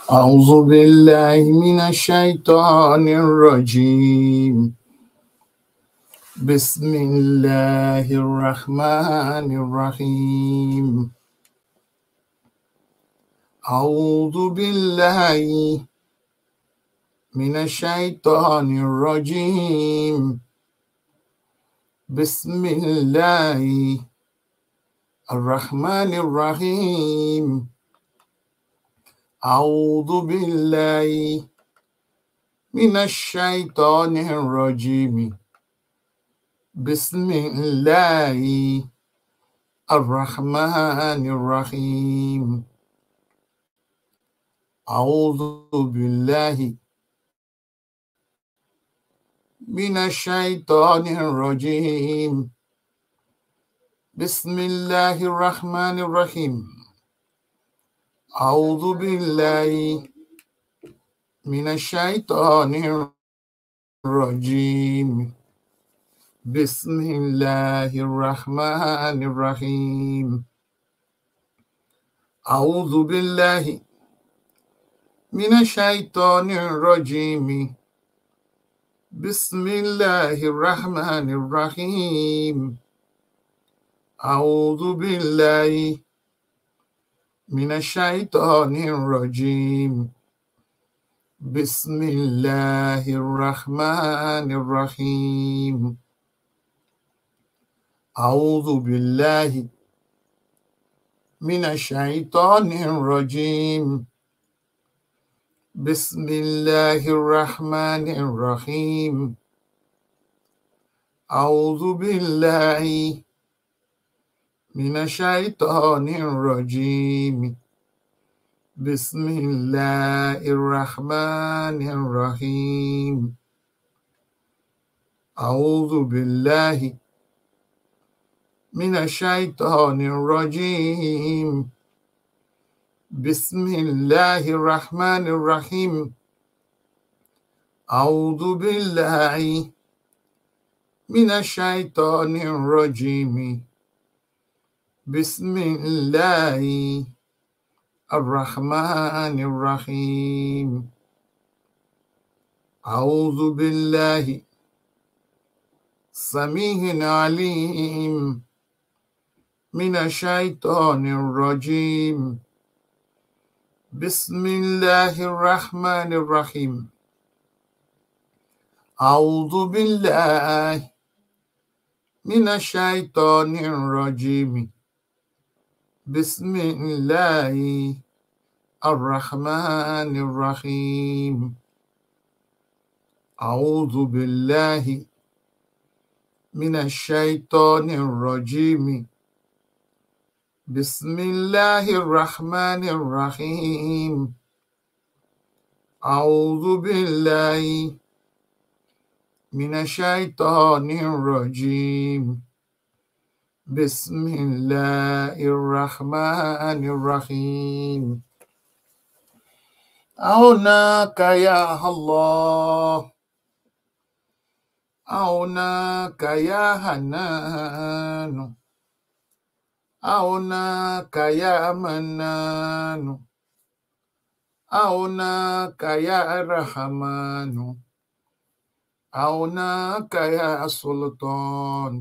أعوذ بالله من الشيطان الرجيم بسم الله الرحمن الرحيم أعوذ بالله من الشيطان الرجيم بسم الله الرحمن الرحيم أعوذ بالله من الشيطان الرجيم بسم الله الرحمن الرحيم أعوذ بالله من الشيطان الرجيم بسم الله الرحمن الرحيم أعوذ بالله من الشيطان الرجيم بسم الله الرحمن الرحيم أعوذ بالله من الشيطان الرجيم بسم الله الرحمن الرحيم أعوذ بالله من الشيطان الرجيم بسم الله الرحمن الرحيم أعوذ بالله من الشيطان الرجيم بسم الله الرحمن الرحيم أعوذ بالله من الشيطان الرجيم بسم الله الرحمن الرحيم أعوذ بالله من الشيطان الرجيم بسم الله الرحمن الرحيم أعوذ بالله من الشيطان الرجيم بسم الله الرحمن الرحيم أعوذ بالله سميع عليم من الشيطان الرجيم بسم الله الرحمن الرحيم أعوذ بالله من الشيطان الرجيم بسم الله الرحمن الرحيم أعوذ بالله من الشيطان الرجيم بسم الله الرحمن الرحيم أعوذ بالله من الشيطان الرجيم بسم الله الرحمن الرحيم أعناك يا الله أعناك يا حنان أعناك يا منان أعناك يا رحمن أعناك يا سلطان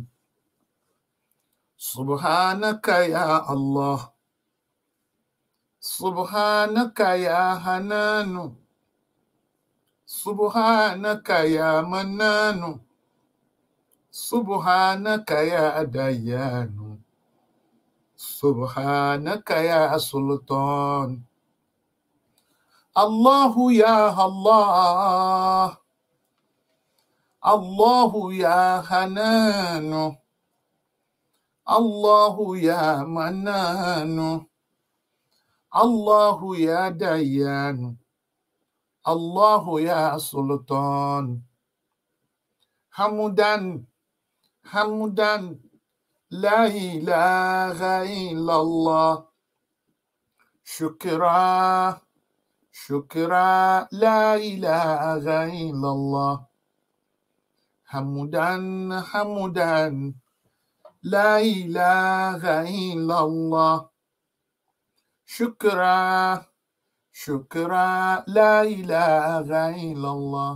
سبحانك يا الله سبحانك يا حنان سبحانك يا منان سبحانك يا ديان سبحانك يا سلطان الله يا الله الله يا حنان الله يا منان الله يا ديان الله يا سلطان حمدا حمدا لا إله إلا الله شكرا شكرا لا إله إلا الله حمدا حمدا لا إله إلا الله شكرا شكرا لا إله إلا الله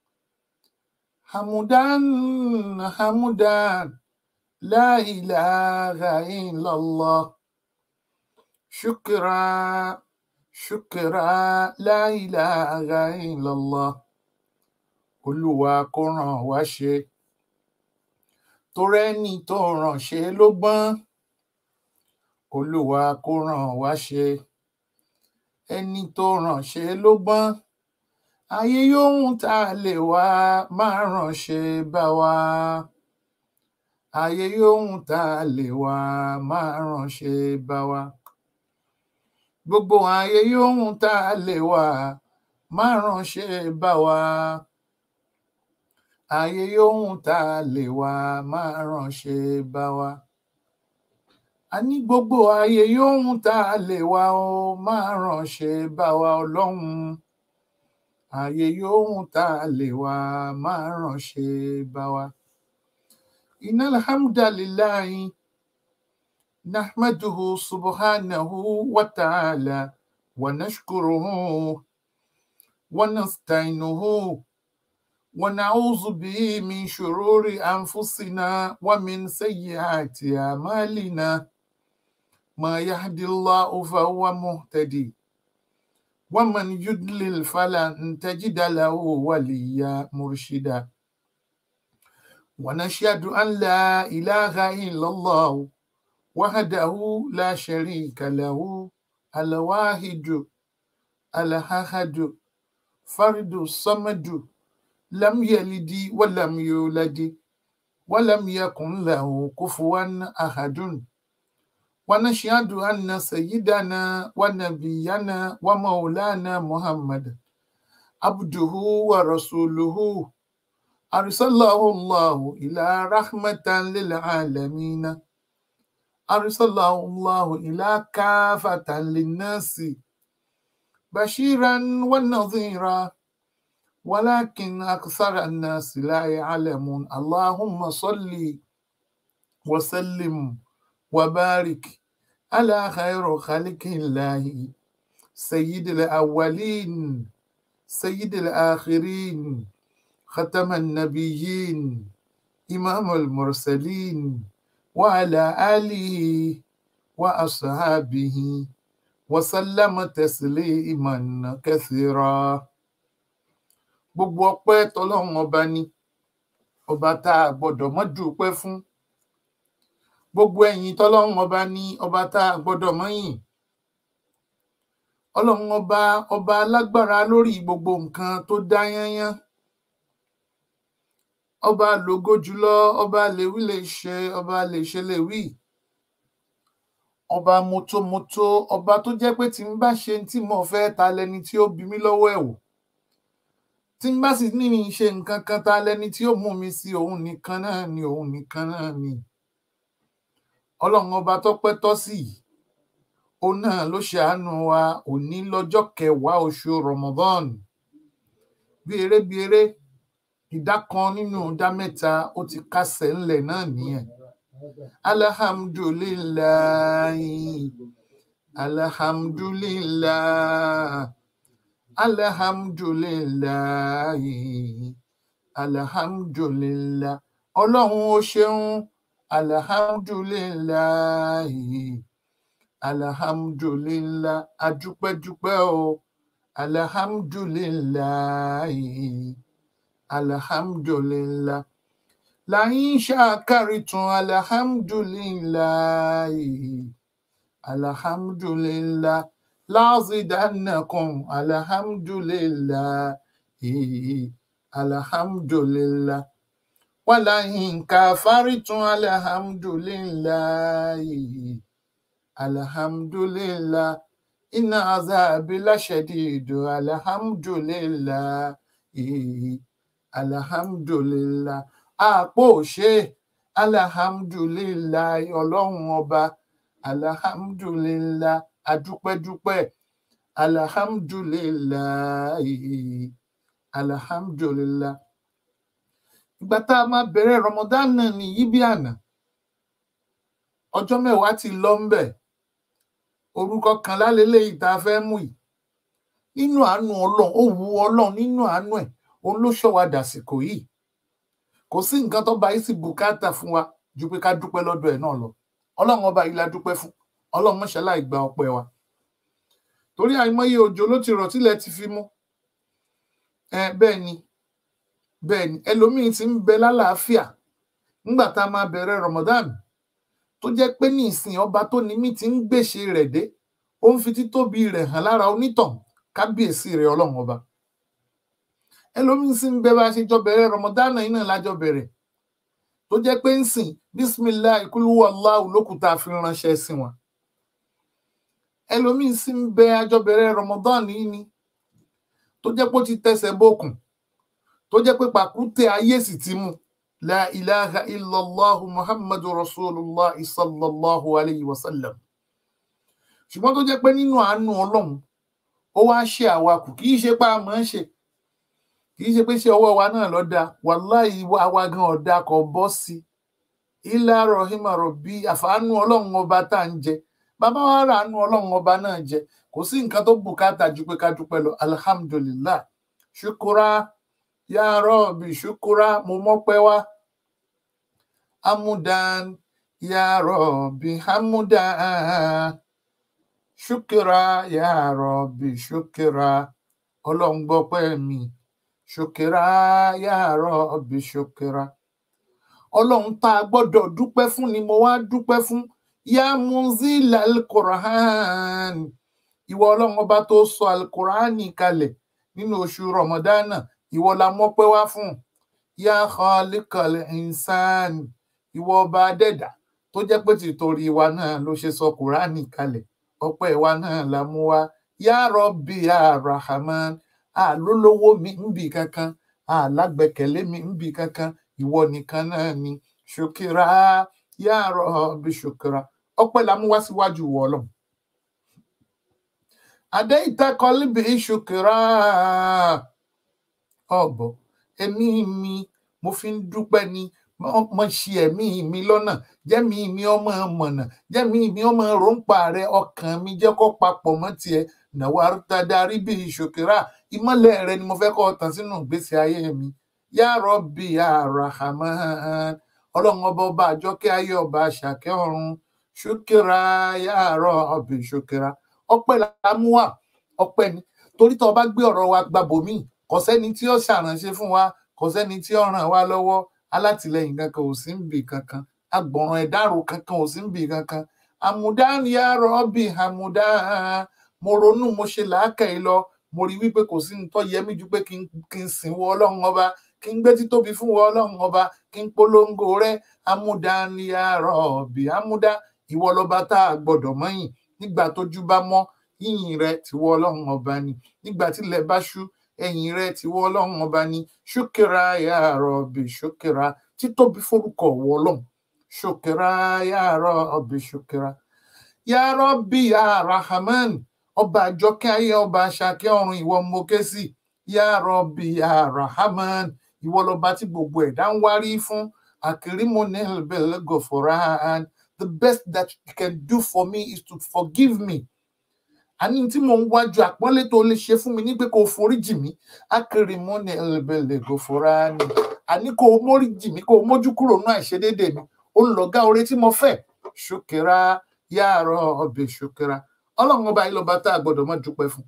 حمدا حمدا لا إله إلا الله شكرا شكرا لا إله إلا الله olúwa kó ràn wá ṣe torẹ́ni tó ràn ṣe ló gbọ́n olúwa kó ràn wá ṣe ẹni tó ràn ṣe ló gbọ́n ayé yóhun tá a lè wá máa ràn ṣe bá wa ayé yóhun tá a lè wá máa ràn ṣe bá wa gbogbo ayé yóhun tá a lè wá máa ràn ṣe bá wa ayé yóhun tá a lè wá máa ràn ṣe bá wa a ní gbogbo ayé yóhun tá a lè wá ó máa ràn ṣe bá wa ọlọ́run ayé yóhun tá a lè wá máa ràn ṣe bá wa. iná alhamdulilayi nahmaduhu subhanahu wa ta'ala wa nashkuruhu wa nasta'inuhu wa na'udhu bihi min shururi anfusina wa min sayyiati a'malina ma yahdillahu fahuwa muhtadi ومن يضلل فلن تجد له وليا مرشدا ونشهد أن لا إله إلا الله وحده لا شريك له الواحد الأحد فرد الصمد لم يلد ولم يولد ولم يكن له كفوا أحد ونشهد أن سيدنا ونبينا ومولانا محمد عبده ورسوله أرسله الله إلى رحمة للعالمين أرسله الله إلى كافة للناس بشيرا ونظيرا ولكن أكثر الناس لا يعلمون اللهم صل وسلم وبارك على خير خلق الله سيد الأولين سيد الآخرين ختم النبيين إمام المرسلين وعلى آله وأصحابه وسلم تسليما كثيرا gbogbo ọpẹ́ tọlọ́run ọba ni ọba tá a gbọ́dọ̀ mọ dúpẹ́ fún gbogbo ẹ̀yìn tọlọ́run ọba ní ọba tá a gbọ́dọ̀ mọyìn ọlọ́run ọba ọba alágbára lórí gbogbo nǹkan tó dá yányán ọba lògo jùlọ ọba lèwí lè ṣe ọba lè ṣe lè wí ọba motomoto ọba tó jẹ́ pé tí n bá ṣe tí mo fẹ́ ta lẹni tí ó bí mi lọ́wọ́ ẹ̀ wò tí n bá sì ní ní ṣe nǹkan kan ta lẹni tí ó mú mi sí òun nìkan náà ni òun nìkan náà ni ọlọ́run ọba tọ́pẹ́ tọ́ sí yìí òun náà ló ṣàánú wa òní lọ́jọ́ kẹwàá oṣù Ramadan bí eré bí eré ìdá kan nínú ìdá mẹ́ta ó ti kásẹ̀ ńlẹ̀ náà nìyẹn alhamdulillahi alhamdulillahi alhamdulillahi alhamdulillahi ọlọ́run ó ṣeun alhamdulillahi alhamdulillahi adúpẹ́dúpẹ́ o alhamdulillahi alhamdulillahi láyín ṣàkárìtún alhamdulillahi alhamdulillahi láàzídánàkùn alhamdulillahi alhamdulillahi wàláyín kàfárìtún alhamdulillahi alhamdulillahi iná azáàbí láṣẹdìdò alhamdulillahi alhamdulillahi àpò òṣè alhamdulillahi ọlọ́run ọba alhamdulillahi adúpẹ́dúpẹ́ alhamdulillahi alhamdulillahi ìgbà tá a máa bẹ̀rẹ̀ Ramadan náà nìyí bí àná ọjọ́ mẹ́wàá ti lọ ń bẹ̀ orúkọ kan lálẹ́lẹ́yìí tá a fẹ́ mú yìí nínú àánú ọlọ́run ó wu ọlọ́run nínú àánú ẹ̀ òun ló ṣọ́ wa dàsìkò yìí kò sí nǹkan tó bá yìí sì bùkátà fún wa ju pé ká dúpẹ́ lọ́dọ̀ ẹ̀ náà lọ ọlọ́run ọba yìí la dúpẹ́ fún ọlọ́run mọ́ṣálá ìgbà ọpẹ́ wa torí àìmọye òjò ló ti rọ̀ tílẹ̀ ti fi mú ẹ bẹ́ẹ̀ ni bẹ́ẹ̀ ni ẹlòmíín ti ń bẹ lálàáfíà nígbà tá a máa bẹ̀rẹ̀ Ramadan tó jẹ́ pé ní ìsìn ọba tó ní mí ti ń gbèsè rẹ̀ dé ó ń fi títóbi rẹ̀ hàn lára onítàn kábíyèsí rẹ̀ ọlọ́run ọba ẹlòmíín sì ń bẹ bá a ṣe jọ bẹ̀rẹ̀ Ramadan yìí náà lájọ bẹ̀rẹ̀ tó jẹ́ pé ń sìn bisimilahi kúlúwọ aláwù lókùtà fi ránṣẹ́ sí wọn ẹlòmíín sì ń bẹ àjọbẹ̀rẹ̀ Ramadan yìí ni tó jẹ́ pé ó ti tẹsẹ̀ bókun tó jẹ́ pé pàkúté ayé sì ti mú la ilaha illallah muhammadu rasulullah sallallahu alayhi wa sallam ṣùgbọ́n tó jẹ́ pé nínú àánú ọlọ́run ó wá ṣe àwakù kì í ṣe pé a máa ń ṣe kì í ṣe pé ṣe ọwọ́ wa náà lọ da wàláhì àwa gan ọ̀dà kò bọ́ sí ilá rahima rọ̀bí àfàánú ọlọ́run ọba tá à ń jẹ bàbá wa rà ánú ọlọ́run ọba náà jẹ kò sí nǹkan tó bùkátà ju pé ká dúpẹ́ lọ alhamdulillah ṣukura ya rọ́ọ̀bì ṣukura mo mọ́pẹ́ wá amudan ya rọ́ọ̀bì amudan ṣukura ya rọ́ọ̀bì ṣukura ọlọ́run gbọ́pẹ́ mi ṣukura ya rọ́ọ̀bì ṣukura ọlọ́run tá a gbọ́dọ̀ dúpẹ́ fún ni mo wá dúpẹ́ fún ya munzil al-Qur'an ìwọ ọlọ́run ọba tó sọ al-Qur'ani kalẹ̀ nínú oṣù rọmọdánà ìwọ la mọ́pẹ́ wá fún ya khaliqal insan ìwọ ọba adẹ́dà tó jẹ́ pé tìtorí wa náà ló ṣe sọ kùránì kalẹ̀ ọpẹ́ wa náà la mú wá ya Rabbi ya Rahman àlólówó mi ń bì kankan àlágbẹ́kẹ̀lé mi ń bì kankan ìwọ nìkan náà ni ṣòkìrà ya Rabbi ṣòkìrà ọpẹ́ la mú wá síwájú ìwọ ọlọ́run adé ìtakọlíbi ṣòkìrà ọbọ ẹ̀mí mi mo fi ń dúpẹ́ ni mo ṣe ẹ̀mí mi lọ́nà jẹ́mi mi ọmọ mọ̀nà jẹ́mi mi ọmọ ròǹpa rẹ ọkàn mi jẹ́ kó papọ̀ mọ́ tiẹ̀ nàwa tadarí bí ìṣòkèrà ìmọ́lẹ̀ rẹ ni mo fẹ́ kọ́ tàn sínú ìgbésí ayé mi ya Rabbi ya Rahman ọlọ́run ọba ọba àjọkẹ́ ayé ọba àṣàkẹ́ ọ̀run ṣòkèrà ya Rabbi ṣòkèrà ọpẹ́ la mú wá ọpẹ́ ni torí tó o bá gbé ọ̀rọ̀ wa gbàbòmíì kò sẹ́ni tí ó ṣàránṣe fún wa kò sẹ́ni tí ó ràn wá lọ́wọ́ alátìlẹyìn kankan ò sí níbì kankan agbọ̀ràn ẹ̀dárò kankan ò sí níbì kankan àmúdán ya rọ́bì àmúdán mo ronú mo ṣe làákàyè lọ mo rí wípé kò sí nǹkan yẹmí ju pé kí n sìn wọ ọlọ́run ọba kí n gbé títóbi fún wọ ọlọ́run ọba kí n polongo rẹ àmúdán ya rọ́bì àmúdán ìwọ lọba tá a gbọ́dọ̀ mọ̀yìn nígbà tójú bá mọ́ yìnyín rẹ tìwọ ọlọ́run ọba ni nígbà tílẹ̀ bá ṣú ẹ̀yìn rẹ ti wọ ọlọ́run ọba ní ṣókèrà ya Rabbi ṣókèrà títóbi forúkọ wọ ọlọ́run ṣókèrà ya Rabbi ṣókèrà ya Rabbi ya Rahman ọba àjọkẹ́ ayé ọba àṣàkẹ́ ọ̀run ìwọ mo ké sí ya Rabbi ya Rahman ìwọ lọba tí gbogbo ẹ̀dá ń wárí fún akirimonel belgoforan the best that you can do for me is to forgive me àní tí mò ń wájú àpọ́nlé tó lè ṣe fún mi ní pé kò foríjì mí akérèmọ́nì ẹlẹ́bẹ̀lẹ̀ kò fọ́ra ni àní kò móríjì mí kò mójú kúrò náà àìṣedédé mi ó ń lọ́gá oore tí mo fẹ́ ṣòkèrà yàrá ọbẹ̀ ṣòkèrà ọlọ́run ọba yìí lọ́ba tá a gbọ́dọ̀ mọ́ dúpẹ́ fún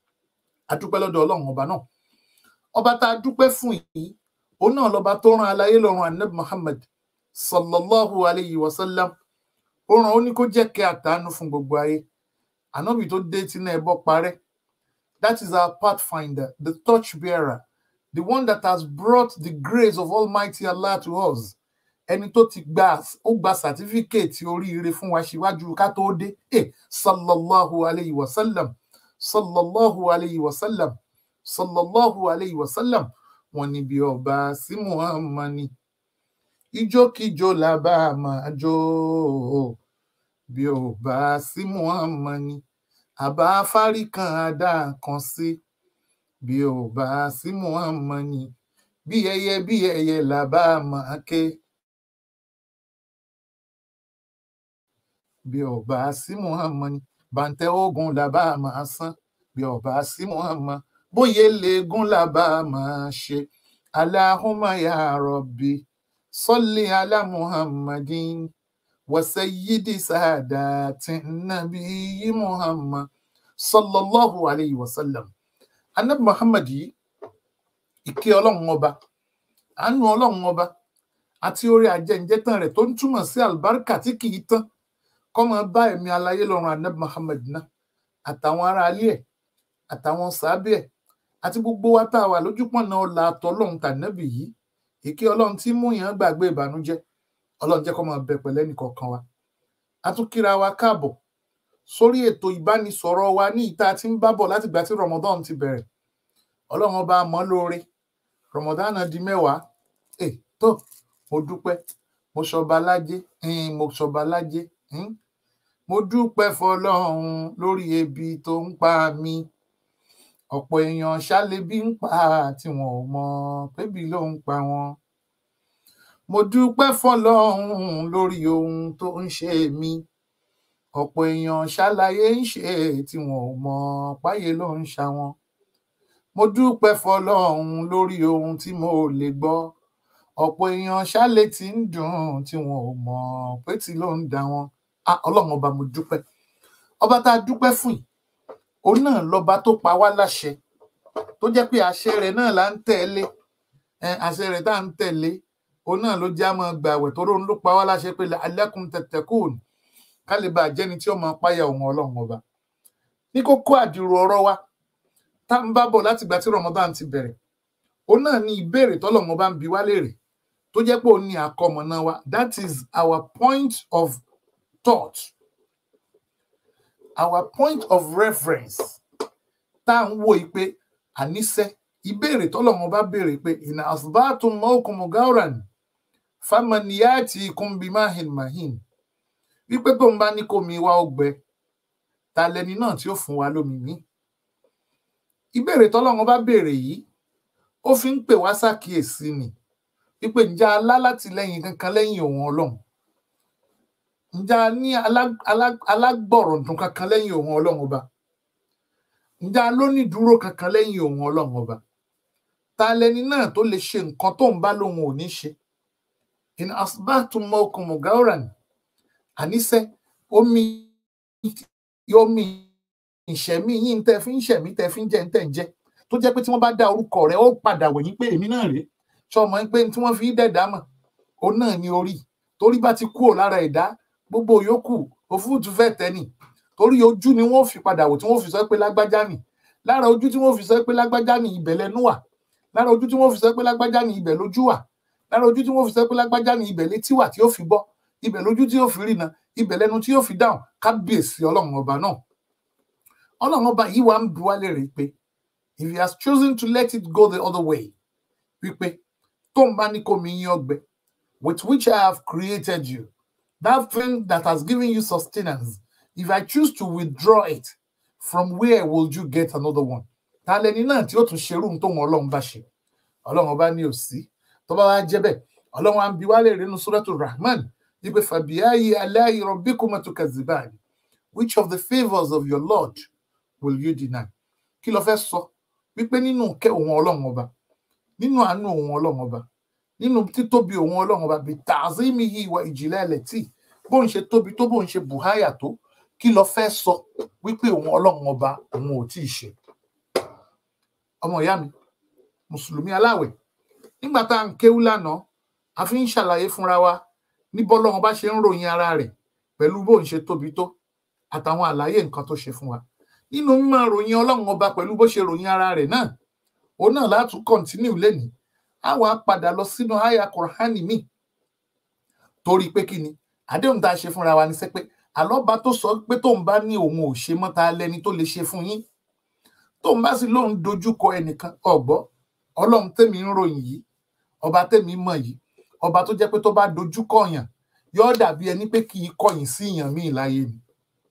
a dúpẹ́ lọ́dọ̀ ọlọ́run ọba náà ọba tá a dúpẹ́ fún yìí òun náà lọ́ba tó rán aláyé lọ́run anabi muhammad sallallahu alayhi wa sallam ó rán ó ní kó jẹ́ kẹ́ àtàánú fún gbogbo ayé ànábì tó dé tí náà ẹbọ parẹ́ that is our pathfinder the torch bearer the one that has brought the grace of almighty allah to us ẹni tó ti gba ó gba sàtífíkèètì oríire fún wa síwájú ká tó dé eh sallallahu alayhi wa sallam sallallahu alayhi wa sallam sallallahu alayhi wa sallam wọn ní bí ọba sí muhammad ni ijókíjó la bá máa jó bí ò bá sí muhammad ni àbá fárí kan adá kan sí bí ò bá sí muhammad ni bí ẹyẹ bí ẹyẹ là bá máa ké bí ò bá sí muhammad ni bàǹtẹ ogun là bá máa san bí ọba sí muhammad bóyá leegun làbá máa ṣe aláhùnmá ya rọbì sọlẹ alá muhammadin wasayidi saadati nabiyyi muhammad sallallahu alayhi wa sallam anabi muhammad yìí ìkẹ́ ọlọ́run ọba àánú ọlọ́run ọba àti orí ajẹ́njẹ́tàn rẹ̀ tó ń túmọ̀ sí àlùbáríkà tí kì í tán kó máa bá ẹ̀mí aláyé lọ́run anabi muhammad náà àtàwọn ará alé ẹ̀ àtàwọn sàábẹ̀ ẹ̀ àti gbogbo wa tá a wà lójúpọ̀nà ọ̀la àtọ́lọ́run tànàbì yìí ìkẹ́ ọlọ́run tí mú yàn gbàgbé ìbànújẹ́ ọlọ́run jẹ́ kó máa bẹ pẹ̀lẹ́ nìkọ̀ọ̀kan wa a tún kíra wa káàbọ̀ sórí ètò ìbánisọ̀rọ̀ wa ní ìta tí ń bábọ̀ láti gbà tí ramadan ti bẹ̀rẹ̀ ọlọ́run ọba mọ́ lóore ramadan di mẹ́wàá ẹ tó mo dúpẹ́ mo ṣọba lájé mo ṣọba lájé mo dúpẹ́ fọlọ́run lórí ebi tó ń pa mí ọ̀pọ̀ èèyàn ṣálẹ́bí ń pa tí wọn ò mọ pébi ló ń pa wọn mo dúpẹ́ fọlọ́run lórí ohun tó ń ṣe mí ọ̀pọ̀ èèyàn ṣàlàyé ń ṣe tí wọn ò mọ páyé ló ń ṣa wọn mo dúpẹ́ fọlọ́run lórí ohun tí mo lè gbọ́ ọ̀pọ̀ èèyàn ṣálẹ̀ tí ń dùn tí wọn ò mọ pé tí ló ń da wọn ọlọ́run ọba mo dúpẹ́ ọba tá a dúpẹ́ fún yìí òun náà lọ́ba tó pa wá láṣẹ tó jẹ́ pé àṣẹ rẹ̀ náà là ń tẹ̀lé àṣẹ rẹ̀ tá à ń tẹ̀lé òun náà ló já mọ́ gbàwẹ̀ tó róun ló pa wá láṣẹ pé alẹ́kùn tẹ̀tẹ̀kùn ká lè bá jẹ́ni tí ó máa páyà òun ọlọ́run ọba ní kókó àdìrò ọ̀rọ̀ wa tá ń bá bọ̀ láti ìgbà tí Ramadan ti bẹ̀rẹ̀ òun náà ní ìbéèrè tọ́lọ́run ọba ń bi wá léèrè tó jẹ́ pé òun ní àkọmọ̀nà wa that is our point of thought our point of reference tá à ń wò yìí pé àníṣe ìbéèrè tọ́lọ́run ọba béèrè pé ìnà asbatum mawkum gauran famaniyati kumbimahin mahin wípé tóun bá ní kómi wá ọgbẹ ta lẹni náà tí ó fún wa lómi ní ìbéèrè tọ́lọ́run bá béèrè yìí ó fi ń pè wá ṣàkíyèsí ni wípé ǹjẹ́ alá látìlẹ́yìn kankan lẹ́yìn òun Ọlọ́run ǹjẹ́ a ní alágbọ̀rọ̀dún kankan lẹ́yìn òun Ọlọ́run ọba ǹjẹ́ a lónídúró kankan lẹ́yìn òun Ọlọ́run ọba ta lẹni náà tó lè ṣe nǹkan tóun bá lóun ò ní ṣe in asbatum mawkum gauran àníṣe omi omi ìṣẹ̀mí yín tẹ́ fi ń ṣẹ̀mí tẹ́ fi ń jẹ tẹ́ ń jẹ tó jẹ́ pé tí wọ́n bá dá orúkọ rẹ̀ ó padà wẹ̀yìn pé èmi náà rèé ṣọmọ pé tí wọ́n fi dẹ̀dá mọ̀ òun náà ní orí torí bá ti kúrò lára ẹ̀dá gbogbo yòókù òfúùtù fẹ́ tẹ́nì torí ojú ni wọ́n fi padà wò tí wọ́n fi sọ pé lágbájá nì lára ojú tí wọ́n fi sọ pé lágbájá nì ibẹ̀ lẹ́nu wà lára ojú tí wọ́n fi sọ pé lágbájá nì ibẹ̀ lójú wà lára ojú tí wọ́n fi sọ pé lágbájá nì ibẹ̀ létí wà tí ó fi gbọ́ ibẹ̀ lójú tí yóò fi rìnà ibẹ̀ lẹ́nu tí yóò fi dáhùn kábíyèsí ọlọ́run ọba náà ọlọ́run ọba yìí wà ń bi wá léèrè pé if he has chosen to let it go the other way wípé tó ń bá ní kó mi yín ọgbẹ with which I have created you that thing that has given you sustenance if I choose to withdraw it from where will you get another one ta lẹni náà tí ó tún ṣerú tó wọn ọlọ́run bá ṣe ọlọ́run ọba ní òsì tó bá wá jẹ́ bẹ́ẹ̀ ọlọ́run á ń bi wá léèrè nínú Suratul Rahman wípé fàbíyáyé aláì rabbikuma tukazziban which of the favours of your lord will you deny kí ló fẹ́ sọ wípé nínú kẹ́ òun ọlọ́run ọba nínú àánú òun ọlọ́run ọba nínú títóbi òun ọlọ́run ọba bíi ta'zimihi wa ijlalati bóun ṣe tóbi tó bóun ṣe bùháyà tó kí ló fẹ́ sọ wípé òun ọlọ́run ọba òun ò tíì ṣe ọmọ ìyá mi mùsùlùmí aláwẹ̀ nígbà tá à ń kéwú lánàá a fi ń ṣàlàyé fúnra wa ní bọ́lọ́run bá ṣe ń ròyìn ara rẹ̀ pẹ̀lú bóun ṣe tóbi tó àtàwọn àlàyé nǹkan tó ṣe fún wa nínú mímọ̀ ròyìn ọlọ́run ọba pẹ̀lú bó ṣe ròyìn ara rẹ̀ náà òun náà láti kọ́ntínú lẹ́nìí á wàá padà lọ sínú àyà kùránì míì torí pé kí ni àdéhùn tá a ṣe fúnra wa ní sẹ́ pé àlọ́ba tó sọ pé tóun bá ní òun ò ṣe mọ́ ta lẹni tó lè ṣe fún yín tóun bá sì lóun dojúkọ ẹnìkan ọ̀gbọ́ ọlọ́run tèmi ń ròyìn yìí ọba tèmi mọ̀ yìí ọba tó jẹ́ pé tó bá dojúkọ yàn yóò dàbí ẹni pé kì í kọ̀yìn sí yàn míì láyé ni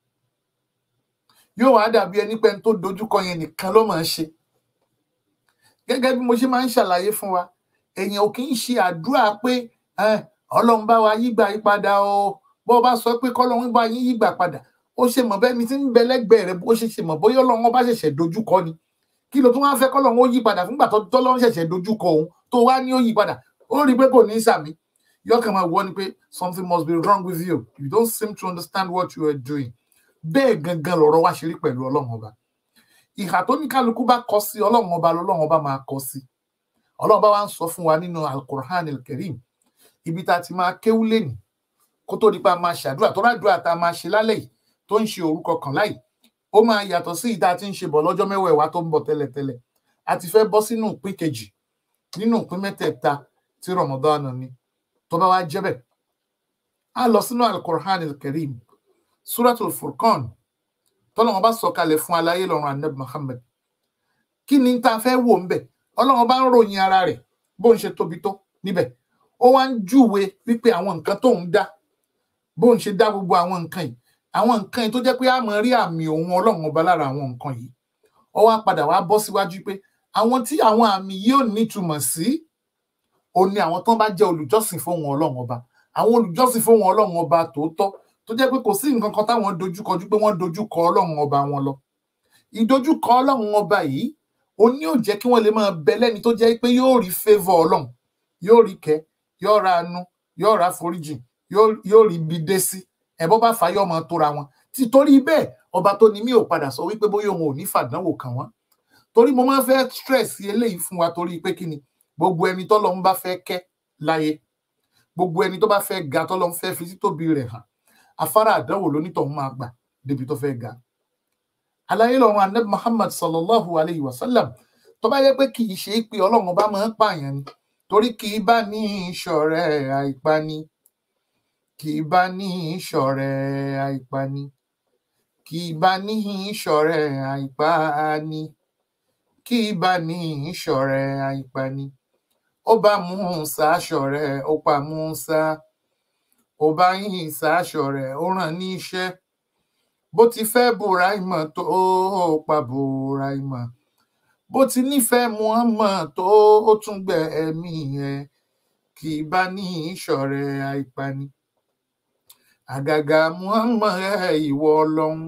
yóò wá dàbí ẹni pé ẹni tó dojúkọ yẹn nìkan ló máa ń ṣe gẹ́gẹ́ bí mo ṣe máa ń ṣàlàyé fún wa èèyàn ò kì í ṣe àdúrà pé ọlọ́run bá wa yígbà yí padà o bó o bá sọ pé kọ́lọ́run bá yín yígbà padà ó ṣe mọ̀ bẹ́ni tí ń bẹ lẹ́gbẹ̀ẹ́ rẹ bó ṣe ṣe mọ̀ bóyá ọlọ́run bá ṣẹ̀ṣẹ̀ dojúkọ ni kí ló tún wá fẹ́ kọ́lọ́run ó yí padà fúngbà tó tọ́lọ́run ṣẹ̀ṣẹ̀ dojúkọ òun tó wá ní ó yí padà ó rí i pé kò ní í sàmì yọkàn máa wọ ni pé something must be wrong with you you don't seem to understand what you are doing bẹ́ẹ̀ gangan lọ̀rọ̀ wá ṣe rí pẹ̀lú ọlọ́run ọba ìhà tó ní kálukú bá kọ sí ọlọ́run ọba lọ́lọ́run ọba máa kọ sí ọlọ́run bá wá ń sọ fún wa nínú alukur'an alkarim ibi tá a ti máa kéwú lẹ́nu kó tó di pa máa ṣàdúrà tó rádùúrà tá a máa ṣe lálẹ́ yìí tó ń ṣe orúkọ kan láì ó máa yàtọ̀ sí ìta tí ń ṣe bọ̀ lọ́jọ́ mẹ́wàá ẹ̀wá tó ń bọ̀ tẹ́lẹ̀tẹ́lẹ̀ a ti fẹ́ bọ́ sínú ìpín kejì nínú ìpín mẹ́tẹ̀ẹ̀ta tí Ramadan ní tó bá wá jẹ́ bẹ́ẹ̀ a lọ sínú alukur'an alkarim suratul furqan tọ́lọ́wọ́n bá sọ̀kalẹ̀ fún aláyé lọ́rùn anab muhammed kí ni tá a fẹ́ wò ń bẹ̀ ọlọ́wọ́n bá ń ròyìn ara rẹ̀ bó ń ṣe tóbi tó níbẹ̀ ó wá ń júwe wípé àwọn nǹkan tó ń dá bó ń ṣe dá gbogbo àwọn nǹkan yìí àwọn nǹkan yìí tó jẹ́ pé a máa rí àmì òun ọlọ́run ọba lára àwọn nǹkan yìí ó wá padà wá bọ́ síwájú pé àwọn tí àwọn àmì yìí ò nítumọ̀ sí òun ni àwọn tó bá jẹ́ olùjọ́sìn fún òun ọlọ́run ọba àwọn olùjọ́sìn fún òun ọlọ́run ọba tòótọ́ tó jẹ́ pé kò sí nǹkan kan táwọn dojúkọjú pé wọ́n dojúkọ ọlọ́run ọba wọn lọ ìdojúkọ ọlọ́run ọba yìí ó ní ò jẹ́ kí wọ́n lè máa bẹ lẹ́ni tó jẹ́ pé yóò rí favour ọlọ́run yóò rí kẹ́ yóò ra àánú yóò ra foríjì yóò rí ibi dé sí ẹ̀bọ́ bá fà yọ́ máa tóra wọn títorí bẹ́ẹ̀ ọba tó ní mí ò padà sọ wípé bóyá òun ò ní fàdánwò kàn wọ́n torí mo máa ń fẹ́ stress eléyìí fún wa torí pé kí ni gbogbo ẹni tọ́lọ́run bá fẹ́ kẹ́ láyé gbogbo ẹni tó bá fẹ́ ga tọ́lọ́run fẹ́ fi títóbi rẹ̀ hàn afárá àdánwò lónítọ̀hún máa gbà débi tó fẹ́ ga aláyé lọ́run anab muhammad sallallahu alayhi wa sallam tó bá yẹ pé kì í ṣe pé ọlọ́run bá máa ń pààyàn ni torí kì í bá ní ìṣọ̀rẹ́ àìpani kì í bá ní ìṣọ̀rẹ́ àìpani kì í bá ní ìṣọ̀rẹ́ àìpani kì í bá ní ìṣọ̀rẹ́ àìpani ó bá Mùsá ṣọ̀rẹ́ ó pa Mùsá ó bá yín sáṣọ rẹ̀ ó ràn ní iṣẹ́ bó ti fẹ́ Bùráìmọ̀ tó pa Bùráìmọ̀ bó ti nífẹ̀ẹ́ Muhammad tó ó tún gbẹ ẹ̀mí ẹ̀ kì í bá ní ìṣọ̀rẹ́ àìpani àgàgà Muhammad ẹ̀ ìwọ Ọlọ́run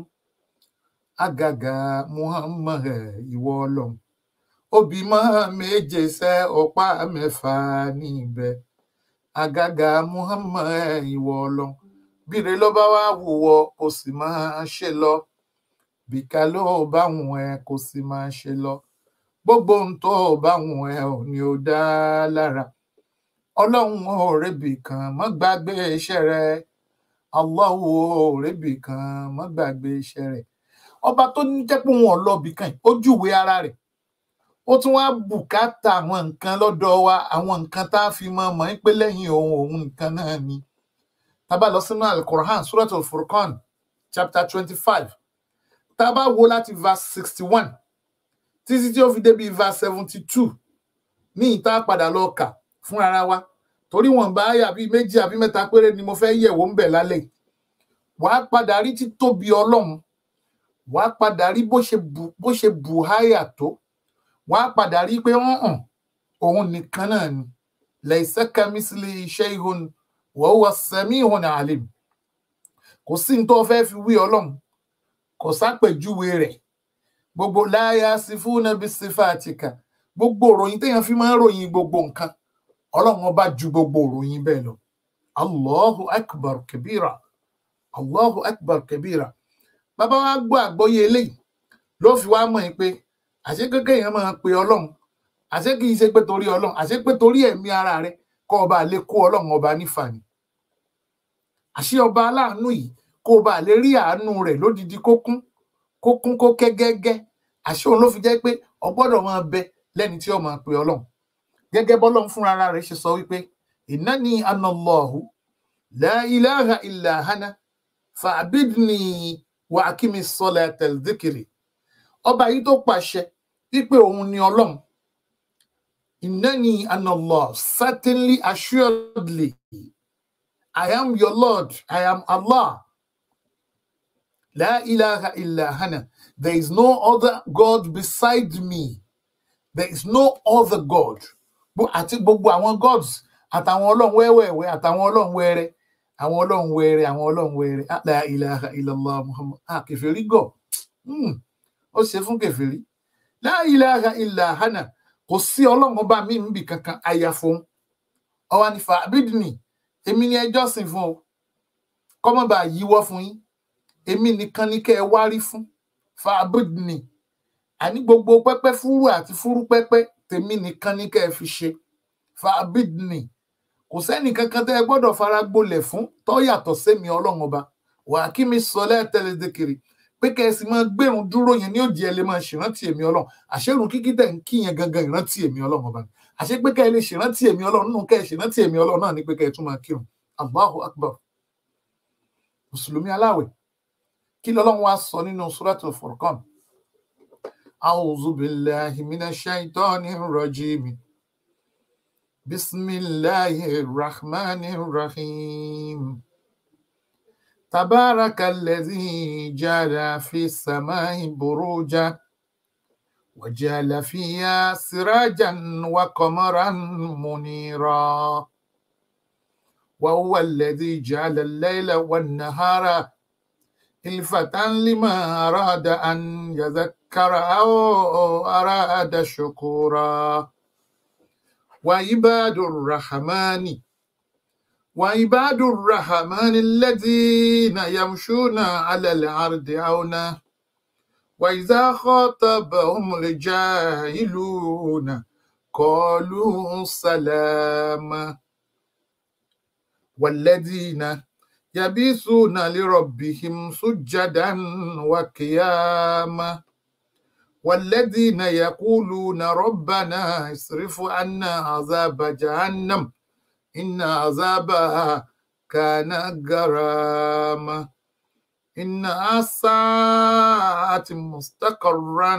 àgàgà Muhammad ẹ̀ ìwọ Ọlọ́run òbí mọ́ méje sẹ́ ọ̀pá mẹ́fà níbẹ̀ àgàgà muhammed ìwọ ọlọ́run bíre ló bá wá wùwọ kò sì máa ṣe lọ bìkà ló bá wùn ẹ kò sì máa ṣe lọ gbogbo ohun tó bá wùn ẹ ò ní ó dá lára ọlọ́run ò rébì kan mọ́ gbàgbé iṣẹ́ rẹ Allahu ò rébì kan mọ́ gbàgbé iṣẹ́ rẹ ọba tó ní jẹ́ pé wọn ò lọ bìkan ó júwe ara rẹ̀ ó tún wá bùkátà àwọn nǹkan lọ́dọ̀ wa àwọn nǹkan tá a fi mọ mọ̀ ń pé lẹ́yìn ohun òun nǹkan náà ni tá a bá lọ sínú alukorahan suratul furqan chapter twenty five tá a bá wo láti verse sixty one títí tí ó fi débi verse seventy two ní ìta padà lọ kà fún ara wa torí wọn bá yà bíi méjì àbí mẹ́ta péré ni mo fẹ́ yẹ̀wò ń bẹ̀ lálẹ́ wàá padà rí títóbi ọlọ́run wàá padà rí bó ṣe bù háyà tó wọ́n á padà rí i pé wọ́n hàn òun nìkan náà ni laysa kamithlihi shay'un wa huwa as-sami'ul 'alim kò sí ní tó fẹ́ fi wí ọlọ́run kò sápèjúwe rẹ̀ gbogbo la yasifuna bisifatika gbogbo òròyìn téèyàn fi máa ń ròyìn gbogbo nǹkan ọlọ́run ọba ju gbogbo òròyìn bẹ́ẹ̀ lọ allahu akbar kabira allahu akbar kabira bàbá wa gbọ́ àgbọ́yé eléyìí ló fi wá mọ̀ ẹ́ pé àṣé kékeré yẹn máa pe ọlọ́run àṣé kì í ṣe pé torí ọlọ́run àṣé pé torí ẹ̀mí ara rẹ kọ́ ọba lè kó ọlọ́run ọba nífàní àṣé ọba aláàánú yìí kó ọba lè rí àánú rẹ̀ lódidi kó kún kó kún kó kẹ́ gẹ́gẹ́ àṣé òun ló fi jẹ́ pé ọgbọ́dọ̀ máa bẹ lẹ́ni tí ó máa pe ọlọ́run gẹ́gẹ́ bọ́lọ́run fúnra ara rẹ̀ ṣe sọ wípé innani anallahu la ilaha illa ana fa'bidni wa akimi salata dhikri ọba yìí tó pàṣẹ wípé òun ni ọlọ́run innani anallah certainly assuredly i am your lord i am allah la ilaha illa ana there is no other god beside me there is no other god àti gbogbo àwọn gods àtàwọn ọlọ́run wẹ́wẹ́wẹ́ àtàwọn ọlọ́run wẹ́rẹ́ àwọn ọlọ́run wẹrẹ àwọn ọlọ́run wẹrẹ la ilaha illallah muhammad ah kẹfẹ́rí gọ̀ ó ṣe fún kẹfẹ́rí la ilaha illa hana kò sí ọlọ́run ọba mi níbi kankan àyàfo ọwọ́ nífa abídìní èmi ni ẹjọ́ sìn fún o kọ́mọ́bà yíwọ́ fún yín èmi nìkan ní kẹ́ ẹ wárí fún fa abídìní àní gbogbo pẹ́pẹ́ fúrú àti fúrú pẹ́pẹ́ tèmi nìkan ní kẹ́ ẹ fi ṣe fa abídìní kò sẹ́nì kankan tẹ́ ẹ gbọ́dọ̀ fara gbolẹ̀ fún tó yàtọ̀ sẹ́mi ọlọ́run ọba wà á kí mi sọ lẹ́ẹ̀tẹ́lẹ̀ dékèrè pé kẹ́ ẹ sì máa gbẹ̀rún dúró yẹn ní òdì ẹ lè máa ṣèrántí èmi ọlọ́run àṣẹrùn kíkí tẹ̀ ń kí yẹn gangan ìrántí èmi ọlọ́run ọba ni àṣẹ pé kẹ́ ẹ lè ṣèrántí èmi ọlọ́run nínú kẹ́ ẹ ṣèrántí èmi ọlọ́run náà ní pé kẹ́ ẹ tún máa kírun allahu akbar mùsùlùmí aláwẹ̀ kí lọ́lọ́run wá sọ nínú suratul furqan a'udhu billahi minash shaitanir rajim bismillahir rahmanir rahim تبارك الذي جعل في السماء بروجا وجعل فيها سراجا وقمرا منيرا وهو الذي جعل الليل والنهار خلفة لما أراد أن يذكر أو أراد شكورا وعباد الرحمن وعباد الرحمن الذين يمشون على الأرض عونا وإذا خاطبهم الجاهلون قالوا سلاما والذين يبيثون لربهم سجدا وقياما والذين يقولون ربنا اصرف عنا عذاب جهنم إن عذابها كان غراما إنها ساءت مستقرا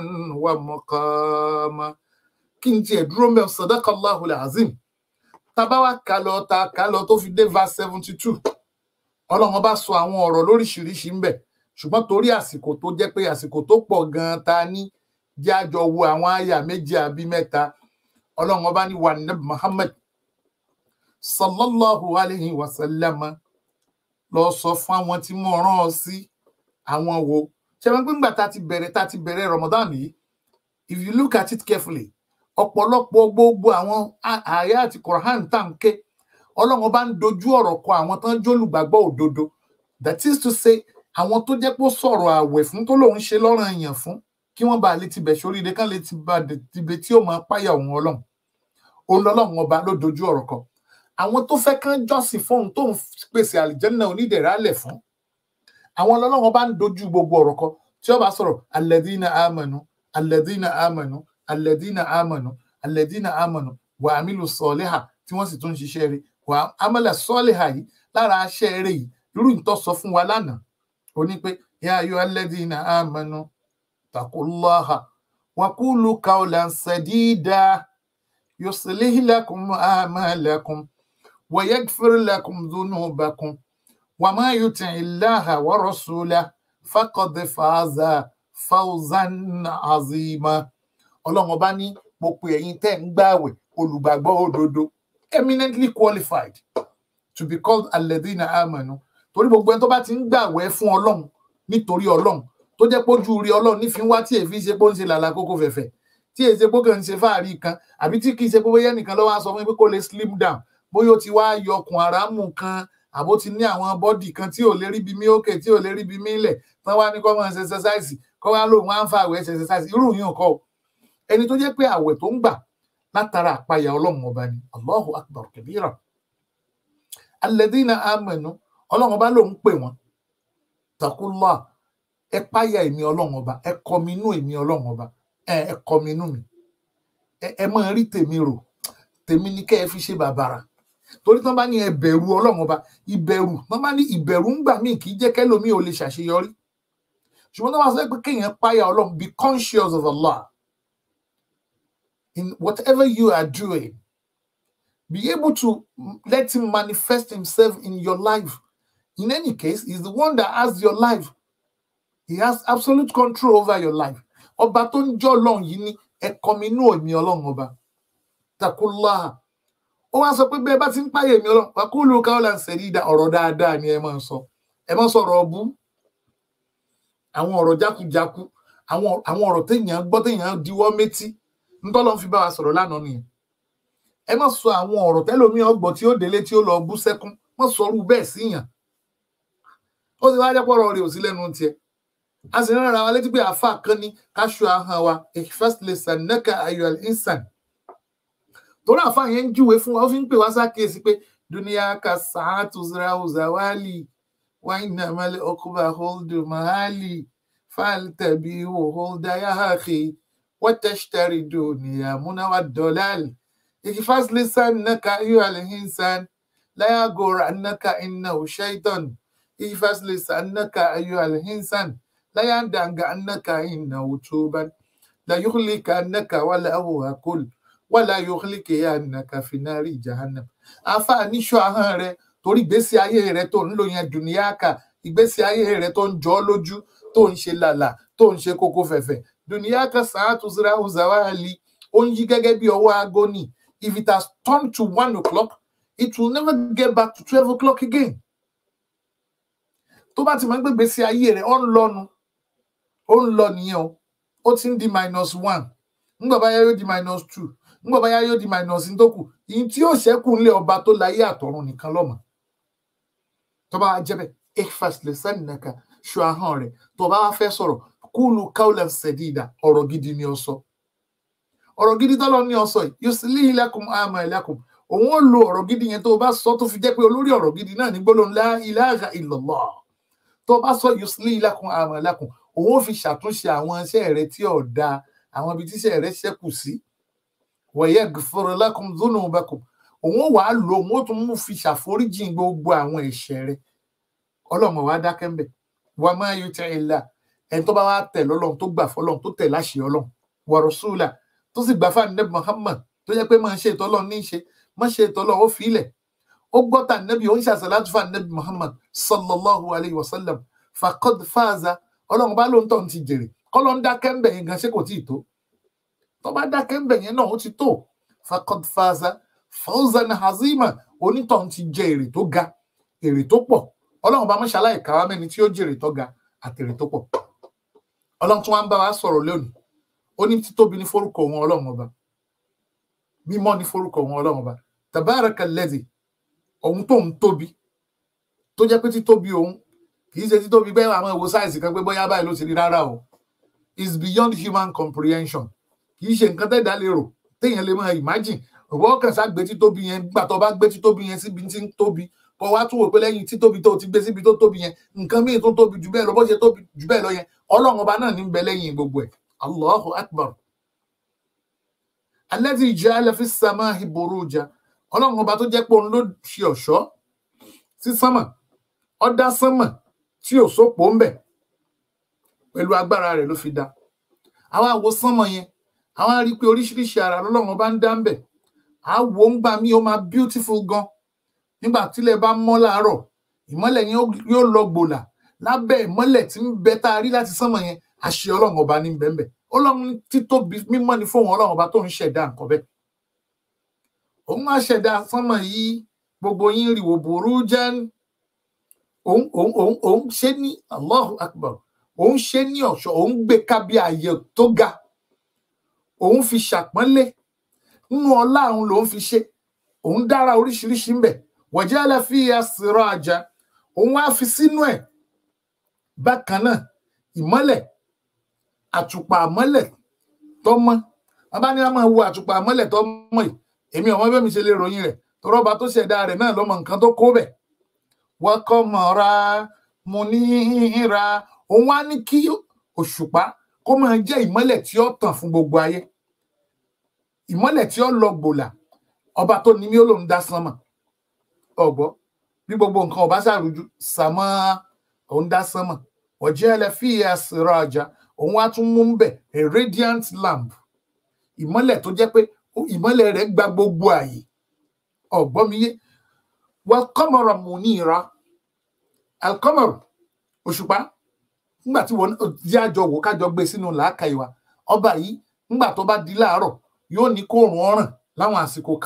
ومقاما kí n tiẹ̀ dúró mẹ́ sadakallahu alazim tabawa kalọ̀ ta kalọ̀ tó fi dé verse seventy two ọlọ́run bá sọ àwọn ọ̀rọ̀ lóríṣiríṣi ń bẹ̀ ṣùgbọ́n torí àsìkò tó jẹ́ pé àsìkò tó pọ̀ gan-an ta ní jẹ́ àjọ wo àwọn àyà méjì àbí mẹ́ta ọlọ́run ọba ní wà ní Muhammad sallallahu alayhi wa sallam lọ sọ fún àwọn tí mo rán ọ sí àwọn wo ṣe wọn gbé ńgbà tá ti bẹ̀rẹ̀ tá ti bẹ̀rẹ̀ Ramadan yìí if you look at it carefully ọ̀pọ̀lọpọ̀ gbogbo àwọn àyà àti Quran tá n ké Ọlọ́run bá ń dojú ọ̀rọ̀ kọ àwọn tán jólùgbàgbọ́ òdodo that is to say àwọn tó jẹ́ pé ó sọ̀rọ̀ àwẹ̀ fún tó lòun ṣe lọ́rùn èèyàn fún kí wọ́n bá lè tibẹ̀ sóríire kán lè tibẹ̀ tí ó máa páyà òun Ọlọ́run òun lọ́lọ́run ọba ló dojú ọ̀rọ̀ kọ àwọn tó fẹ́ kán jọ́sìn fóun tó ń pèsè àlìjẹ́nà onídẹ̀rálẹ̀ fún àwọn ọlọ́run bá ń dojú gbogbo ọ̀rọ̀ kọ tí ó bá sọ̀rọ̀ alẹ́dínà àmọ̀nù alẹ́dínà àmọ̀nù alẹ́dínà àmọ̀nù alẹ́dínà àmọ̀nù wà á mílò sọ́ọ́lẹ́hà tí wọ́n sì tún ń ṣiṣẹ́ rẹ̀ wà á amọ̀lẹ̀ sọ́ọ́lẹ́hà yìí lára aṣẹ́ rẹ̀ yìí irú ìtọ́ sọ fún wa lánàá ó ní pé yá ayọ́ alẹ́dínà àmọ̀nù takullaha wàkúlù kaulan sadida yuslih lakum a'malakum ويغفر لكم ذنوبكم وما يطع الله ورسوله فقد فاز فوزا عظيما ọlọ́run ọba ní mo pe ẹ̀yin tẹ́ ń gbààwẹ̀ olùgbàgbọ́ òdodo eminently qualified to be called alladhina amanu torí gbogbo ẹni tó bá ti ń gbààwẹ̀ fún ọlọ́run nítorí ọlọ́run tó jẹ́ pójú rí ọlọ́run nífi wá tí èéfín ṣe pé ó ń ṣe làlà kókó fẹ̀fẹ̀ tí èsè pé ó kàn ń ṣe fáàrí kan àbí tí kì í ṣe pé bóyá nìkan ló wá sọ fún mi pé kó lè slim down bóyá ó ti wá yọkùn àràmù kan àbó ti ní àwọn bọ́dì kan tí ò lè rí bí mí òkè tí ò lè rí bí mí lẹ̀ tán wá ní kó máa ṣe exercise kó wá lóun wá ń fa àwẹ̀ ṣe exercise irú yìí kọ́ o ẹni tó jẹ́ pé àwẹ̀ tó ń gbà látara àpáyà ọlọ́run ọba ni allahu akbar kabira alladhina amanu ọlọ́run ọba lòun pè wọ́n takullah ẹ páyà èmi ọlọ́run ọba ẹ kọminú èmi ọlọ́run ọba ẹ kọminú mi ẹ máa rí tèmi rò tèmi ní kẹ́ ẹ fi ṣe bàbàrà torí tán bá ní ẹ bẹ̀rù ọlọ́run ọba ìbẹ̀rù tán bá ní ìbẹ̀rù ń gbà míì kì í jẹ́ kẹ́lòmí ò lè ṣàṣeyọrí ṣùgbọ́n tán bá sọ pé kéèyàn páyà ọlọ́run be conscious of Allah in whatever you are doing be able to let him manifest himself in your life in any case he's the one that has your life he has absolute control over your life ọba tó ń jọ́ ọlọ́run yìí ní ẹ kọminú èmi ọlọ́run ọba takullaha ó wá sọ pé bẹ́ẹ̀ bá ti ń páyè mi ọlọ́run wàkúlù káwọ́lá ń sẹ̀rí ìdá ọ̀rọ̀ dáadáa ni ẹ máa ń sọ ẹ máa ń sọ̀rọ̀ ọbú àwọn ọ̀rọ̀ jákujáku àwọn àwọn ọ̀rọ̀ téèyàn gbọ́ téèyàn diwọ́ métí ntọ́lọ́ fi bá wa sọ̀rọ̀ lánàá nìyẹn ẹ má sọ àwọn ọ̀rọ̀ tẹ́lómi ọgbọ̀ tí ó délé tí ó lọ bú sẹ́kún má sọ ọrú bẹ́ẹ̀ síyàn ó sì wáá jẹ́pọ̀ ọ̀rọ̀ rẹ̀ ò sí lẹ́nu tiẹ̀ a sì rán ara wa létí pé àáfà kan ní káṣọ ahọ́n wa ìfẹ́sílẹ̀ sànẹ́kà ayọ̀ ìsàn torí àáfà yẹn ń júwe fún wa ó fi ń pè wá sákèésí pé dúníyà ka sàátù zrawzawali wáyínà mẹ́lẹ̀ ọkùnrin àhóldù mahali fàlítẹ̀bí òhóldà yáhàkì wọ́tẹ̀ṣtẹ̀rì dùnìyà múnáwá dọ́làlì ìfẹ́sílẹ̀ sànẹ́kà ayọ̀ ìsàn láyàgòrò ànákà iná òṣèìtàn ìfẹ́sílẹ̀ sànẹ́kà ayọ̀ ìsàn láyàndàǹgà ànákà iná òtúbàn láyùkúlìkà ànákà wàlà àwòhákùl wàlà yòókùlìkà ànákà fìnnárì jahannam àǹfààní ṣọ ahọ́n rẹ torí ìgbésí ayé rẹ tó ń lò yẹn dùnìyàkà ìgbésí ayé rẹ tó ń jọ ọ́ lójú tó ń ṣe làlà tó ń ṣe kókó fẹ̀fẹ̀ dùnìyàkà sàátù zira uzawali ó ń yí gẹ́gẹ́ bí ọwọ́ aago ni if it has turned to one o'clock it will never get back to twelve o'clock again tó bá ti máa ń gbégbé sí ayé rẹ ó ń lọnu ó ń lọ nìyẹn o ó ti ń di minus one ńgbà báyá yóò di minus two ńgbà báyá yóò di minus ní tó kù ìyí tí yóò ṣẹ́kù ńlẹ̀ ọba tó láyé àtọ̀run nìkan lọ́mọ tó bá jẹ́ bẹ́ẹ̀ ekfas lè sẹ́nìnàkà ṣọ ahọ́n rẹ̀ tó bá wá fẹ́ sọ̀rọ̀ kúlù káwùlẹ̀ ṣẹ̀dídà ọ̀rọ̀ gidi ni ó sọ ọ̀rọ̀ gidi tọ́lọ́ ní ó sọ yìí yóò sì lé ilẹ̀kùn àmọ́ ilẹ̀kùn òun ó lo ọ̀rọ̀ gidi yẹn tó o bá sọ tó fi jẹ́ pé olórí ọ̀rọ̀ gidi náà ní gbólóhùn la ilaha illallah tó o bá sọ yóò sì lé ilẹ̀kùn àmọ́ ilẹ̀kùn òun ó fi ṣàtúnṣe àwọn iṣẹ́ rẹ tí ò da àwọn ibi tíṣẹ́ rẹ ṣẹ́kù sí wa yaghfir lakum dhunubakum òun ó wàá lò òun ó tún mú fi ṣàforíjì gbogbo àwọn ẹ̀ṣẹ̀ rẹ ọlọ́mọ wa dákẹ́ ń bẹ̀ wa ma yuti illah ẹni tó bá wá tẹ̀ lọ́lọ́run tó gbà fọlọ́run tó tẹ̀ láṣẹ ọlọ́run wa rasula tó sì gbà fún ànábì Muhammad tó jẹ́ pé máa ń ṣe ètò ọlọ́run ní í ṣe má ṣe ètò ọlọ́run ó fi ilẹ̀ ó gbọ́ tà nẹ́bí ó ń ṣàṣàlátù fún ànábì Muhammad sallallahu alayhi wa sallam faqad faza ọlọ́run bá lóun tó ń ti jèrè kọ́lọ́ ń dákẹ́ ń bẹ̀ yẹn gan ṣé kò tí ì tó tó bá dákẹ́ ń bẹ̀ yẹn náà ó ti tó faqad faza fawzan hazima onítọ̀ ń ti jẹ èrè tó ga èrè tó pọ̀ ọlọ́run bá mọ́ṣálá ìkàwá mẹ́ni tí ó jèrè tó ga àtèrè tó pọ̀ ọlọ́run tún wá ń bá wa sọ̀rọ̀ lónìí ó ní títóbi ní forúkọ òun ọlọ́run ọba mímọ́ ní forúkọ òun ọlọ́run ọba tabaraka lẹ́dì òun tó ń tóbi tó jẹ́ pé títóbi òun kì í ṣe títóbi bẹ́ẹ̀ àwọn ìwò sáìsì kan pé bóyá báyìí ló ti rí rárá o is beyond human comprehension kì í ṣe nǹkan tẹ́ẹ̀dá lè rò téèyàn lè máa imagine òwò ọkàn sá gbé títóbi yẹn gbà tó bá gbé títóbi yẹn síbi tí ń tóbi kó wá tún wò pé lẹ́yìn títóbi tó ti gbé síbi tó tóbi yẹn nǹkan míì tó tóbi jù bẹ́ẹ̀ lọ bó ṣe tóbi jù bẹ́ẹ̀ lọ yẹn ọlọ́run ọba náà ní ń bẹ lẹ́yìn gbogbo ẹ̀ allahu akbar alladhi ja'ala fi samahi buruja ọlọ́run ọba tó jẹ́ pé òun ló ṣe ọ̀ṣọ́ sí sánmà ó dá sánmà tí ò sópò ń bẹ pẹ̀lú agbára rẹ̀ ló fi dá àwa wo sánmà yẹn àwa rí i pé oríṣiríṣi ara lọ́lọ́run ọba ń dá ń bẹ à wo ń gbà mí ó máa beautiful gan nígbà tílẹ̀ bá mọ́ láàárọ̀ ìmọ́lẹ̀ yẹn yóò lọ gbòlà lábẹ́ ìmọ́lẹ̀ tí ń bẹ tá a rí láti sánmà yẹn àṣẹ ọlọ́run ọba ní bẹ́ẹ̀ bẹ́ẹ̀ ọlọ́run títóbi mímọ́ ni fóun ọlọ́run ọba tó ń ṣẹ̀dá nǹkan bẹ́ẹ̀ òun á ṣẹ̀dá sánmà yìí gbogbo yín rí wò burú jẹ́ òun òun òun òun ṣe ní Allahu Akbar òun ṣe ní ọ̀ṣọ́ òun gbé kábí ààyè tó ga òun fi ṣàpọ́nlé nínú ọlá òun lòun fi ṣe òun dára oríṣiríṣi ń bẹ wajala fiya siraja òun wá fi sínú ẹ̀ bákan náà ìmọ́lẹ̀ àtùpà àmọ́lẹ̀ tọ́mọ́ bàbá ní a máa wo àtùpà àmọ́lẹ̀ tọ́mọ́ yìí èmi ọmọ bẹ́ẹ̀ mi ṣe lè ròyìn rẹ̀ tọrọba tó ṣẹ̀dá rẹ̀ náà lọ́mọ nǹkan tó kó bẹ̀ wọ́n kọ́ mọ̀ra mo ní ra òun wá ní kí òṣùpá kó máa jẹ́ ìmọ́lẹ̀ tí ó tàn fún gbogbo ayé ìmọ́lẹ̀ tí ó lọ gbòlà ọba tó ní mí ó lòun dá sánmà ọ̀gbọ́ bí gbogbo nǹkan ọba ṣàrújú sàmọ́ òun dá sánmà ọ̀jẹ́ ẹlẹ́fíà siraja òun wá tún mú bẹ̀ a radiant lamp ìmọ́lẹ̀ tó jẹ́ pé ìmọ́lẹ̀ rẹ̀ gba gbogbo ààyè ọ̀gbọ́miyé wal qamara munira alqamar òṣùpá nígbà tí wọn jẹ́ àjọ wò kájọ gbé sínú làákà ìwà ọba yìí nígbà tó bá di láàárọ̀ yóò ní kóòrùn ọ̀ràn láwọn àsìkò kan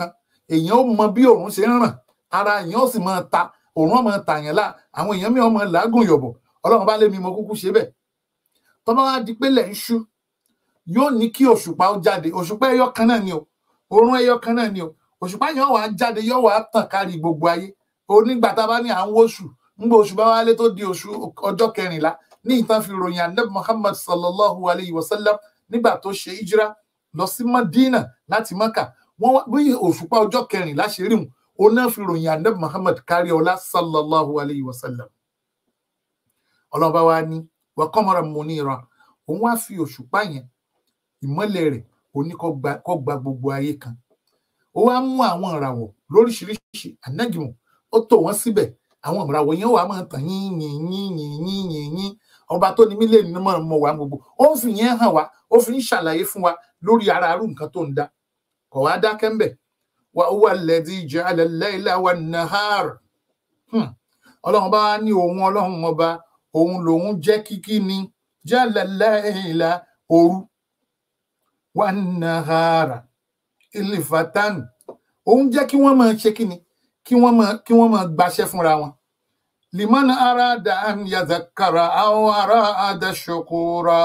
èèyàn ó mọ bí òòrùn ṣe ń ràn ara èèyàn ó sì máa ta òòrùn ó máa tàyàn lá àwọn èèyàn mi ó máa làágùn yọ̀bọ̀ ọlọ́run bá lé mi mo kúkú ṣe bẹ́ẹ̀ tọ́ba wá di pé lẹ̀ ń ṣú yóò ní kí òṣùpá ó jáde òṣùpá ẹyọ kan náà ni o òòrùn ẹyọ kan náà ni o òṣùpá yẹn wàá jáde yóò wàá tàn kárí gbogbo ayé onígbà tá a bá ní à ń wóṣù ńgbà oṣù bá wálé tó di oṣù ọjọ́ kẹrìnlá ní ìtàn fi ròyìn anabi muhammad sallallahu alayhi wa sallam nígbà tó ṣe hijira lọ sí madina láti maka wọn wá bí òṣùpá ọjọ́ kẹrìnlá ṣe rí wọn òun náà fi ròyìn anabi muhammad kárí ọlá sallallahu alayhi wa sallam ọlọ́ba wa ní wa qamaran munira òun wá fi òṣùpá yẹn ìmọ́lẹ̀ rẹ̀ òní kó gba gbogbo ayé kan ó wá mú àwọn ìràwọ̀ lóríṣiríṣi ànágìmọ̀ ó tò wọ́n síbẹ̀ àwọn ìràwọ̀ yẹn wà máa tàn yín yín yín yín yín yín yín ọba tó ní mílíọ̀nù ní mọ̀ mọ̀ wá gbogbo ó ń fi yẹn hàn wá ó fi ń ṣàlàyé fún wa lórí ara arú nǹkan tó ń dá kò wá dákẹ́ ńbẹ̀ wa huwa alladhi ja'ala al-layla wan-nahar ọlọ́run bá ní òun ọlọ́run ọba òun lòun jẹ́ kíkí ni ja'ala al-layla òru wan-nahara ilifatan òun jẹ́ kí wọ́n máa ṣe kíni kí wọ́n máa kí wọ́n máa gbaṣẹ́ fúnra wọn liman arada an yazakara aw arada shukura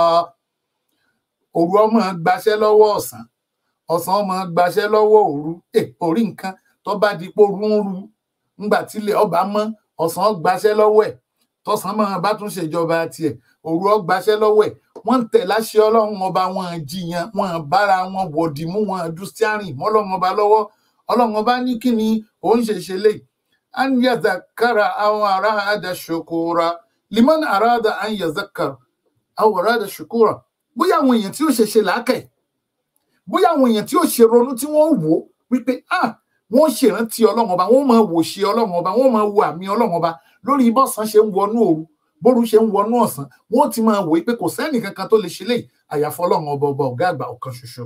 òru ọmọ gbaṣẹ́ lọ́wọ́ ọ̀sán ọ̀sán ọmọ gbaṣẹ́ lọ́wọ́ òru ẹ orí nǹkan tó bá di pé òru ń ru ńgbà tílẹ̀ ọba mọ́ ọ̀sán gbaṣẹ́ lọ́wọ́ ẹ̀ tọ̀sán máa bá tún ṣèjọba tiẹ̀ òru ọ gbaṣẹ́ lọ́wọ́ ẹ̀ wọ́n ń tẹ̀ láṣẹ ọlọ́run ọba wọn jiyàn wọn bára wọn wọ̀dì mú wọn du stiarin mọ́lọ́run ọba lọ́wọ́ ọlọ́run ọba ní kí ni òun ṣe ṣe lè an yazakara àwọn ará àdá ṣokora liman arada an yazakara àwọn ará àdá ṣokora bóyá àwọn èèyàn tí ó ṣe ṣe làákẹ́ bóyá àwọn èèyàn tí ó ṣe ronú tí wọ́n wò ó wípé ah wọ́n ṣèrántí ọlọ́run ọba wọ́n máa wò ṣe ọlọ́run ọba wọ́n máa wo àmì ọlọ́run ọba lórí bọ́sán ṣe ń wọnú òru bóru ṣe ń wọnú ọ̀sán wọ́n ti máa wòye pé kò sẹ́nì kankan tó lè ṣe léyìí àyàfọ́ ọlọ́run ọba ọba ọ̀gá àgbà ọ̀kan ṣoṣo.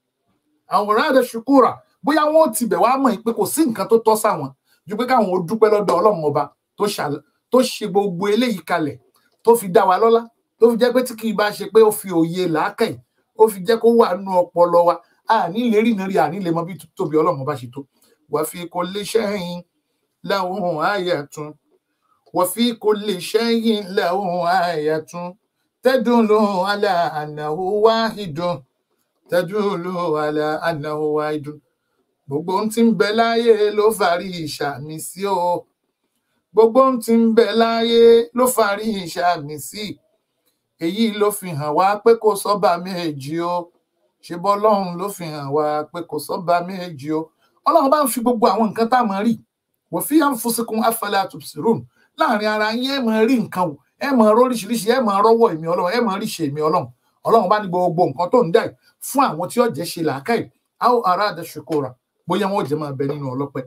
àwòrán àdẹ ṣùkúrà bóyá wọ́n ti bẹ̀ wá mọ̀ pé kò sí nǹkan tó tọ́ sáwọn ju pé káwọn ó dúpẹ́ lọ́dọ̀ ọlọ́run ọba tó ṣe gbogbo eléyìí kalẹ̀ tó fi dá wa lọ́lá tó fi jẹ́ pé tí kì í bá ṣe pé ó fi òye làákàyè ó fi jẹ́ kó wà nú ọpọlọ wa àní lè rí nàrí àní lè mọ bí tóbi ọlọ́run ọba ṣe tó wà fi kò lè ṣẹ́yìn láwọn àyàtún وفي كل شيء له آية تدل على أنه واحد تدل على أنه واحد gbogbo ohun tí ń bẹ láyé ló fàárí ìṣàmì sí o gbogbo ohun tí ń bẹ láyé ló fàárí ìṣàmì sí èyí ló fi hàn wá pé kò sọ́ba méjì o ṣe bọ́lọ́run ló fi hàn wá pé kò sọ́ba méjì o ọlọ́run bá ń fi gbogbo àwọn nǹkan tá a mọ̀ rí wọ́n fi anfusikum afala tubsirun láàrin ara yín ẹ máa rí nǹkan wò ẹ máa róríṣiríṣi ẹ máa rọ́wọ́ èmi Ọlọ́run ẹ máa rí ṣe èmi Ọlọ́run Ọlọ́run bá ní gbogbo nǹkan tó ń dà fún àwọn tí ó jẹ́ ṣe làákàyè àwọn ará àdẹsùkòrà bóyá wọn ò jẹ́ máa bẹ nínú ọlọ́pẹ́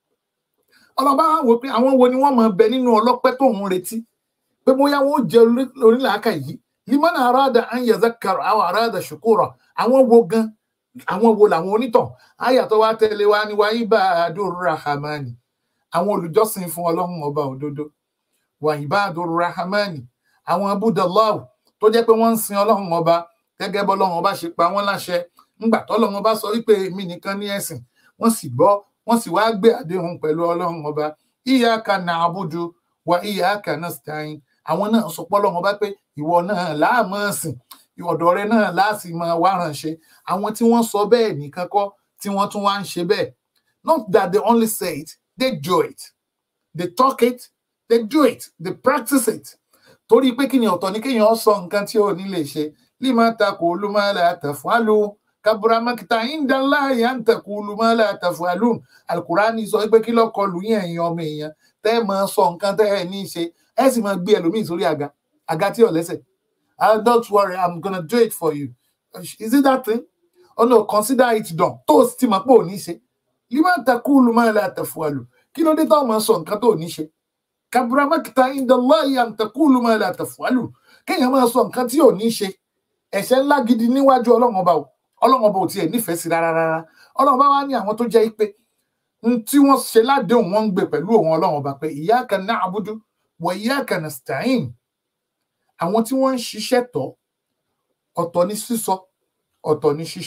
Ọlọ́run bá wò pé àwọn wo ni wọ́n máa bẹ nínú ọlọ́pẹ́ tó ń retí pé bóyá wọn ò jẹ́ onílàákàyè yìí limana arada an yazakar àwọn ará àdẹsùkòrà àwọn wo gan àwọn wo làwọn onítàn ayàtọ̀ wa tẹ̀lé wa ni wa ibadur rahmani àwọn olùjọ́sìn fún Ọlọ́run ọba òdodo wà ibadur rahmani àwọn abudulawo tó jẹ́ pé wọ́n ń sin Ọlọ́run ọba gẹ́gẹ́ bọ́lọ́run ọba ṣe pa wọ́n láṣẹ ńgbà tọ́lọ́run ọba sọ wípé èmi nìkan ní ẹ̀sìn wọ́n sì gbọ́ wọ́n sì wáá gbé àdéhùn pẹ̀lú Ọlọ́run ọba iyyaka na'budu wa iyyaka nasta'in àwọn náà sọ pé Ọlọ́run ọba pé ìwọ náà láàmú ẹ̀sìn ọ̀dọ̀ rẹ náà láàsì máa wá ránṣẹ́ àwọn tí wọ́n sọ bẹ́ẹ̀ nìkan kọ́ tí wọ́n tún wá ń ṣe bẹ́ẹ̀ not that they only say it they do it they talk it they do it they practice it torí pé kí ni ọ̀tọ̀ ní kéèyàn sọ nǹkan tí ò ní lè ṣe lima taqulu ma la taf'alu kabura makita indallahi an taqulu ma la taf'alun alukurani sọ pé kí lọ́kọ lù yín ẹ̀yin ọmọ èèyàn tẹ́ ẹ máa sọ nǹkan tẹ́ ẹ ní í ṣe ẹ sì máa gbé ẹlòmíì sórí àga àga tí ò lẹ́sẹ̀ ah don't worry i'm gonna do it for you is it that thing oh no consider it done tó o sì ti mọ̀ pé ò ní í ṣe lima taqulu ma la taf'alu kí ló dé tó máa sọ nǹkan tó ò ní í ṣe kabura makita indallahi an taqulu ma la taf'alu kéèyàn máa sọ nǹkan tí ò ní í ṣe ẹ̀ṣẹ̀ ńlá gidi níwájú ọlọ́run ọba o ọlọ́run ọba ò tiẹ̀ nífẹ̀ẹ́ sí rárá rárá ọlọ́run ọba wá ní àwọn tó jẹ́ pé n tí wọ́n ṣe ládéhùn wọ́n ń gbé pẹ̀lú òun ọlọ́run ọba pé iyyaka na'budu wa iyyaka nasta'in àwọn tí wọ́n ń ṣiṣẹ́ tọ́ ọ̀tọ̀ ní sísọ ọ̀tọ̀ ní ṣíṣe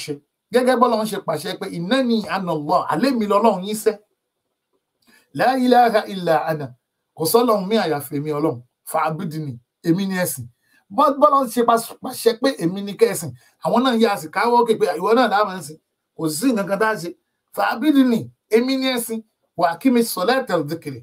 gẹ́gẹ́ bọ́lá ń ṣe pàṣẹ pé innani ana Allah alẹ́ mi lọ́lọ́run yín sẹ́ la ilaha illa ana kò sọ́lọ́run mí àyàfẹ́ mi ọlọ́run fa'budni èmi ni ẹ̀sìn bọ́lá ń ṣe pàṣẹ pé èmi ni kẹ́sìn àwọn náà yà sí káwọ́ òkè pé ìwọ náà láwọn ẹ̀sìn kò sí nǹkan kan tá a ṣe fa'budni èmi ni ẹ̀sìn wà kí mi salata dhikri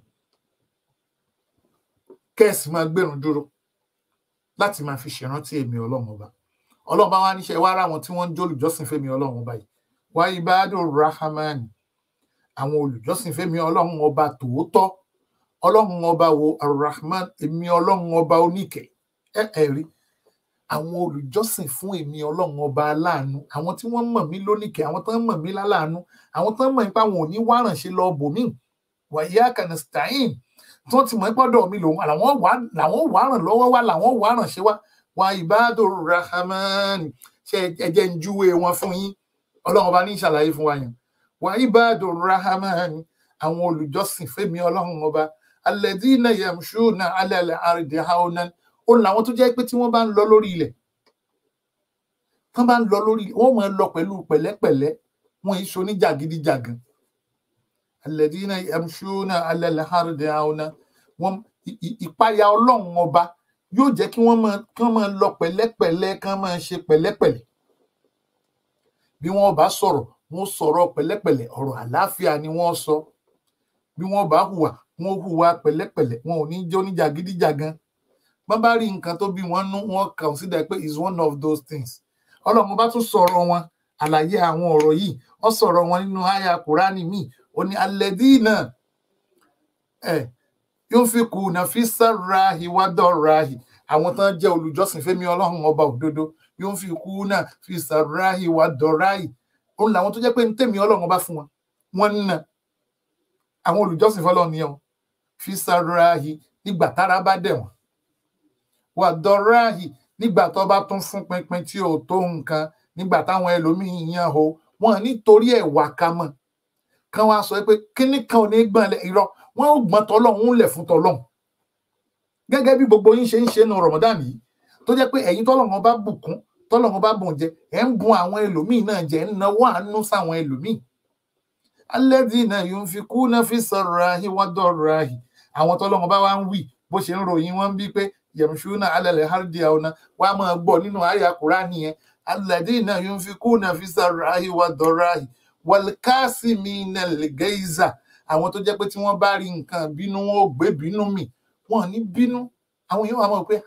kẹ́sì máa gbẹ̀rún dúró láti máa fi ṣèrántí èmi ọlọ́run ọba ọlọ́run bá wá níṣẹ́ wá ráwọn tí wọ́n ń jólùjọ́sìn fẹ́mi ọlọ́run ọba yìí wá ibadu rahman àwọn olùjọ́sìn fẹ́mi ọlọ́run ọba tòótọ́ ọlọ́run ọba wo arahman èmi ọlọ́run ọba oníkẹ́ ẹ ẹ rí àwọn olùjọ́sìn fún èmi ọlọ́run ọba aláàánú àwọn tí wọ́n mọ̀ mí lóníkẹ́ àwọn tó ń mọ̀ mí láláàánú àwọn tó ń mọ̀ nípa àwọn òní wárànṣe lọ bòmí wàyí akanistain tí wọ́n ti mọ̀ gbọ́dọ̀ mi lòun làwọn wà làwọn wà ràn lọ́wọ́ wá làwọn wà ràn ṣe wá wà ibadu rahman ṣe ẹjẹ ń júwe wọn fún yín ọlọ́run ọba ní ìṣàlàyé fún wa yẹn wà ibadu rahman àwọn olùjọ́sìn fẹ́mi ọlọ́run ọba alladhina yamshuna ala al-ardi hawnan ó làwọn tó jẹ́ pé tí wọ́n bá ń lọ lórí ilẹ̀ tán bá ń lọ lórí wọ́n máa lọ pẹ̀lú pẹ̀lẹ́pẹ̀lẹ́ wọn èso ní jàgídíjàgan alladhina yamshuna ala al-ardi hawnan wọn ìpayà ọlọ́run ọba yóò jẹ́ kí wọ́n máa kán máa lọ pẹ̀lẹ́pẹ̀lẹ́ kán máa ṣe pẹ̀lẹ́pẹ̀lẹ́ bí wọ́n bá sọ̀rọ̀ wọ́n sọ̀rọ̀ pẹ̀lẹ́pẹ̀lẹ́ ọ̀rọ̀ àlàáfíà ni wọ́n sọ bí wọ́n bá hùwà wọ́n hùwà pẹ̀lẹ́pẹ̀lẹ́ wọn ò ní jẹ́ oníjàgídíjàgan bọ́n bá rí nǹkan tó bí wọ́n nú wọ́n consider pé is one of those things ọlọ́run bá tún sọ̀rọ̀ wọn àlàyé àwọn ọ̀rọ̀ yìí wọ́n sọ̀rọ̀ wọn nínú àyà kùránì míì ó ní alladhina ẹ̀ yunfikuna fi sarrahi wa darrahi àwọn tán jẹ́ olùjọ́sìn fẹ́mi ọlọ́run ọba òdodo yunfikuna fi sarrahi wa darrahi òun làwọn tó jẹ́ pé ń tèmi ọlọ́run ọba fún wọn wọ́n ń nà àwọn olùjọ́sìn fọlọ́run ni ọ fi sarrahi nígbà tára bá dẹ̀ wọ́n wa darrahi nígbà tó bá tún fún pinpin tí ò tó nǹkan nígbà táwọn ẹlòmíín yan o wọn nítorí ẹ̀ wà ká mọ̀ kán wá sọ pé kíní kan ò ní gbọ́n irọ́ wọn ò gbọ́n tọlọ́hún lẹ̀ fún tọlọ́hún gẹ́gẹ́ bí gbogbo yín ṣe ń ṣe nu Ramadan yìí tó jẹ́ pé ẹ̀yin tọ́lọ́hún bá bùkún tọ́lọ́hún bá bùn jẹ ẹ̀ ń bùn àwọn ẹlòmíì náà jẹ ń náwó àánú sáwọn ẹlòmíì alladhina yunfikuna fi sarrahi wa darrahi àwọn tọ́lọ́hún bá wá ń wí bó ṣe ń ròyìn wọn bí pé yamshuna ala al-ardi hawna wàá máa gbọ́ nínú àyà Kùránì yẹn alladhina yunfikuna fi sarrahi wa darrahi wal kasimina al-ghayza àwọn tó jẹ́ pé tí wọ́n bá rí nǹkan bínú wọn ò gbé bínú mì wọn ò ní bínú àwọn èèyàn wà mọ̀ pé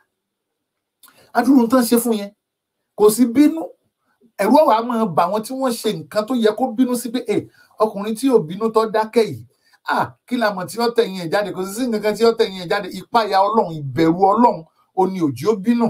adúrú tán ṣe fún yẹn kò sí bínú ẹ̀rù ọ̀wà máa bà wọ́n tí wọ́n ṣe nǹkan tó yẹ kó bínú sí pé ọkùnrin tí ò bínú tó dákẹ́ yìí ah kí la mọ̀ tí ó tẹ̀yìn ẹ̀ jáde kò sí sí nǹkan tí ó tẹ̀yìn ẹ̀ jáde ìpayà ọlọ́run ìbẹ̀rù ọlọ́run ò ní òjì ó bínú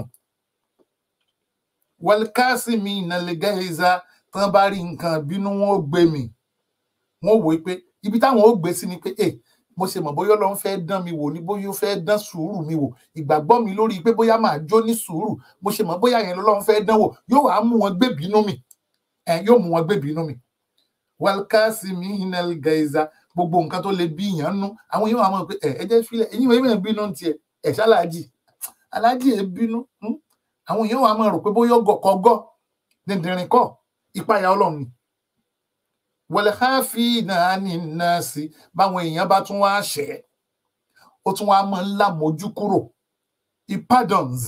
wọlkásí mi ìnàlẹ́gẹ́ ẹ̀za tán bá rí nǹkan bínú wọn ò gbé mi wọn ò wò pé ibi táwọn ò gbé sí ni pé eh mo ṣe mọ̀ bóyá Ọlọ́run fẹ́ dán mi wò ní bóyá ó fẹ́ dán sùúrù mi wò ìgbàgbọ́ mi lórí pé bóyá máa jó ní sùúrù mo ṣe mọ̀ bóyá yẹn lọ́lọ́run fẹ́ dán wò yóò wá mú wọn gbé bínú mi ẹ yóò mú wọn gbé bínú mi wàlkásí mi hinel gaiza gbogbo nǹkan tó lè bí ìyàn nú àwọn yóò wá mọ̀ pé ẹ ẹ jẹ́ filẹ̀ ẹ̀yin ìwé ìwé bínú tiẹ̀ ẹ̀ ṣáláàjì aláàjì ẹ̀ bínú àwọn yóò wá mọ̀ rò pé bóyá ọgọ̀kọ̀gọ̀ dìndìnrín kọ́ ìpayà Ọlọ́run ni wọlẹ́háfì náà ní nọ́ọ̀sì báwọn èèyàn bá tún wá ṣẹ̀ ó tún wá máa ń lámojú kúrò ìpardons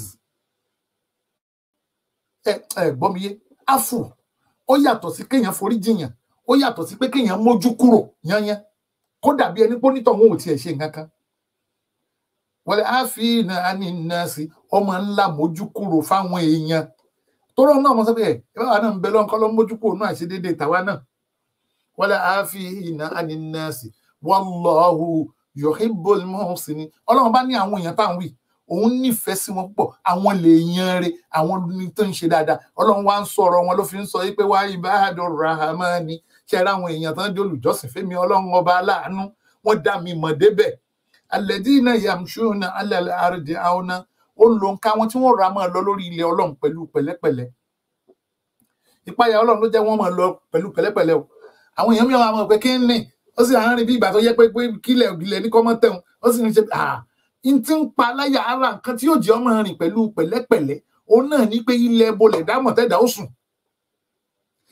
ẹ ẹ gbọ́ mi yé áfù ó yàtọ̀ sí kéèyàn forí jiyàn ó yàtọ̀ sí pé kéèyàn mójú kúrò yányán kó dàbí ẹni pé onítọ̀ wọn ò tiẹ̀ ṣe nǹkan kan wọlẹ́háfì náà ní nọ́ọ̀sì ó máa ń lámojú kúrò fáwọn èèyàn tọ́rọ̀ náà mo sọ pé ẹ báwa náà ń bẹ lọ́nkọ́ lọ́ mójú kúrò náà àṣedéédéé tàwa náà wala afina ani nasi wallahu yuhibbul muhsinin ọlọ́run bá ní àwọn èèyàn tá à ń wí òun nífẹ̀ẹ́ sí wọn púpọ̀ àwọn lè yan re àwọn ní tó ń ṣe dáadáa ọlọ́run wá ń sọ̀rọ̀ wọn ló fi ń sọ yìí pé wá ibadur rahmani ṣe ra àwọn èèyàn tán jẹ́ olùjọ́sìn fẹ́mi ọlọ́run ọba aláàánú wọ́n dá mi mọ̀ débẹ̀ alladina yamshuna ala al-ardi auna ó ń lo nǹka wọn tí wọ́n ra máa lọ lórí ilẹ̀ ọlọ́run pẹ̀lú pẹ̀lẹ́pẹ̀lẹ́ ìpayà ọlọ́run ló jẹ́ wọ́n máa lọ pẹ̀lú pẹ̀lẹ́pẹ̀lẹ́ o àwọn èèyàn mìíràn máa pẹ kí n ní ó sì àárín bí ìgbà tó yẹ pé pé kílẹ̀ ògìlẹ̀ ní kọ́mọ́ tẹ̀hún ó sì ń ṣe à ń tí ń pa láyà ara nǹkan tí yóò jẹ́ ọmọ rìn pẹ̀lú pẹ̀lẹ́pẹ̀lẹ́ òun náà ní pé ilẹ̀ bolẹ̀ dámọ̀ tẹ́dà ó sùn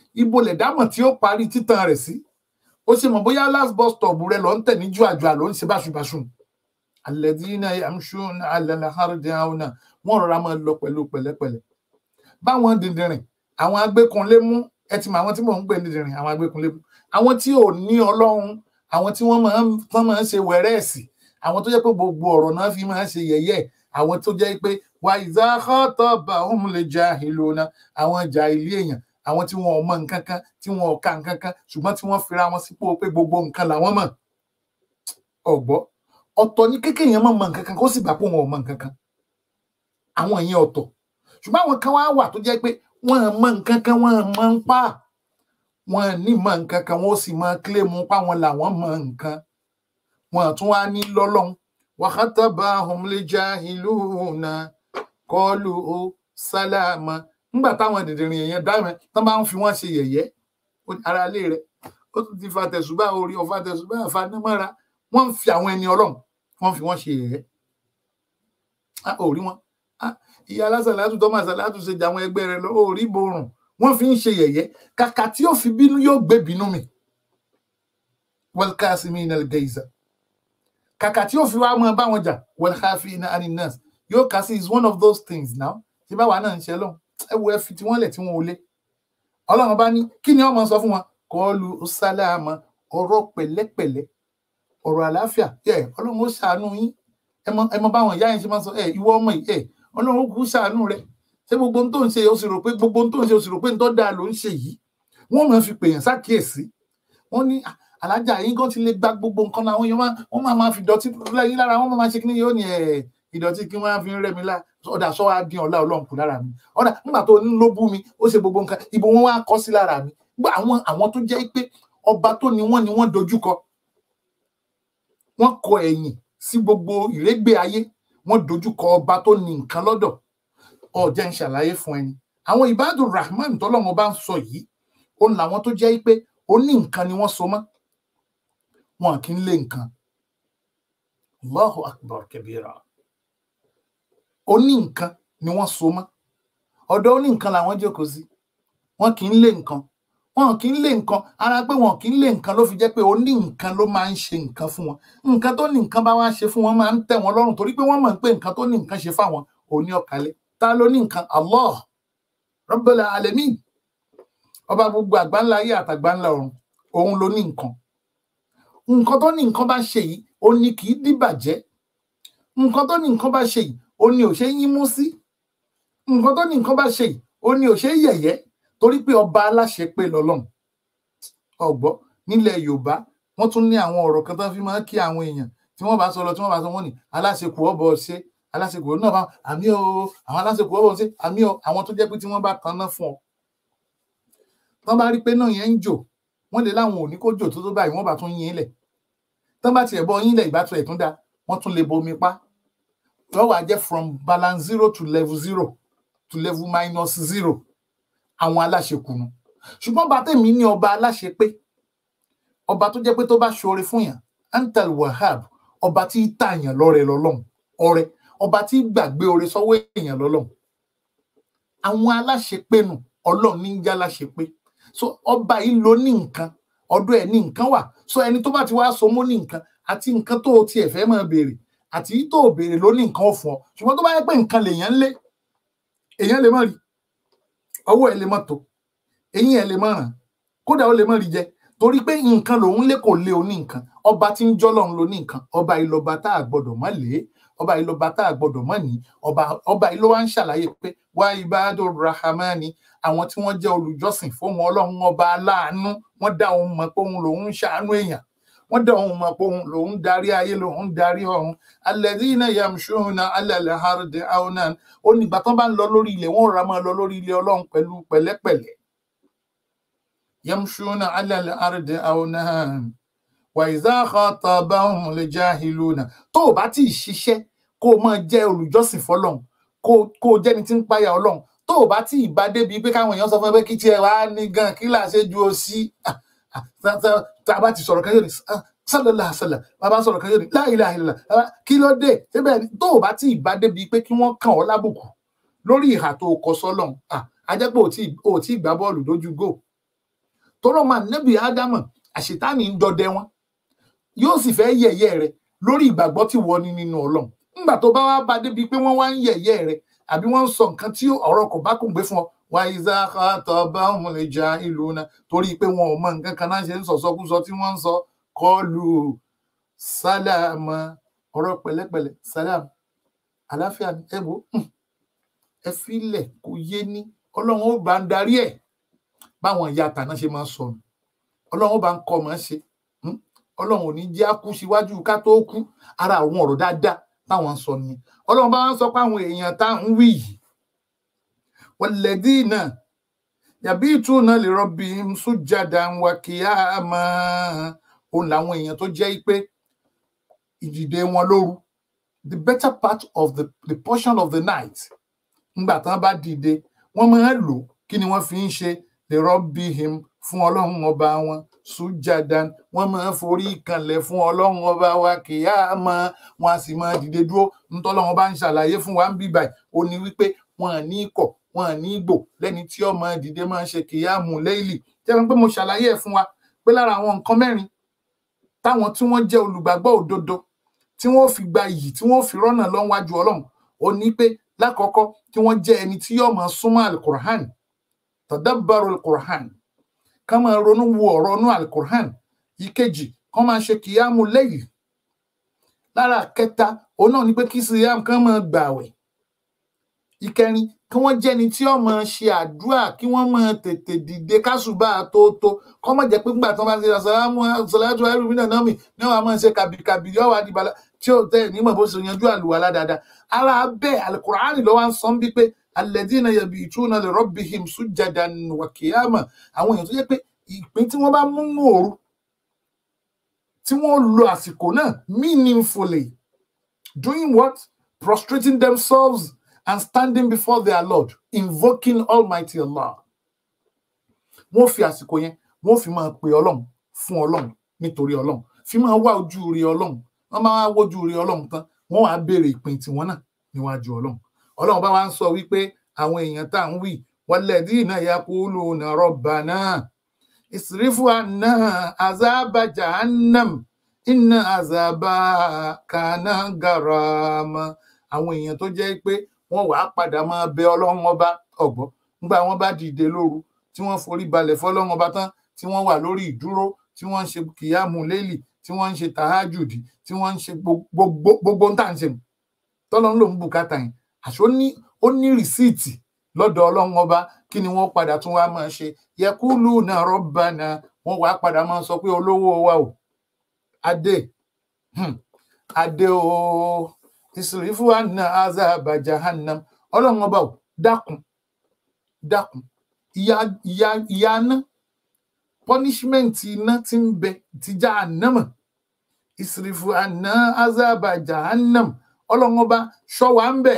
ibo lẹ̀dámọ̀ tí ó parí títàn rẹ̀ sí ó ṣe mọ̀ bóyá last bus stop rẹ lọ ń tẹ̀ ní jùàjùà ló ń ṣe báṣubàṣu alladhina yamshuna ala al-ardi hauna wọ́n rọra máa lọ pẹ̀lú pẹ̀lẹ́pẹ̀lẹ́ báwọn dìndìnrìn àwọn agbékunlé mú ẹ ti mọ àwọn tí mò ń gbé dìndìnrìn àwọn agbékunlé mú àwọn tí ò ní ọlọ́run àwọn tí wọ́n máa ń tán máa ń ṣe wẹ̀rẹ́ẹ̀sì àwọn tó jẹ́ pé gbogbo ọ̀rọ̀ náà fi máa ń ṣe yẹ̀yẹ́ àwọn tó jẹ́ pé wà idha khatabahum al-jahiluna àwọn jàhílì èèyàn àwọn tí wọn ò mọ nǹkan kan tí wọn ò ka nǹkan kan ṣùgbọ́n tí wọ́n fira wọn sípò pé gbogbo nǹkan làwọn mọ̀ ọ̀gbọ́ ọ̀tọ̀ ní kékeré yẹn mọ̀ mọ nǹkan kan kó sì gbà pé wọn ò mọ nǹkan kan àwọn yẹn ọ̀tọ̀ ṣùgbọ́n àwọn kan wá wà tó jẹ́ pé wọ́n mọ nǹkan kan wọ́n mọ ń pa wọ́n ní mọ nǹkan kan wọ́n sì mọ kílèmù páwọn làwọn mọ nǹkan wọ́n tún wá ní lọ́lọ́run wa khatabahum al-jahiluna qalu sálámà nígbà táwọn dìndìnrín èèyàn dáhùn tán bá ń fi wọn ṣe yẹ̀yẹ́ ara ilé rẹ̀ ó tún ti fa tẹ̀sùbá orí ọ̀fà tẹ̀sùbá àfanámọ́ra wọ́n ń fi àwọn ẹni ọlọ́run wọ́n fi wọ́n ṣe yẹ̀yẹ́ ò rí wọn ìyá alásàlátù tó máa sàlátù ṣe jà àwọn ẹgbẹ́ rẹ̀ lọ ò rí borùn wọ́n fi ń ṣe yẹ̀yẹ́ kàkà tí ó fi bínú yóò gbé bínú mi wal kasimina al-gayza kàkà tí ó fi wá mọ báwọn jà wal khafina anin nas yóò kà sí is one of those things now tí báwa náà ń ṣe lọ́hùn ẹ wo ẹ fi tí wọ́n lẹ̀ tí wọ́n ò lé ọlọ́run bá ní kí ni ọmọ sọ fún wọn kọlu sálámà ọ̀rọ̀ pẹ̀lẹ́pẹ̀lẹ́ ọ̀rọ̀ àlàáfíà ẹ ọlọ́run ó ṣàánú yín ẹ mọ ẹ mọ báwọn ìyá yẹn ṣe máa sọ ẹ ìwọ ọmọ yìí ẹ ọlọ́run ó kú ṣàánú rẹ ṣé gbogbo ohun tó ń ṣe o sì rò pé gbogbo ohun tó ń ṣe o sì rò pé nítorí dáa ló ń ṣe yìí wọ́n máa fi pèèyàn sákìyèsí wọ́n ní alájà yín kan ti lè gba gbogbo nǹkan náà wọ́n máa máa fi dọ̀tí lẹ́yìn lára wọ́n máa ṣe kí ni yóò ní ẹ̀ ìdọ̀tí kí wọ́n fi ń rẹ́ mi lá ọ̀dà sọ wá dín ọ̀la ọlọ́run kù lára mi ọ̀dà nígbà tó ní ló bú mi ó ṣe gbogbo nǹkan ibo wọn wá kọ́ sí lára mi gbọ́ àwọn àwọn tó jẹ́ pé ọba tó ni wọ́n ni wọ́n dojúkọ wọ́n kọ ẹ̀yìn sí gbogbo ìrégbè ayé wọ́n dojúkọ ọba tó ní nǹkan lọ́dọ̀ ọ̀jẹ̀ ń ṣàlàyé fún ẹni àwọn ìbádùn rahman tọ́lọ́mọ bá ń sọ yìí òun làwọn tó jẹ́ pé ó ní nǹkan ni wọ́n so mọ́ wọn kì í lé nǹkan Allahu akbar kabira ó ní nǹkan ni wọ́n so mọ́ ọ̀dọ̀ ó ní nǹkan làwọn jókòó sí wọn kì í lé nǹkan wọn kì í lé nǹkan ara pé wọn kì í lé nǹkan ló fi jẹ́ pé ó ní nǹkan ló máa ń ṣe nǹkan fún wọn nǹkan tó ní nǹkan bá wá ṣe fún wọn máa ń tẹ́ wọn lọ́rùn torí pé wọ́n mọ̀ pé nǹkan tó ní nǹkan ṣe fáwọn òní ọ̀kálẹ̀ ta ló ní nǹkan Allah Rabbul Alamin ọba gbogbo àgbáńlá ayé àtàgbáńlá ọ̀run òun ló ní nǹkan nǹkan tó ní nǹkan bá ṣe yìí ó ní kì í dìbàjẹ́ nǹkan tó ní nǹkan bá ṣe yìí ó ní ò ṣe yín mú sí nǹkan tó ní nǹkan bá ṣe yìí ó ní ò ṣe yẹ̀yẹ́ torí pé ọba aláṣẹ pé lọ́lọ́run ọgbọ nílẹ̀ Yorùbá wọ́n tún ní àwọn ọ̀rọ̀ kan tó fi máa ń kí àwọn èèyàn tí wọ́n bá sọ lọ tí wọ́n bá sọ wọ́n ní aláṣekù ọbọ ṣe aláṣekù náà bá àmì o àwọn aláṣekù ọbọ ṣe àmì o àwọn tó jẹ́ pé tí wọ́n bá tanná fún ọ tán bá rí pé náà yẹn ń jò wọ́n lè láwọn ò ní kó jò tó tó báyìí wọ́n bá tún yín lẹ̀ tán bá tiẹ̀ bọ yín lẹ̀ ìbátú ẹ̀ tún da wọ́n tún lè bomi pa yóò wá jẹ́ from balance zero to level zero to level minus zero àwọn aláṣekùnú ṣùgbọ́n bá tèmi ní ọba aláṣepé ọba tó jẹ́ pé tó bá ṣoore fún yàn antal wahab ọba tí tààyàn lọ́rẹ lọ́lọ́run ọrẹ ọba tí gbàgbé oore sọ́wọ́ èèyàn lọ́lọ́run àwọn aláṣepénu Ọlọ́run ní ń já aláṣepé so ọba yìí ló ní nǹkan ọ̀dọ̀ ẹ̀ ní nǹkan wà so ẹni tó bá ti wá so mọ́ ní nǹkan àti nǹkan tó o tiẹ̀ fẹ́ máa béèrè àti tó o béèrè ló ní nǹkan ó fún ọ ṣùgbọ́n tó bá yẹ pé nǹkan lèèyàn ń lé èèyàn lè má rí ọwọ́ ẹ̀ lè má tó eyín ẹ̀ lè má ràn kódà ó lè má rí jẹ torí pé nǹkan lòun lé kò lé oní nǹkan ọba tí ń jọlọ́run ló ní nǹkan ọba ìlọba tá a gbọ́dọ̀ má lé ọba ìlọba tá a gbọ́dọ̀ má ní ọba ọba ìlọ wa ń ṣàlàyé pé wá ibadu rahmani àwọn tí wọ́n jẹ́ olùjọ́sìn fún wọn Ọlọ́run ọba aláàánú wọ́n dá òun mọ̀ pé òun lòun ń ṣàánú èèyàn wọ́n dá òun mọ̀ pé òun lòun darí ayé lòun darí ọ̀run alladhina yamshuna ala al-ardi awnan ó nígbà tán bá ń lọ lórí ilẹ̀ wọ́n rà máa lọ lórí ilẹ̀ Ọlọ́run pẹ̀lú pẹ̀lẹ́pẹ̀lẹ́ yamshuna ala al-ardi awnan wa idha khatabahum al-jahiluna tó o bá tí ì ṣiṣẹ́ kó o máa jẹ́ olùjọ́sìn fọ́lọ́run kó kó o jẹ́ni tí ń páyà Ọlọ́run tó o bá tí ì bá débi pé káwọn èèyàn sọ fún ẹ pé kí tiẹ̀ wá ní gan kí là ṣe ju o sí tá a bá ti sọ̀rọ̀ kan yóò ní sálọlá àṣàlà bàbá sọ̀rọ̀ kan yóò ní láìláìlà kí ló dé síbẹ̀ tó o bá tí ì bá débi pé kí wọ́n kàn ọ́ lábùkù lórí ìhà tó o kọ sọ́lọ́run a jẹ́ pé o tí ì gbá bọ́ọ̀lù lójú gò tọrọ máa nẹ́bì ádámà àṣetánì ń dọdẹ wọn yóò sì fẹ́ yẹ̀yẹ́ rẹ lórí ìgbàgbọ́ tí wọ́n ní nínú ọlọ́run nígbà tó bá wá bá débi pé wọ́n wá ń yẹ̀yẹ́ rẹ àbí wọ́n ń sọ nǹkan tí ọ̀rọ̀ kò bá kùn gbé fún ọ wá ìzá àtọ̀ bá wọn lè ja ìlú náà torí pé wọn ò mọ nǹkan kan náà ṣe ń sọ̀sọ́kúsọ tí wọ́n ń sọ kọlù sálámà ọ̀rọ̀ pẹ̀lẹ́pẹ̀lẹ́ sálámà àláfíà ẹ wò ẹ filẹ̀ kò yé ní ọlọ́run ó bá ń darí ẹ̀ báwọn ìyá àtàná ṣe máa ń sọnù ọlọ́run ó bá ń kọ́ ọmọ ṣe ọlọ́run ò ní jẹ́ á kú síwájú ká tó kú ara àwọn ọ̀rọ̀ dáadáa táwọn ń sọ nìyẹn ọlọ́run bá ń sọ pé àwọn èèyàn tá ń wí yìí walladina yabituna li rabbihim sujjadan wa qiyama òun làwọn èèyàn tó jẹ́ pé ìdìde wọn lóru the better part of the, the portion of the night ńgbà tán bá dìde wọ́n máa ń lò kí ni wọ́n fi ń ṣe li rabbihim fún ọlọ́run ọba wọn sùjàdán wọ́n máa ń forí kanlẹ̀ fún ọlọ́run ọba wa kìyàmá wọn a sì máa dìde dúró ntọ́lọ́run bá ń ṣàlàyé fún wa ń bí báyìí ó ní wípé wọn à ní kọ̀ wọn à ní gbò lẹ́ni tí ó máa dìde máa ń ṣe kìyàmù léèlì jẹ́ pé mo ṣàlàyé ẹ̀ fún wa pé lára àwọn nǹkan mẹ́rin táwọn tí wọ́n jẹ́ olùgbàgbọ́ òdodo tí wọ́n fi gba iyì tí wọ́n fi rọ́nà lọ́wájú ọlọ́run ó ní pé lákọ̀ọ́kọ́ tí wọ́n jẹ́ ẹni tí yóò máa súnmọ́ alukur'an tadabbaru alukur'an ká máa ronú wo ọ̀rọ̀ inú alukur'an ìkejì kán máa ṣe kìyàmù lẹ́yìn lára kẹta òun náà ni pé kí siyam kán máa gbààwẹ̀ ìkẹrin kí wọ́n jẹ́ni tí ó máa ṣe àdúrà kí wọ́n máa tètè dìde kásùbà tó tó kọ́ mọ̀ jẹ́ pé nígbà tí wọ́n bá ṣe àṣàlámù ṣàlátù ẹrù mí náà mi ní wọ́n á máa ṣe kàbìkàbì yọ̀ wá di bala tí ó tẹ̀ nímọ̀ bó ṣe yanjú àlùwàlá dáadáa ara bẹ́ẹ̀ alukur'ani ló wá ń sọ ń bí pé alladhina yabituna li rabbihim sujjadan wa qiyama àwọn èèyàn tó jẹ́ pé ìpín tí wọ́n bá mú nù òru tí wọ́n lo àsìkò náà meaningfully doing what prostrating themselves and standing before their Lord invoking Almighty Allah wọ́n fi àsìkò yẹn wọ́n fi máa pe Ọlọ́run fún Ọlọ́run nítorí Ọlọ́run fi máa wá ojú rí Ọlọ́run wọ́n máa wá wojú rí Ọlọ́run tán wọ́n wàá béèrè ìpín tiwọn náà níwájú Ọlọ́run Ọlọ́run bá wá ń sọ wípé àwọn èèyàn tá à ń wí walladhina yaquluna rabbana isrifu anna azaba jahannam inna azaba kana garama àwọn èèyàn tó jẹ́ pé wọ́n wàá padà máa bẹ Ọlọ́run ọba ọ̀gbọ́ nígbà wọ́n bá dìde lóru tí wọ́n forí balẹ̀ fọ́lọ́run ọba tán tí wọ́n wà lórí ìdúró tí wọ́n ń ṣe kìyàmù lélì tí wọ́n ń ṣe tàhájùdì tí wọ́n ń ṣe gbogbo ń tà ń ṣe tọ́lọ́run ló ń bùkátà yẹn àṣọ ní ó ní rìsíìtì lọ́dọ̀ Ọlọ́run ọba kí ni wọ́n padà tún wá máa ṣe yẹkúlù náà rọ́bànà wọ́n wàá padà máa sọ pé olówó wa o adé adé o ìsìrìfù àná azaba jahannam Ọlọ́run ọba o dákun dákun ìyà ìyà ìyà iná punishment iná tí ń bẹ ti jahannama ìsìrìfù àná azaba jahannam Ọlọ́run ọba ṣọ́ wa ń bẹ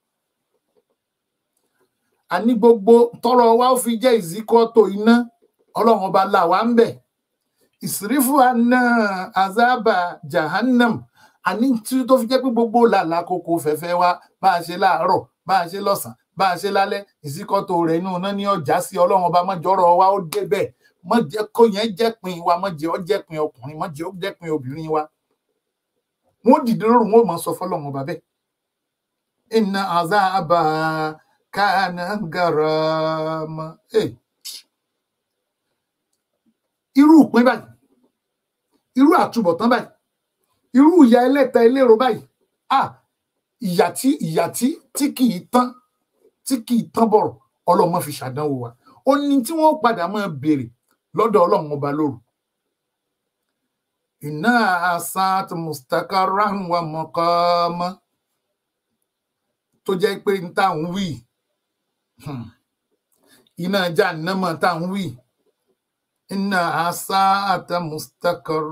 àní gbogbo tọrọ wa ó fi jẹ ìzíkọtò iná Ọlọ́run ọba là wá ń bẹ ìsìrífù àná azaba jahannam àní tí tó fi jẹ pé gbogbo làlà koko fẹfẹ wa bá a ṣe láàárọ̀ bá a ṣe lọ́sàn bá a ṣe lálẹ́ ìzíkọtò rẹ̀ inú iná ní ọjà sí Ọlọ́run ọba mọjọrọ wa ó débẹ̀ mọ jẹ kó yẹn jẹ pin wa mọ jẹ ọ jẹ pin ọkùnrin mọ jẹ ọ jẹ pin obìnrin wa wọn dìde lóru wọn ò mọ sọ fọ́lọ́run ọba bẹ́ẹ̀ inna azaba kana garama hey. irú ìpín báyìí irú àtúbọ̀tán báyìí irú ìyà ẹlẹ́ta eléro báyìí ah ìyà tí ìyà tí tí kì í tán tí kì í tán bọ̀rọ̀ ọlọ́mọ fi ṣàdánwò wa ó ní tí wọ́n padà máa béèrè lọ́dọ̀ ọlọ́run ọba lóru iná asat mustaqarran wa maqama tó jẹ́ pé n tá à ń wí iná jahannama tá à ń wí iná asat mustaqar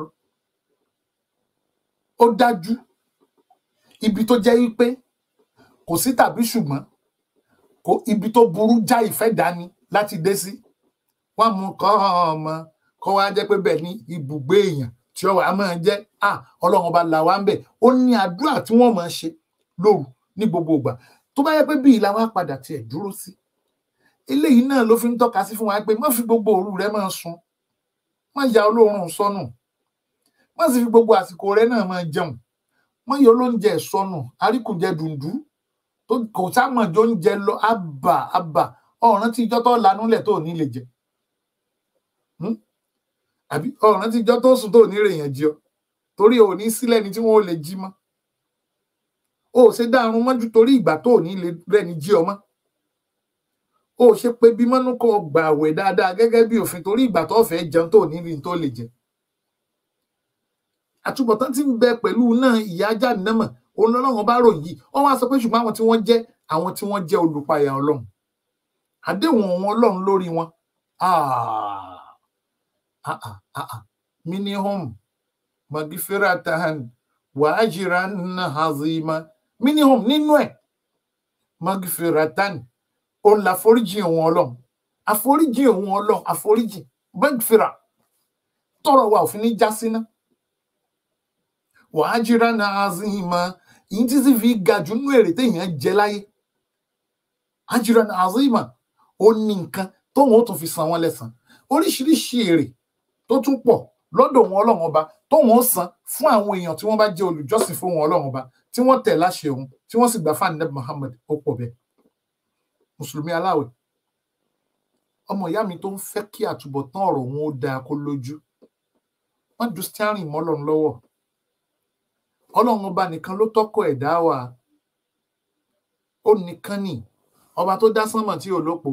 ó dájú ibi tó jẹ́ wípé kò sí tàbí ṣùgbọ́n kò ibi tó burú já ìfẹ́ dání láti dé sí wọn mú kọ́ ọmọ kọ́ wá jẹ́ pé bẹ́ẹ̀ ni ibùgbé èèyàn tí ọwọ́ a máa jẹ́ à ọlọ́run ọba là wá ń bẹ̀ ó ní àdúrà tí wọ́n máa ṣe lóru ní gbogbo ìgbà tó bá yẹ pé bíi làwọn padà tiẹ̀ dúró sí eléyìí náà ló fi ń tọ́ka sí fún wa pé má fi gbogbo òru rẹ máa sun má ya olóorun sọnù má sì fi gbogbo àsìkò rẹ náà máa jẹun má yọ olóúnjẹ sọnù àríkùjẹ dùndú tó kò sámọjọ oúnjẹ lọ àbà àbà ọ̀ràn tí ìjọ tó lanúlẹ̀ tó ní lè jẹ àbí ọ̀ràn tí ìjọ tó sùn tó ní rèèyàn jí ọ torí ò ní sílẹ̀ ni tí wọ́n ò lè jí mọ́ o ò ṣe dárun mọ́jú torí ìgbà tó ò ní lè rẹ́ni jí ọ mọ́ o ò ṣe pé bí mọ́nú kọ gbà àwẹ̀ dáadáa gẹ́gẹ́ bí òfin torí ìgbà tó fẹ́ jẹun tó ò ní rí tó lè jẹ àtúbọ̀tán tí ń bẹ pẹ̀lú náà ìyá ajá nìmọ̀ òun lọ́lọ́run bá ròyìn yìí wọ́n wá sọ pé ṣùgbọ́n àwọn tí wọ́n jẹ́ àwọn tí wọ́n jẹ́ olùpayà ọlọ́run àdéhùn wọn ọlọ́run lórí wọn minihum magifiratan wa ajiran hazima minihum nínú ẹ̀ magifiratan òun làforíjì òun ọlọ́run àforíjì òun ọlọ́run àforíjì magifira tọrọ wa òfin ní já síná wa ajiran hazima yìí tí sì fi ga jù nínú èrè téèyàn jẹ láyé ajiran hazima ó ní nǹkan tóun ó tún fi san wọn lẹ́san oríṣiríṣi èrè tó tún pọ̀ lọ́dọ̀ wọn Ọlọ́run ọba tóun ó san fún àwọn èèyàn tí wọ́n bá jẹ́ olùjọ́sìn fún wọn Ọlọ́run ọba tí wọ́n tẹ̀ láṣẹ òun tí wọ́n sì gbà fún anabi Muhammad ó pọ̀ bẹ́ẹ̀ mùsùlùmí aláwẹ̀ ọmọ ìyá mi tó ń fẹ́ kí àtúbọ̀tán ọ̀rọ̀ wọn ó dáa kó lójú wọ́n ju steering mọ́ Ọlọ́run lọ́wọ́ Ọlọ́run ọba nìkan ló tọ́kọ̀ ẹ̀dá wa ó nìkan ni ọba tó dá sánmọ̀ tí ò lópò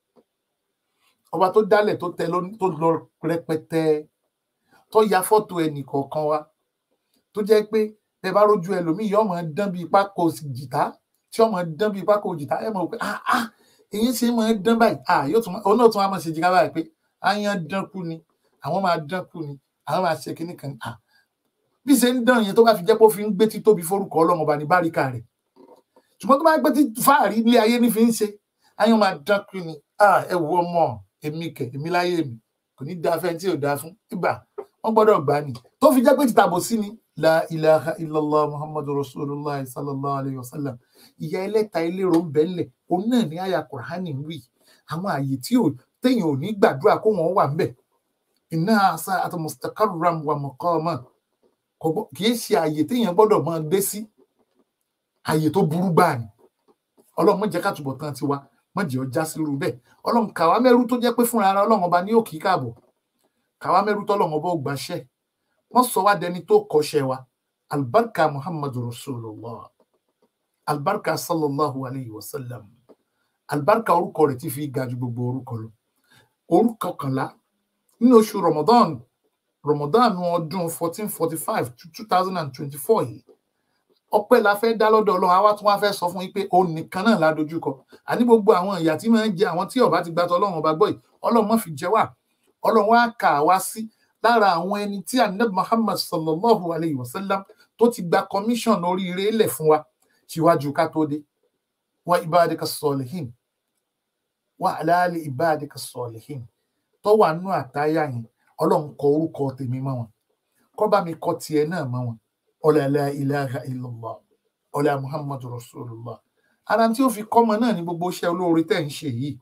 ọba tó dálẹ̀ tó tẹ tó lọ rẹpẹtẹ tó ya fọ́tò ẹnì kọ̀ọ̀kan wa tó jẹ́ pé ẹ bá rójú ẹlòmíì yóò máa dán bíi pákó jìtá tí yóò máa dán bíi pákó jìtá ẹ mọ̀ pé ah ah èyí ṣe máa dán báyìí ah yóò tún òun náà tún wá máa ṣe jìká báyìí pé àyàn dánkù ni àwọn máa dánkù ni àwọn máa ṣe kíní kan ah bí ṣe ń dán yẹn tó bá fi jẹ́ pé ó fi ń gbé títóbi forúkọ ọlọ́run ọba ní báríkà rẹ̀ ṣùgbọ́n tó bá gbé tí fáàrí ilé ayé ní fi ń ṣe àyàn máa dánkù ni ah ẹ wo ọmọ èmi kẹ èmi láyé mi kò ní da fẹ́ tí ò da fún ibà wọ́n gbọ́dọ̀ gbà ní tó fi jẹ́ pé tìtàbọ̀ sí ni la ilaha illallah muhammadu rasulullah sallallahu alayhi wa sallam ìyá ẹlẹ́ta elérò ń bẹ́ńlẹ̀ òun náà ní àyà kùránì ń wí àwọn àyè tí ò téèyàn ò ní gbàdúrà kó wọn wà ńbẹ̀ iná àṣà àti mustaqarram wa maqama kì í ṣe àyè téèyàn gbọ́dọ̀ máa dé sí àyè tó burú gbáà ni ọlọ́run má jẹ́ ká túbọ̀ tán tiwa má jẹ́ ọjà sírú bẹ́ẹ̀ ọlọ́run kàwá mẹ́rú tó jẹ́ pé fúnra ara ọlọ́run ọba ní òkì káàbọ̀ kàwá mẹ́rú tọ́lọ́run ọba ò gbàṣẹ́ wọ́n sọ wá dẹni tó kọ́ṣẹ́ wa albarka muhammadu rasulullah albarka sallallahu alayhi wa sallam albarka orúkọ rẹ̀ ti fi ga ju gbogbo orúkọ lọ orúkọ kànlá nínú oṣù ramadan ramadan ọdún fourteen forty five to two thousand and twenty four yìí ọpẹ́ la fẹ́ dá lọ́dọ̀ Ọlọ́run àwa tún wá fẹ́ sọ fún yín pé òun nìkan náà la dojúkọ àní gbogbo àwọn ìyà tí máa ń jẹ àwọn tí ọba ti gbàtọ Ọlọ́run ọba gbọ́ yìí Ọlọ́run má fi jẹ wá Ọlọ́run wá kà wá sí lára àwọn ẹni tí anabi Muhammad sallallahu alayhi wa sallam tó ti gba commission oríire lẹ̀ fún wa síwájú ká tó dé wa ibadika salihin wa alali ibadika salihin tó wà nú àtáyà yẹn Ọlọ́run kọ orúkọ tèmi mọ́ wọn kó bá mi kọ tiẹ̀ náà mọ́ wọn ọlá la ilaha illallah ọlá muhammadu rasulullah ara tí ó fi kọ́mọ náà ní gbogbo iṣẹ́ olóore tẹ̀ ń ṣe yìí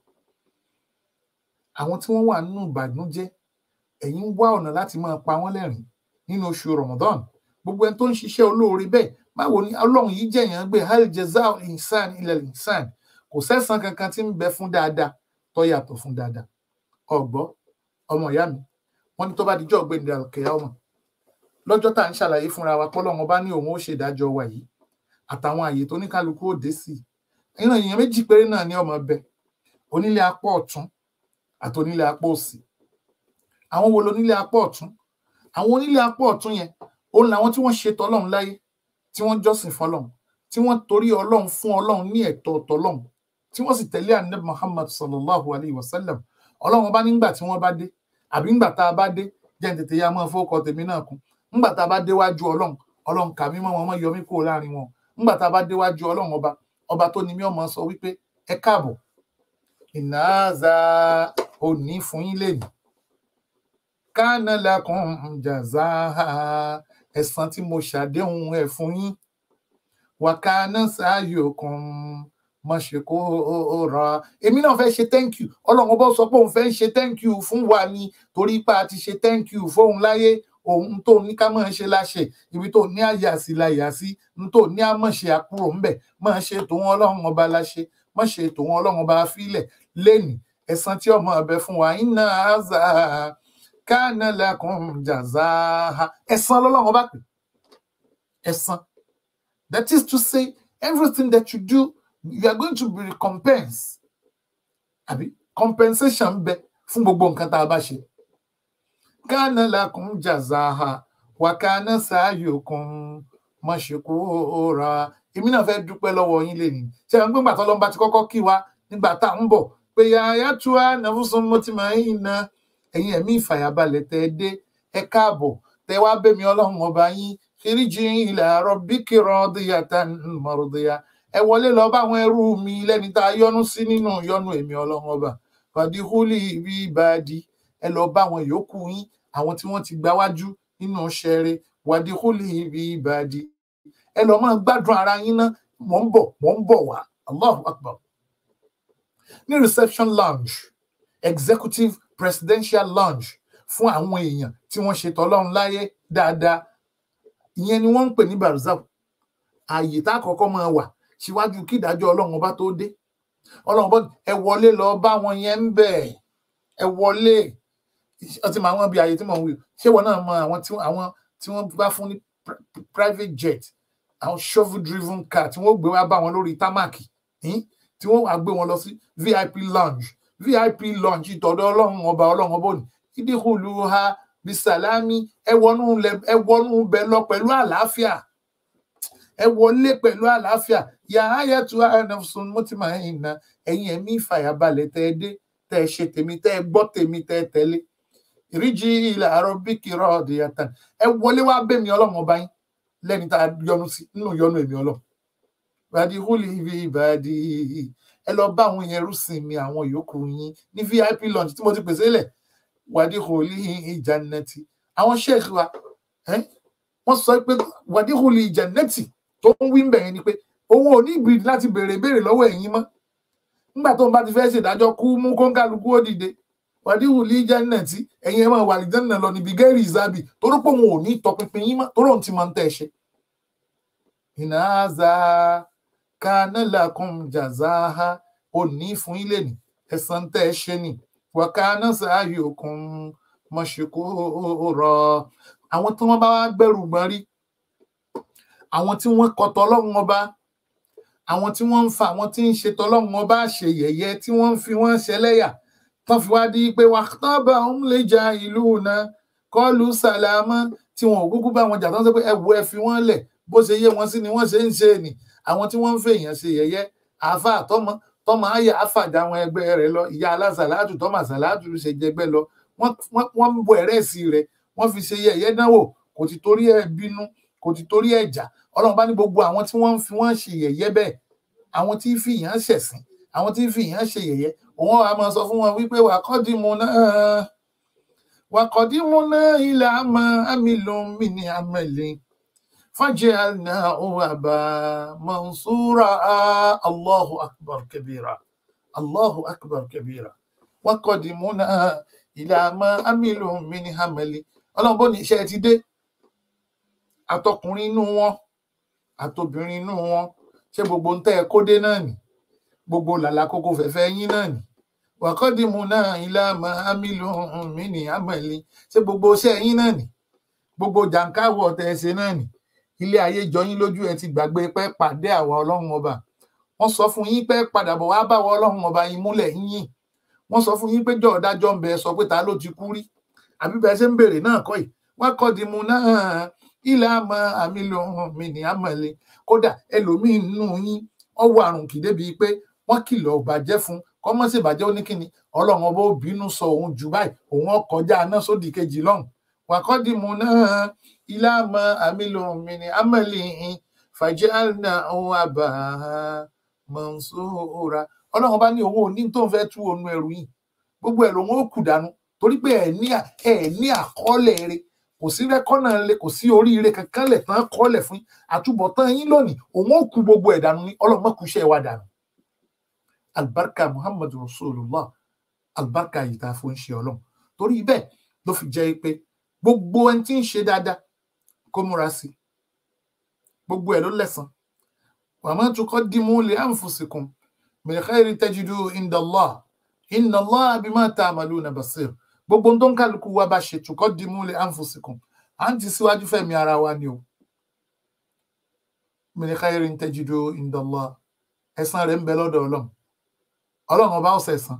àwọn tí wọ́n wà nínú ìbànújẹ́ ẹ̀yin wá ọ̀nà láti máa pa wọ́n lẹ́rìn nínú oṣù ramadan gbogbo ẹni tó ń ṣiṣẹ́ olóore bẹ́ẹ̀ báwo ni ọlọ́run yìí jẹ̀yàn gbé hal jazaa insan ilal insan kò sẹ́san kankan tí ń bẹ fún dáadáa tó yàtọ̀ fún dáadáa ọ̀gbọ́ ọmọ ìyá mi wọ́n ní tó bá dijọ́ ọ̀gbẹ́ni alkẹ́yà ọmọ lọ́jọ́ tá à ń ṣàlàyé fúnra wa pọ́lọ́run bá ní òun ó ṣèdájọ́ wa yìí àtàwọn àyè tó ní kálukú òde sí i ìran èèyàn méjì péré náà ní ọmọ bẹ onílé apá ọ̀tún àti onílé apá òsì àwọn wo lonílé apá ọ̀tún àwọn onílé apá ọ̀tún yẹn òun làwọn tí wọ́n ṣe tọ́lọ́run láyé tí wọ́n jọ́sìn fọ́lọ́run tí wọ́n torí ọlọ́run fún ọlọ́run ní ẹ̀tọ́ tọ́lọ́run tí wọ́n sì tẹ̀lé anabi muhammad sallallahu alayhi wa sallam ọlọ́run bá nígbà tí wọ́n bá dé àbí ńgbà tá a bá dé jẹ́ ń tètè ya mọ́ fọ́kọ tèmi náà kún ńgbà tá a bá déwájú ọlọ́run ọlọ́run kà mí mọ́ wọn mọ́ yọ mí kúrò láàrin wọn ńgbà tá a bá déwájú ọlọ́run ọba ọba tó ní mí ọmọ sọ wípé ẹ káàbọ̀ ìnáàzà òní fún yín lẹ́nu kánà lakum jazaa ẹ̀san tí mo ṣàdéhùn ẹ̀ fún yín wàkánà sáyòkun má ṣe kó ra èmi náà fẹ́ ṣe thank you ọlọ́run ọba sọ pé òun fẹ́ ṣe thank you fún wa ni torí pé a ti ṣe thank you fóun láyé òun tó ní ká máa ṣe láṣẹ ibi tó ní àyà sí la yà sí n tó ní àmọ̀ṣe àkúrò ńbẹ̀ máa ṣe tòun ọlọ́run ọba láṣẹ má ṣe tòun ọlọ́run ọba fílẹ̀ lẹ́nìí ẹ̀san tí ọmọ ọbẹ̀ fún wa iná àzà kánà lakum jazaha ẹ̀san lọ́lọ́run ọba pè ẹ̀san that is to say everything that you do you are going to be recompensed àbí compensation ń bẹ fún gbogbo nǹkan tá a bá ṣe kánà lakum jazaha wà kánà sa'yukum mashkura èmi náà fẹ́ dúpẹ́ lọ́wọ́ yín lè ní ṣe àwọn gbẹ́ngbà tó lọ́nba ti kọ́kọ́ kí wa nígbà tá à ń bọ̀ pé yàyà tú wa nàfúnṣan mo ti máa ń na ẹ̀yin ẹ̀mí ìfàyàbalẹ̀ tẹ́ ẹ dé ẹ káàbọ̀ tẹ́ wá bẹ́mi ọlọ́run ọba yín fìríjì ila rabbiki radiyatan mardiya ẹ wọlé lọ bá àwọn ẹrú mi lẹ́ni tá a yọ́nú sí nínú yọ́nú èmi ọlọ́run ọba fàdíhùlì bí ìbàdí ẹ lọ bá àwọn yòókù yín àwọn tí wọ́n ti gbáwájú nínú ṣẹrẹ wàdíhùlì bí ìbàdí ẹ lọ máa gbádùn ara yín ná mò ń bọ̀ mò ń bọ̀ wá allahu akbar ní reception lounge executive presidential lounge fún àwọn èèyàn tí wọ́n ṣe tọ́lọ́run láyé dáadáa ìyẹn ni wọ́n ń pè ní barzak ààyè tá a kọ́kọ́ máa wà síwájú kí ìdájọ́ ọlọ́run ọba tó dé ọlọ́run bọ́ ẹ wọlé lọ bá wọn yẹn ń bẹ̀ ẹ wọlé ọtí màá wọn bí ààyè tí mò ń wí ṣé wọn náà mọ àwọn tí àwọn tí wọ́n bá fún ní private jet àwọn shovel driven car tí wọ́n gbé wá bá wọn lórí támàkì tí wọ́n wá gbé wọn lọ sí vip lounge vip lounge ìtọ́dọ̀ ọlọ́run ọba ọlọ́run ọba òní ìdíkùlù ha bisalami ẹ wọnú ẹ wọnú bẹ lọ pẹ̀lú àlàáfíà ẹ wọlé pẹ̀lú àlàáfíà yàrá yẹtu ẹnìfún mọtìmá ẹ̀yìn náà ẹ̀yin ẹ̀mí ìfàyàbalẹ̀ tẹ ẹ dé tẹ ẹ ṣe tèmi tẹ ẹ gbọ́ tèmi tẹ ẹ tẹ̀lé ìríjì ilẹ̀ àárọ̀ bí kìrọ̀ ọ̀dẹ̀ yàtàn ẹ wọlé wá bẹ́mi ọlọ́run ọba yín lẹ́ni tá a yọ́nú sí nínú yọ́nú èmi ọlọ́run bàdí húlì ibi ìbàdí ẹ lọ bá àwọn yẹn rúsìn mi àwọn yòókù yín ní vip lunch tí mo ti pèsè lẹ̀ wàdí húlì ìjànẹ́tì àwọn sheikh wa wọ́n sọ pé wàdí húlì ìjànẹ́tì tó ń wí bẹ̀yẹn ni pé òun ò ní ìbìrì láti béèrè béèrè lọ́wọ́ ẹ̀yin mọ́ nígbà tó ń bá ti fẹ́ ṣèdájọ́ kú mú kóńkálukú ó dìde wàdí húlì ìjànẹ́tì ẹ̀yin ẹ̀ máa wà lìjánná lọ níbi gẹ́rì ìzábì torí pé òun ò ní tọpinpin yín mọ́ torí òun ti máa ń tẹ̀ ṣe. ìnáza kanalakum jazaha ò ní fún ilé ní ẹ̀san tẹ́ ẹ ṣe ni wàkánà sa'yukum mashkura àwọn tí wọ́n bá wá gbẹ́rù gbọ́n rí àwọn tí wọ́n kọ tọlọ́run ọba àwọn tí wọ́n ń fa àwọn tí ń ṣe tọlọ́run ọba ṣe yẹ̀yẹ́ tí wọ́n ń fi wọ́n ṣẹlẹ́yà tán fi wá di pé wàtábà ń lè ja ìlú náà kọlu sàlámà tí wọn ò kúkú bá wọn jà tán sọ pé ẹ wo ẹ fi wọn lẹ̀ bó ṣe yé wọn sí ni wọ́n ṣe ń ṣe ni àwọn tí wọ́n ń fèèyàn ṣe yẹ̀yẹ́ àáfà tọmọ tọmọ àyà àfàjà àwọn ẹgbẹ́ rẹ̀ lọ ìyá alásàlátù tọmọ àsàlátù ṣe jẹgbẹ́ lọ wọ́n ń bọ ẹrẹsì rẹ̀ wọ́n fi ṣe yẹ̀yẹ́ dánwò kò ti torí ẹ̀ bínú kò ti torí ẹ̀ jà Ọlọ́run bá ní gbogbo àwọn tí wọ́n ń fi wọ́n ṣe yẹ̀yẹ́ bẹ́ẹ̀ àwọn tí fìyàn ṣẹ̀sìn àwọn tí fìyàn ṣe yẹ̀yẹ́ òun á máa sọ fún wọn wípé wà kọ́dìmù náà wà kọ́dìmù náà ilẹ̀ àmọ́ àmìlùm mi ní àmẹ́lẹ́ fàjẹ́ àná òun àbá mansura allahu akbar kabira allahu akbar kabira wà kọ́dìmù náà ilẹ̀ àmọ́ àmìlùm mi ní àmẹ́lẹ́ ọlọ́run bó ní iṣẹ́ ti dé àtọkùnrin inú wọn àtobìnrin inú wọn ṣé gbogbo ń tẹ́ ẹ kó dé náà nì gbogbo làlàkókò fẹ̀fẹ́ yín náà nì wàkọ́dìmù náà ilá mahamilu mi ní amẹ̀lí ṣé gbogbo iṣẹ́ yín náà nì gbogbo jàǹkáwọ̀ tẹ́ ẹ ṣe náà nì ilé ayé jọ yín lójú ẹ ti gbàgbé pẹ́ pàdé àwa ọlọ́run ọba wọ́n sọ fún yín pé padà bọ̀ wá báwa ọlọ́run ọba yín múlẹ̀ yín wọ́n sọ fún yín pé jọ̀ọ́dájọ́ ń bẹ sọ pé ta ló ti kú rí àbí bẹ́ẹ̀ ṣe ń béèrè náà kọ́ yìí wákọ́dìmù náà ilá mahamilu mi ní amẹ̀lí kódà ẹlòmíín nù yín ọwọ́ àrùn kì débi pé wọ́n kìlọ̀ bàjẹ́ fún kọ́mọ́ sì bàjẹ́ oníkíni ọlọ́run ọba ó bínú sọ òun jù báyìí òun ọkọjá náà sódì kejì lọ́hùn wàkọ́dìmù náà ilá mọ àmìlò mìíní amẹ́lì fàjẹ́ àná òun àbá mọ̀nsóra ọlọ́run ọba ní òun ò ní tó ń fẹ́ tú òun ẹrù yìí gbogbo ẹ̀ lòun ó kù dànù torí pé ẹ̀ ní àkọọ́lẹ̀ rẹ̀ kò sí rẹ́kọ́nà lẹ kò sí oríire kankan lẹ̀ tán kọ́lẹ̀ fún àtúbọ̀tán yín lónìí òun ó ku gbogbo ẹ̀ dànù ní ọlọ́mọ kù iṣẹ́ wa dànù albarka muhammad rasulullah albarka yìí tá a fún ṣe ọlọ́run torí bẹ́ẹ̀ ló fi jẹ́ pé gbogbo ẹni tí ń ṣe dáadáa kó múra sí gbogbo ẹ̀ ló lẹ́san wàmọ́ tuqaddimu li anfusikum min khairin tajidu inda Allah inna Allah bima ta'maluna basir gbogbo tó ń kálukú wa bá ṣe tuqaddimu li anfusikum à ń ti síwájú fẹ̀mí ara wa ni o min khairin tajidu inda Allah ẹ̀san rẹ̀ ń bẹ lọ́dọ̀ ọlọ́run ọlọ́run ọba ọ̀sẹ̀ ẹ̀san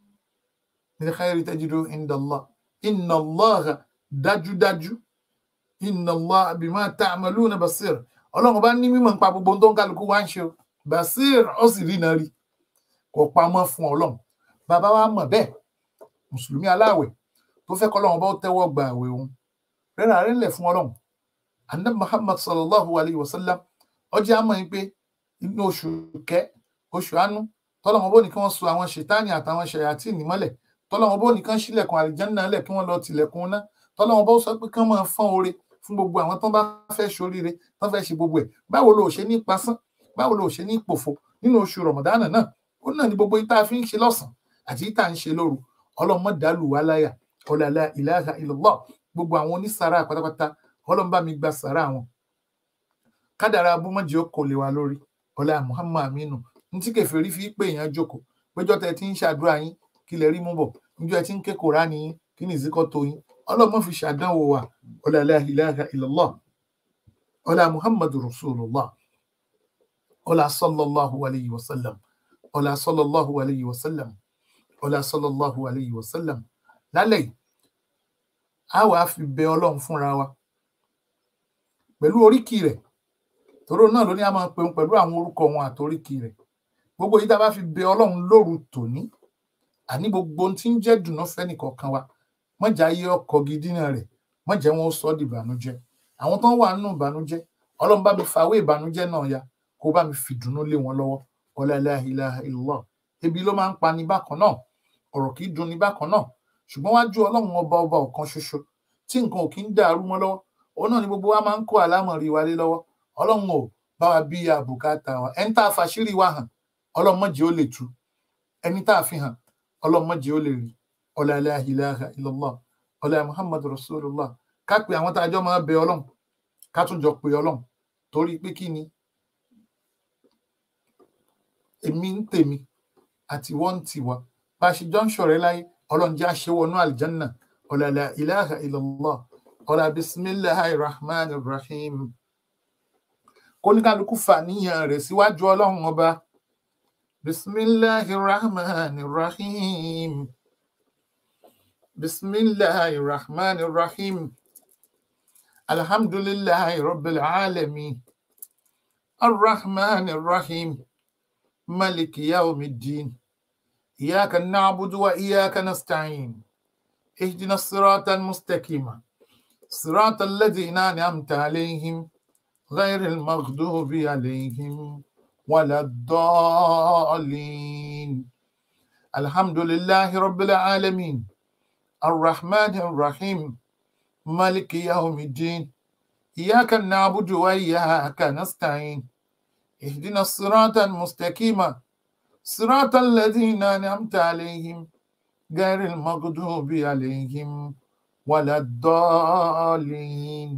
min khairin tajidu inda Allah inna Allah dájúdájú inna Allah bima ta'maluna basir ọlọ́run bá ní mímọ̀ nípa gbogbo tó ń kálukú wá ń ṣe o basir ó sì rí náà rí kò pamọ́ fún ọlọ́run bàbá wa mọ̀ bẹ́ẹ̀ mùsùlùmí aláàwẹ̀ tó fẹ́ kọ́ ọlọ́run bá ó tẹ́wọ́ gba àwẹ̀ òun rẹ́rà rẹ̀ lẹ̀ fún ọlọ́run anab muhammad sallallahu alayhi wa sallam ọjọ́ àmọ́ yín pé inú oṣù kẹ́ oṣù àánú tọ́lọ́run bó ní kí wọ́n so àwọn ṣètánì àtàwọn ṣẹ̀yàtì nímọ́lẹ̀ tọ́lọ́run bó ní kí wọ́n ṣílẹ̀kùn àlìjánná lẹ̀ kí wọ́n lọ tilẹ̀kùn ná tọ́lọ́run bó sọ pé kí wọ́n máa fọ́n oore fún gbogbo àwọn tó bá fẹ́ ṣoríire tó fẹ́ ṣe gbogbo ẹ̀ báwo lo ṣe ní pasán báwo lo ṣe ní pòfo nínú oṣù rọmọdánà náà ó náà ní gbogbo yìí tá a fi ń ṣe lọ́sàn àti yìí tá a ń ṣe lóru ọlọ́mọ dàlù wà láyà ọlọlá ilaha illallah gbogbo àwọn onísàárà pátápátá ọlọ́mọ bá mi gba sàárà wọn kádàrá abúmọjì ó kò lè wa lórí ọlá muhammad aminu ní tí kẹfìrí fi pé èèyàn jókòó péjọ tẹ ti ń ṣàdúrà yín kí lè rí mú bọ níjọ ẹ ti ń ké kòránì yín kí ni ìzíkọ tó yín ọlọ́mọ fi ṣàdánwò wa ọlá la ilaha illallah ọlá muhammadu rasulullah ọlá sallallahu alayhi wa sallam ọlá sallallahu alayhi wa sallam ọlá sallallahu alayhi wa sallam lálẹ́ yìí a wàá fi bẹ ọlọ́run fúnra wa pẹ̀lú oríkì rẹ̀ tòró náà ló ní a máa pẹun pẹ̀lú àwọn orúkọ wọn àtoríkì rẹ̀ gbogbo yìí tá a bá fi bẹ ọlọ́run lóru tòní àní gbogbo ohun tí ń jẹ́ dùnú fẹ́nìkọ̀ọ̀kan wa mọ̀jà yé ọkọ̀ gidi náà rẹ̀ mọ̀jẹ̀ wọn ó sọ ọ́ di ìbànújẹ́ àwọn tó ń wà nínú ìbànújẹ́ ọlọ́run bá mi fàwé ìbànújẹ́ náà ya kó bá mi fìdùnnú lé wọn lọ́wọ́ ọlá ilaha ilaha illallah ebi ló máa ń pa ní bákan náà ọ̀rọ̀ kì í dùn ní bákan náà ṣùgbọ́n wájú ọlọ́run ọba ọba ọ̀kan ṣoṣo tí nǹkan ò kí ń dàrú mọ́ lọ́wọ́ òun náà ni gbogbo wa máa ń kó àlámọ̀rí wa lé lọ́wọ́ ọlọ́run ò bá wa bí àbùkátà wa ẹni tá a fàṣírí wa hàn ọlọ́run mọ̀jẹ̀ ó lè tú ẹni tá a fi hàn ọlọ́run mọ̀jẹ̀ ó lè rí ọlá ilaha ilaha illallah ọlá muhammad rasulullah ká pe àwọn tá a jọ máa bẹ ọlọ́run ká tún jọ pe ọlọ́run torí pé kí ni èmi ń tèmi àti wọ́n ń tiwa bá a ṣe jọ ń ṣọ̀rẹ́ láyé ọlọ́run jẹ́ àṣewọnú àlìjánná ọlá la ilaha illallah ọlá bisimilahi rahman rahim kóníkàlùkù fàníyàn rẹ̀ síwájú ọlọ́run ọba bisimilahi rahman rahim bisimilahi rahman rahim alhamdulilahi rabbil alamin arrahman rahim maliki yawmiddin إياك نعبد وإياك نستعين اهدنا الصراط المستقيم صراط الذين أنعمت عليهم غير المغضوب عليهم ولا الضالين الحمد لله رب العالمين الرحمن الرحيم مالك يوم الدين إياك نعبد وإياك نستعين اهدنا الصراط المستقيم صراط الذين أنعمت عليهم غير المغضوب عليهم ولا الضالين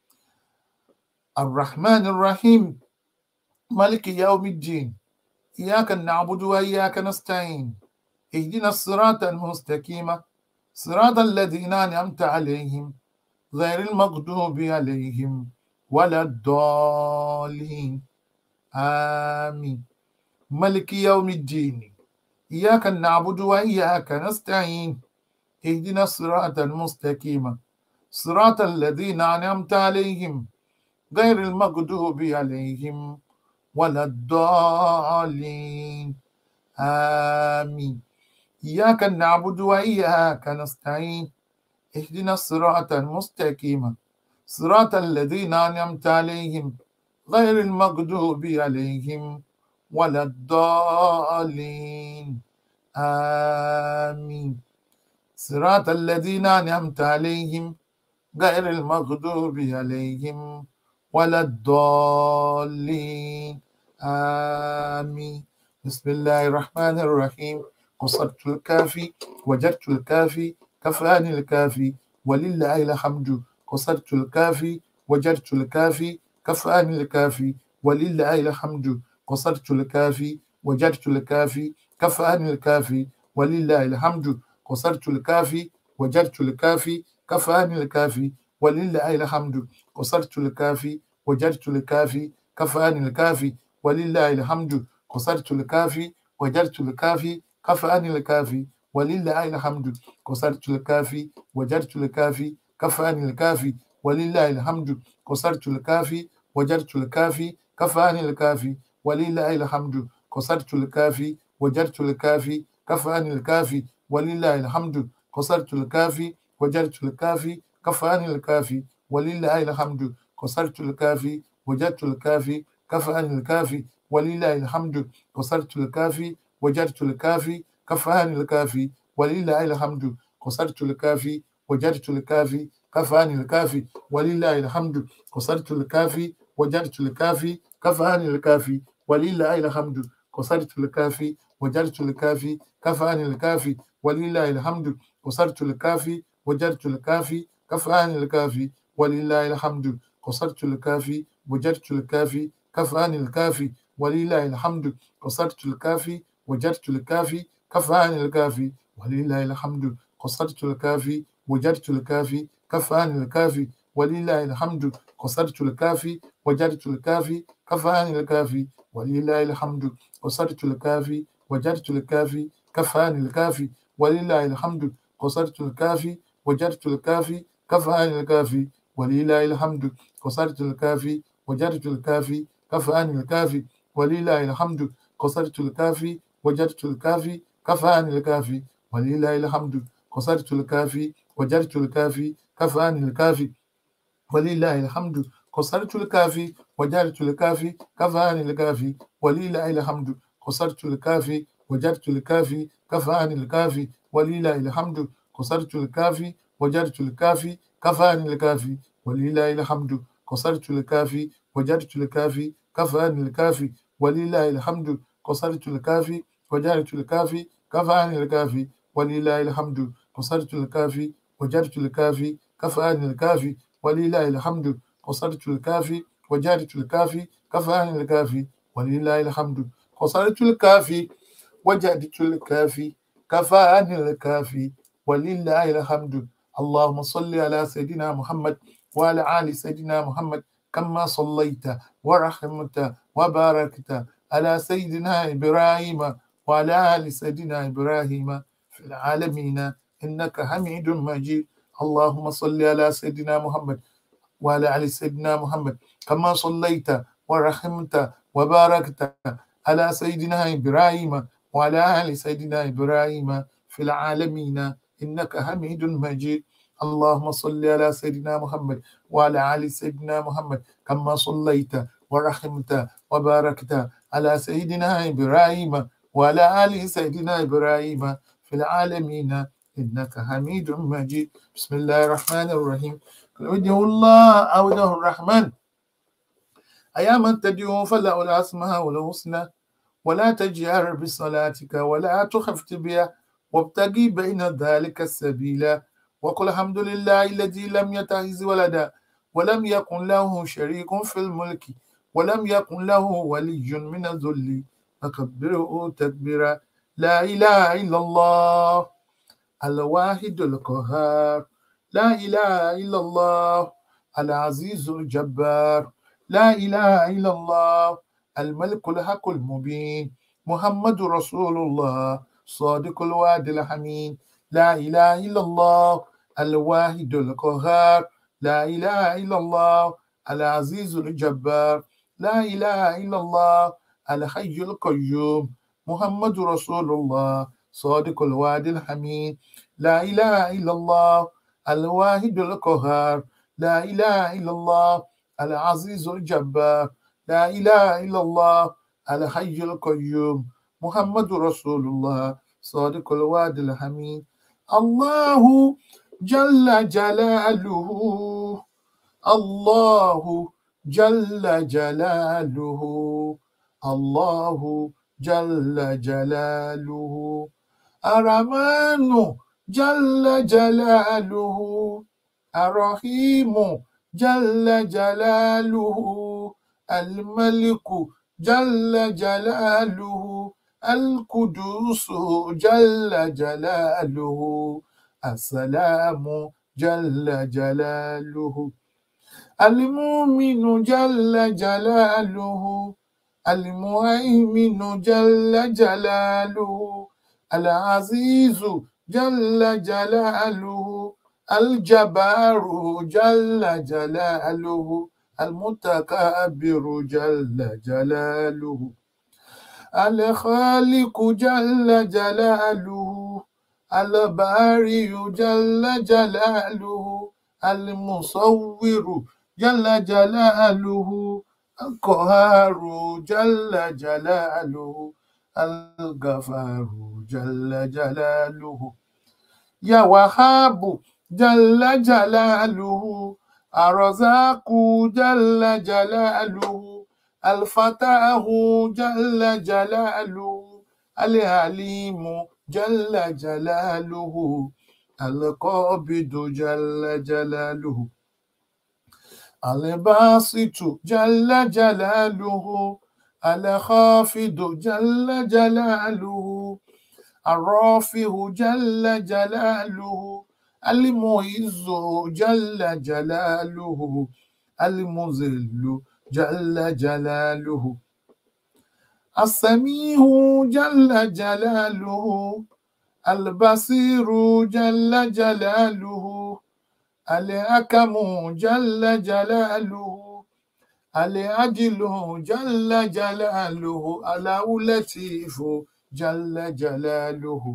الرحمن الرحيم مالك يوم الدين إياك نعبد وإياك نستعين اهدنا الصراط المستقيم صراط الذين أنعمت عليهم غير المغضوب عليهم ولا الضالين آمين ملك يوم الدين إياك نعبد وإياك نستعين اهدنا الصراط المستقيم صراط الذين أنعمت عليهم غير المغضوب عليهم ولا الضالين آمين إياك نعبد وإياك نستعين اهدنا الصراط المستقيم صراط الذين أنعمت عليهم غير المغضوب عليهم ولا الضالين آمين صراط الذين أنعمت عليهم غير المغضوب عليهم ولا الضالين آمين بسم الله الرحمن الرحيم قصرت الكافي وجدت الكافي كفاني الكافي ولله الحمد قصرت الكافي وجدت الكافي كفاني الكافي ولله الحمد قصرت الكافي وجدت الكافي كفاني الكافي ولله الحمد قصرت الكافي وجدت الكافي كفاني الكافي ولله الحمد قصرت الكافي وجدت الكافي كفاني الكافي ولله الحمد قصرت الكافي وجدت الكافي كفاني الكافي ولله الحمد قصرت الكافي وجدت الكافي كفاني الكافي ولله الحمد قصرت الكافي وجدت الكافي كفاني الكافي ولله الحمد قصرت الكافي وجدت الكافي كفاني الكافي ولله الحمد قصرت الكافي وجدت الكافي كفاني الكافي ولله الحمد قصرت الكافي وجدت الكافي كفاني الكافي ولله الحمد قصرت الكافي وجدت الكافي كفاني الكافي ولله الحمد قصرت الكافي وجدت الكافي كفاني الكافي ولله الحمد قصرت الكافي وجدت الكافي كفاني الكافي ولله الحمد قصرت الكافي وجدت الكافي كفاني الكافي ولله الحمد قصرت الكافي وجدت الكافي كفاني الكافي ولله الحمد قصرت الكافي وجدت الكافي كفاني الكافي ولله الحمد قصرت الكافي وجدت الكافي كفاني الكافي ولله الحمد قصرت الكافي وجدت الكافي كفاني الكافي ولله الحمد قصرت الكافي وجدت الكافي كفاني الكافي ولله الحمد قصرت الكافي وجدت الكافي كفاني الكافي ولله الحمد قصرت الكافي وجدت الكافي كفاني الكافي ولله الحمد قصرت الكافي وجدت الكافي كفاني الكافي ولله الحمد قصرت الكافي وجدت الكافي كفاني الكافي ولله الحمد قصرت الكافي وجدت الكافي كفاني الكافي ولله الحمد قصرت الكافي وجدت الكافي كفاني الكافي ولله الحمد قصرت الكافي وجدت الكافي كفاني الكافي ولله الحمد قصرت الكافي وجدت الكافي كفاني الكافي ولله الحمد قصرت الكافي وجدت الكافي كفاني الكافي ولله الحمد قصرت الكافي وجدت الكافي كفاني الكافي ولله الحمد قصرت الكافي وجدت الكافي كفاني الكافي ولله الحمد قصرت الكافي وجدت الكافي كفاني الكافي ولله الحمد قصرت الكافي وجدت الكافي كفاني الكافي ولله الحمد اللهم صل على سيدنا محمد وعلى آل سيدنا محمد كما صليت ورحمت وباركت على سيدنا إبراهيم وعلى آل سيدنا إبراهيم في العالمين إنك حميد مجيد اللهم صل على سيدنا محمد وعلى آل سيدنا محمد كما صليت ورحمت وباركت على سيدنا إبراهيم وعلى آل سيدنا إبراهيم في العالمين إنك حميد مجيد اللهم صل على سيدنا محمد وعلى آل سيدنا محمد كما صليت ورحمت وباركت على سيدنا إبراهيم وعلى آل سيدنا إبراهيم في العالمين إنك حميد مجيد بسم الله الرحمن الرحيم وجه الله أو وجه الرحمن أيا من تدعو فله الأسماء الحسنى ولا تجهر بصلاتك ولا تخفت بها وابتغي بين ذلك السبيل وقل الحمد لله الذي لم يتخذ ولدا ولم يكن له شريك في الملك ولم يكن له ولي من الذل فكبره تكبيرا لا إله إلا الله الواحد القهار لا إله إلا الله العزيز الجبار لا إله إلا الله الملك الحق المبين محمد رسول الله صادق الوعد الحميد لا إله إلا الله الواحد القهار لا إله إلا الله العزيز الجبار لا إله إلا الله الحي القيوم محمد رسول الله صادق الوعد الحميد لا إله إلا الله الواحد القهار لا إله إلا الله العزيز الجبار لا إله إلا الله الحي القيوم محمد رسول الله صادق الوعد الحميد الله جل جلاله الله جل جلاله الله jalla jalaluhu aramanu jalla jalaluhu arahimu jalla jalaluhu alimaliku jalla jalaluhu alkudusu jalla jalaluhu asalamu jalla jalaluhu المؤمن جل جلاله المهيمن جل جلاله العزيز جل جلاله الجبار جل جلاله المتكبر جل جلاله الخالق جل جلاله الباري جل جلاله المصور جل جلاله القهار جل جلاله الغفار جل جلاله يا وهاب جل جلاله الرزاق جل جلاله الفتاه جل جلاله العليم جل جلاله القابض جل جلاله الباسط جل جلاله الخافض جل جلاله الرافع جل جلاله المعز جل جلاله المذل جل جلاله السميع جل جلاله البصير جل جلاله الحكم جل جلاله العدل جل جلاله اللطيف جل جلاله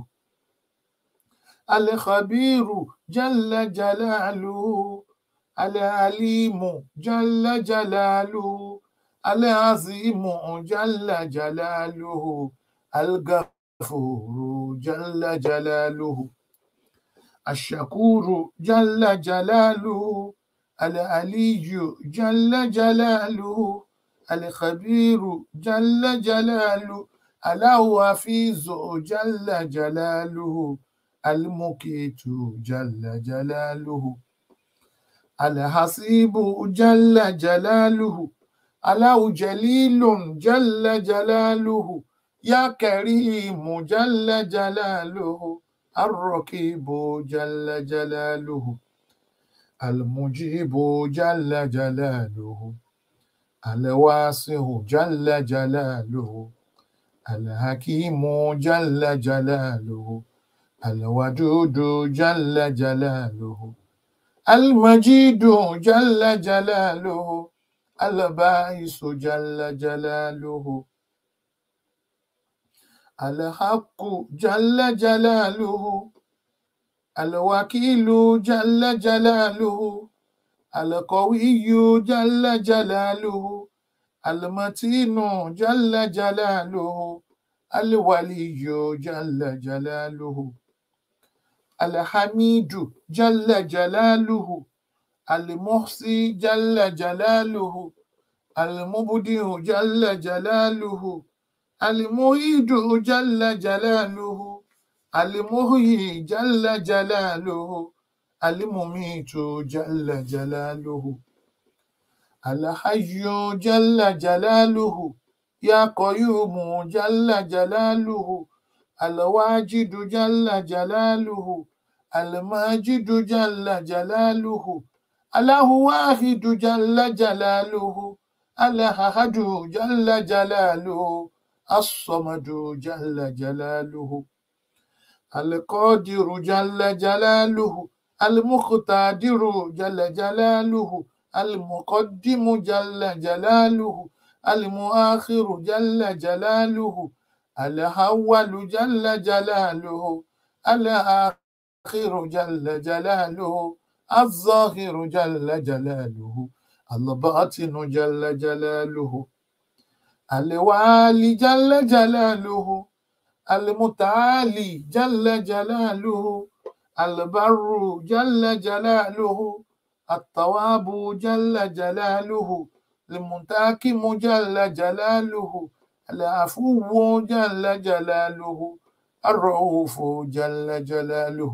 الخبير جل جلاله العليم جل جلاله العظيم جل جلاله الغفور جل جلاله الشكور جل جلاله العلي جل جلاله الخبير جل جلاله الحفيظ جل جلاله المقيت جل جلاله الحسيب جل جلاله الله جليل جل جلاله يا كريم جل جلاله الرقيب جل جلاله المجيب جل جلاله الواسع جل جلاله الحكيم جل جلاله الودود جل جلاله المجيد جل جلاله الباعث جل جلاله الحق جل جلاله الوكيل جل جلاله القوي جل جلاله المتين جل جلاله الولي جل جلاله الحميد جل جلاله المحصي جل جلاله المبدع جل جلاله المعيد جل جلاله المحيي جل جلاله المميت جل جلاله الحي جل جلاله يا قيوم جل جلاله الواجد جل جلاله الماجد جل جلاله الله واحد جل جلاله الأحد جل جلاله الصمد جل جلاله القادر جل جلاله المقتدر جل جلاله المقدم جل جلاله المؤخر جل جلاله الأول جل جلاله الآخر جل جلاله الظاهر جل جلاله الباطن جل جلاله الوالي جل جلاله المتعالي جل جلاله البر جل جلاله الطواب جل جلاله المنتاكم جل جلاله العفو جل جلاله الرؤوف جل جلاله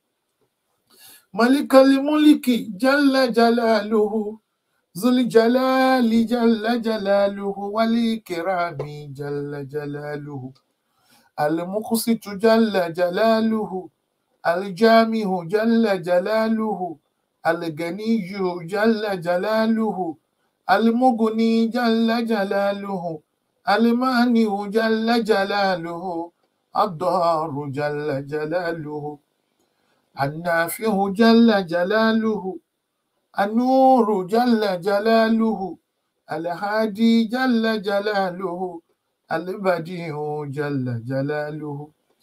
ملك الملك جل جلاله ذو الجلال جل جلاله والإكرام جل جلاله المقسط جل جلاله الجامع جل جلاله الغني جل جلاله المغني جل جلاله المانع جل جلاله الضار جل جلاله النافع جل جلاله النور جل جلاله الهادي جل جلاله البديع جل جلاله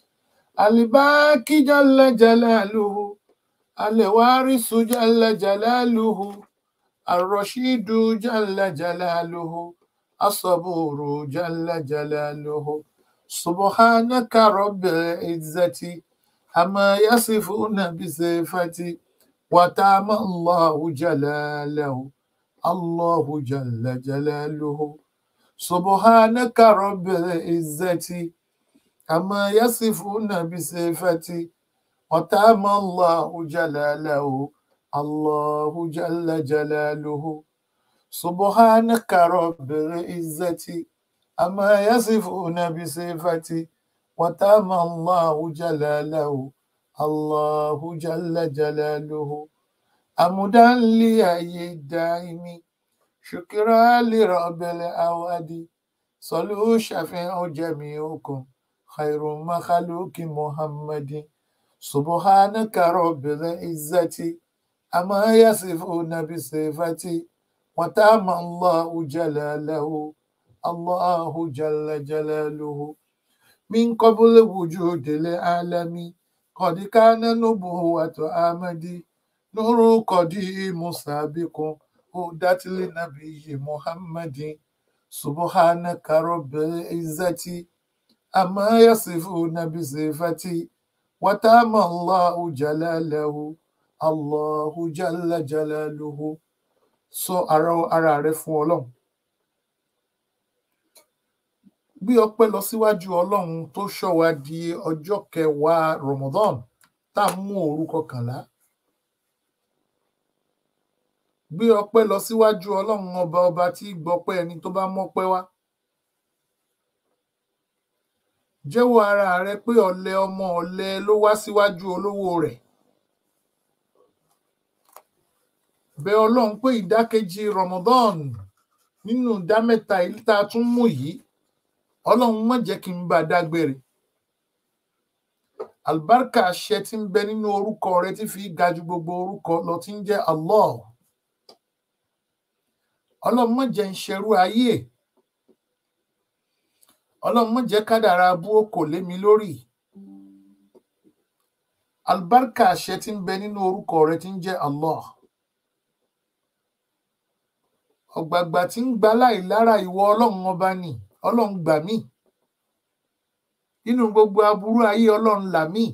الباقي جل جلاله الوارث جل جلاله الرشيد جل جلاله الصبور جل جلاله سبحانك رب العزة أما يصفون بصفتي وتعم الله جلاله الله جل جلاله سبحانك رب العزة أما يصفون بصفتي وتعم الله جلاله الله جل جلاله سبحانك رب العزة أما يصفون بصفتي وتعم الله جلاله الله جل جلاله أمدا لأي الدائم شكرا لرب الأواد صلوا شفيع جميعكم خير مخلوق محمد سبحانك رب العزة أما يصفون بصفتي وتعم الله جلاله الله جل جلاله من قبل وجود العالم قد كان نبوة آمد نور قديم سابق هدت لنبي محمد سبحانك رب العزة أما يصفون بصفتي وتام الله جلاله الله جل جلاله sọ ara ara rẹ fún Ọlọ́run gbé ọpẹ́ lọ síwájú Ọlọ́run tó ṣọ́ wa di ọjọ́ kẹwàá Ramadan tá a mú òru kọkànlá gbé ọpẹ́ lọ síwájú Ọlọ́run ọba ọba tí gbọpẹ́ ẹni tó bá mọ́pẹ́ wá jẹ́wọ́ ara rẹ pé ọ̀lẹ ọmọ ọ̀lẹ ló wá síwájú olówó rẹ̀ bẹ̀ Ọlọ́run pé ìdákejì Ramadan nínú ìdá mẹ́ta èyí tá a tún mú yìí Ọlọ́run má jẹ́ kí n bá a dágbére àlùbáríkà àṣẹ tí ń bẹ nínú orúkọ rẹ tí fi ga ju gbogbo orúkọ lọ tí ń jẹ́ Allah Ọlọ́run má jẹ́ ń ṣerú ayé Ọlọ́run má jẹ́ kádàrá abú kò lé mi lórí àlùbáríkà àṣẹ tí ń bẹ nínú orúkọ rẹ tí ń jẹ́ Allah ọ̀gbàgbà tí ń gba láì lára ìwọ Ọlọ́run ọba ni Ọlọ́run gbà mí nínú gbogbo aburú ayé Ọlọ́run là mí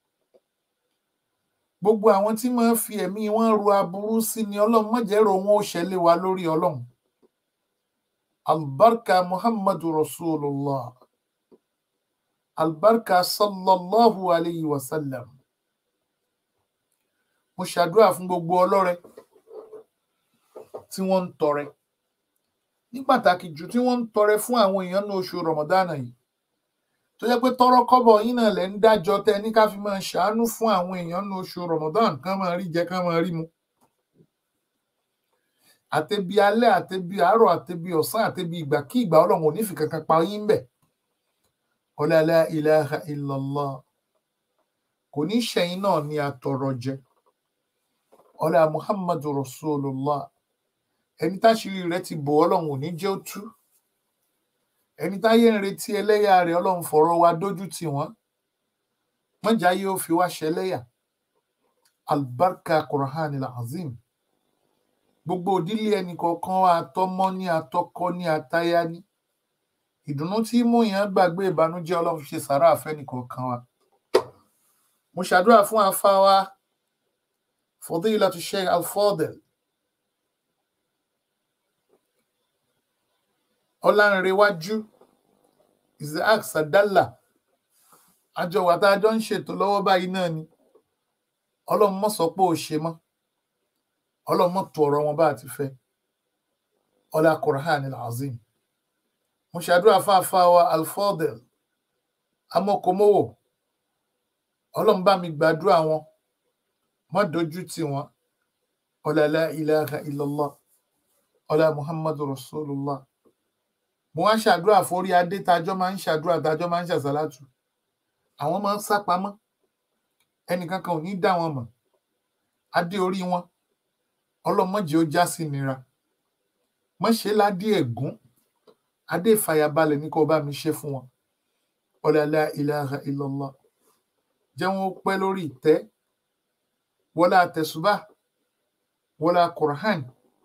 gbogbo àwọn tí máa ń fi ẹ̀mí wọn ro aburú sí ni Ọlọ́run má jẹ́ rò wọn ó ṣẹlẹ̀ wá lórí Ọlọ́run albarka muhammadu rasulullah albarka sallallahu alayhi wa sallam mo ṣàdúrà fún gbogbo ọlọ́rẹ tí wọ́n ń tọrẹ ní pàtàkì jù tí wọ́n ń tọrẹ fún àwọn èèyàn ní oṣù rọmọdánà yìí tó jẹ́ pé tọrọ kọ́bọ̀ yín náà lẹ ń dájọ́ tẹ ní ká fi máa ṣàánú fún àwọn èèyàn ní oṣù rọmọdán kán máa rí jẹ kán máa rí mu àtẹbi alẹ́ àtẹbi àárọ̀ àtẹbi ọ̀sán àtẹbi ìgbà kí ìgbà Ọlọ́run ò ní fi kankan pa yín bẹ ọlá la ilaha illallah kò ní ṣẹ̀yìn náà ní àtọrọ jẹ ọlá muhammadu rasulullah ẹni táṣírí rẹ ti bò Ọlọ́run ò ní jẹ́ ó tú ẹni táyé ń retí ẹlẹ́yà rẹ̀ Ọlọ́run fọ̀rọ̀ wa dójú tì wọ́n mọjà yóò fi wá ṣẹlẹ́yà albarka qur'an azim gbogbo òdílé ẹnì kọ̀ọ̀kan wa àtọmọ ní àtọkọ ní àtaya ní ìdùnnú tí mú yẹn gbàgbé ìbànújẹ́ Ọlọ́run ṣe sàrà àfẹnì kọ̀ọ̀kan wa mo ṣàdúrà fún afa wa fadilatu sheikh al-fadil ọlánrewájú isaac sadala àjọ wà tá a jọ ń ṣètò lọ́wọ́ báyìí náà ni ọlọ́run mọ̀ sọ pé ò ṣe mọ́ ọlọ́run mọ̀ tó ọ̀rọ̀ wọn bá a ti fẹ́ ọlá Qur'an al-azim mo ṣàdúrà fáfá wa alfadel amọkòmọwò ọlọ́run bá mi gbàdúrà wọn má dojú tì wọn ọlá la ilaha illallah ọlá muhammadu rasulullah mo wá ṣàdúrà forí adé tájọ́ máa ń ṣàdúrà tájọ́ máa ń ṣàṣàlátù àwọn máa ń sá pamọ́ ẹnìkan kan ò ní dá wọn mọ̀ adé orí wọn ọlọ́mọdé ó já sí nira mọṣẹ ládé ẹgún adé ìfàyàbalẹ̀ ní kó bá mi ṣe fún wọn ọlọlá ilaha illallah jẹ́ wọn pẹ́ lórí ìtẹ́ wọlá àtẹsùbà wọlá Qur'an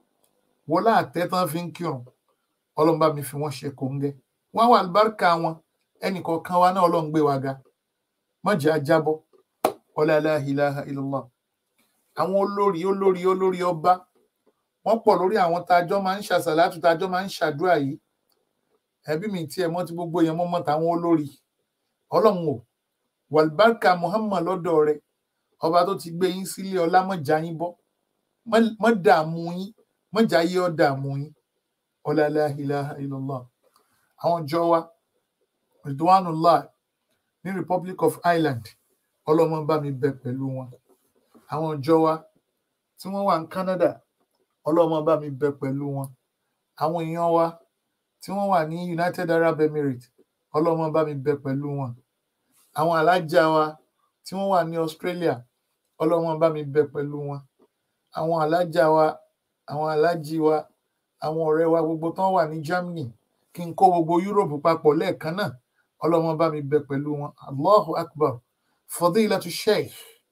wọlá àtẹ tán fi ń kírun Ọlọ́run bá mi fi wọn ṣe kòńgẹ́ wọn wà àlùbáríkà wọn ẹnìkọ̀ọ̀kan wa náà Ọlọ́run gbé wa ga mọjẹ ajábọ ọlọlá ilaha illallah àwọn olórí olórí olórí ọba wọn pọ̀ lórí àwọn tájọ máa ń ṣàṣàlátù tájọ máa ń ṣàdúrà yìí ẹbí mi tiẹ̀ mọ̀ tí gbogbo yẹn mọ̀ mọ̀ táwọn olórí Ọlọ́run o wàlbárkà Muhammad lọ́dọ̀ rẹ̀ ọba tó ti gbé yín sílé ọlá mọjà yín bọ mọ dààmú yín mọjà yé ọ dààmú yín ọlọlá ilaha illallah àwọn jọ wa ridwanullah ní Republic of Ireland ọlọmọ bá mi bẹ pẹ̀lú wọn àwọn jọ wa tí wọ́n wà ní Canada ọlọ́mọ bá mi bẹ pẹ̀lú wọn àwọn èèyàn wa tí wọ́n wà ní United Arab Emirates ọlọ́mọ bá mi bẹ pẹ̀lú wọn àwọn alájà wa tí wọ́n wà ní Australia ọlọ́mọ bá mi bẹ pẹ̀lú wọn àwọn alájà wa àwọn alájì wa àwọn ọ̀rẹ́ wa gbogbo tán wà ní Germany kí n kó gbogbo Europe papọ̀ lẹ́ẹ̀kan náà ọlọ́mọ bá mi bẹ pẹ̀lú wọn Allahu Akbar Fadilatu Sheikh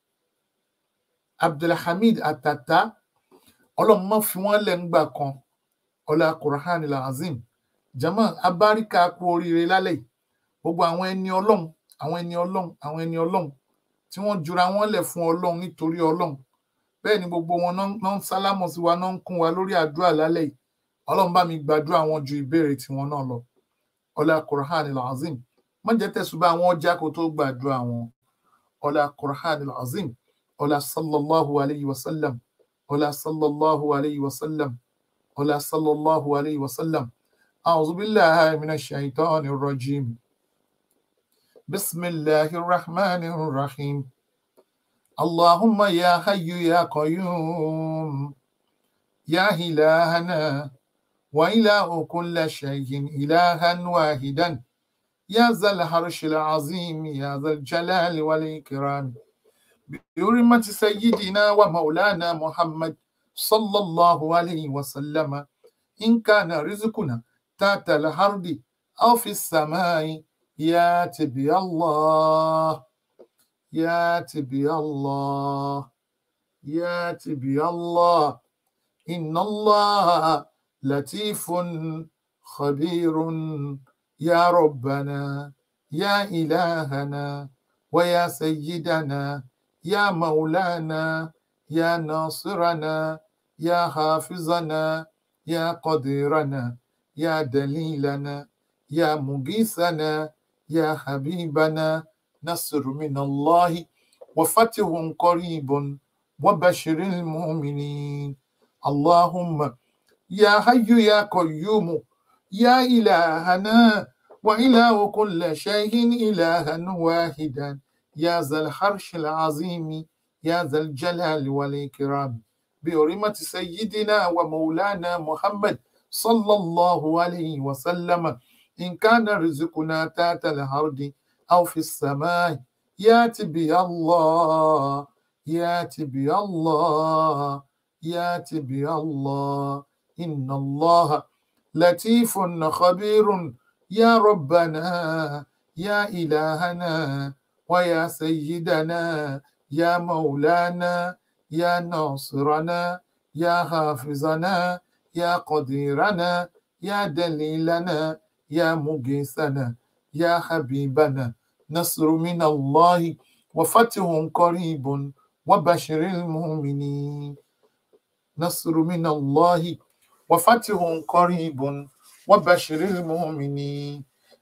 Abdulhamid Atata ọlọ́run má fi wọ́n lẹ̀ ńgbà kan ọlá Qur'an al-Azim jama abáríkà kú oríire lálẹ́ gbogbo àwọn ẹni ọlọ́run àwọn ẹni ọlọ́run àwọn ẹni ọlọ́run tí wọ́n jura wọ́n lẹ̀ fún ọlọ́run nítorí ọlọ́run bẹ́ẹ̀ ni gbogbo wọn náà ń sálámọ̀ sí wa náà ń kún wa lórí àdúrà lálẹ́ yìí ọlọ́run bá mi gbàdúrà wọn ju ìbéèrè tiwọn náà lọ ọlá Qur'an al-Azim má jẹ́ tẹ̀sùbá àwọn ọjà kó tó gbàdúrà wọn ọlá Qur'an al-Azim ọlá sallallahu alayhi wa sallam ولا صلى الله عليه وسلم ولا صلى الله عليه وسلم أعوذ بالله من الشيطان الرجيم بسم الله الرحمن الرحيم اللهم يا حي يا قيوم يا إلهنا وإله كل شيء إلها واحدا يا ذا العرش العظيم يا ذا الجلال والإكرام بحرمة سيدنا ومولانا محمد صلى الله عليه وسلم إن كان رزقنا تحت الأرض أو في السماء ياتي بي الله ياتي بي الله ياتي بي الله إن الله لطيف خبير يا ربنا يا إلهنا ويا سيدنا يا مولانا يا ناصرنا يا حافظنا يا قديرنا يا دليلنا يا مغيثنا يا حبيبنا نصر من الله وفتح قريب وبشر المؤمنين اللهم يا حي يا قيوم يا إلهنا وإله كل شيء إلها واحدا يا ذا الحرش العظيم يا ذا الجلال والإكرام بحرمة سيدنا ومولانا محمد صلى الله عليه وسلم إن كان رزقنا تحت الأرض أو في السماء ياتي بي الله ياتي بي الله ياتي بي الله إن الله لطيف خبير يا ربنا يا إلهنا ويا سيدنا يا مولانا يا ناصرنا يا حافظنا يا قديرنا يا دليلنا يا مجيسنا يا حبيبنا نصر من الله وفتح قريب وبشر المؤمنين نصر من الله وفتح قريب وبشر المؤمنين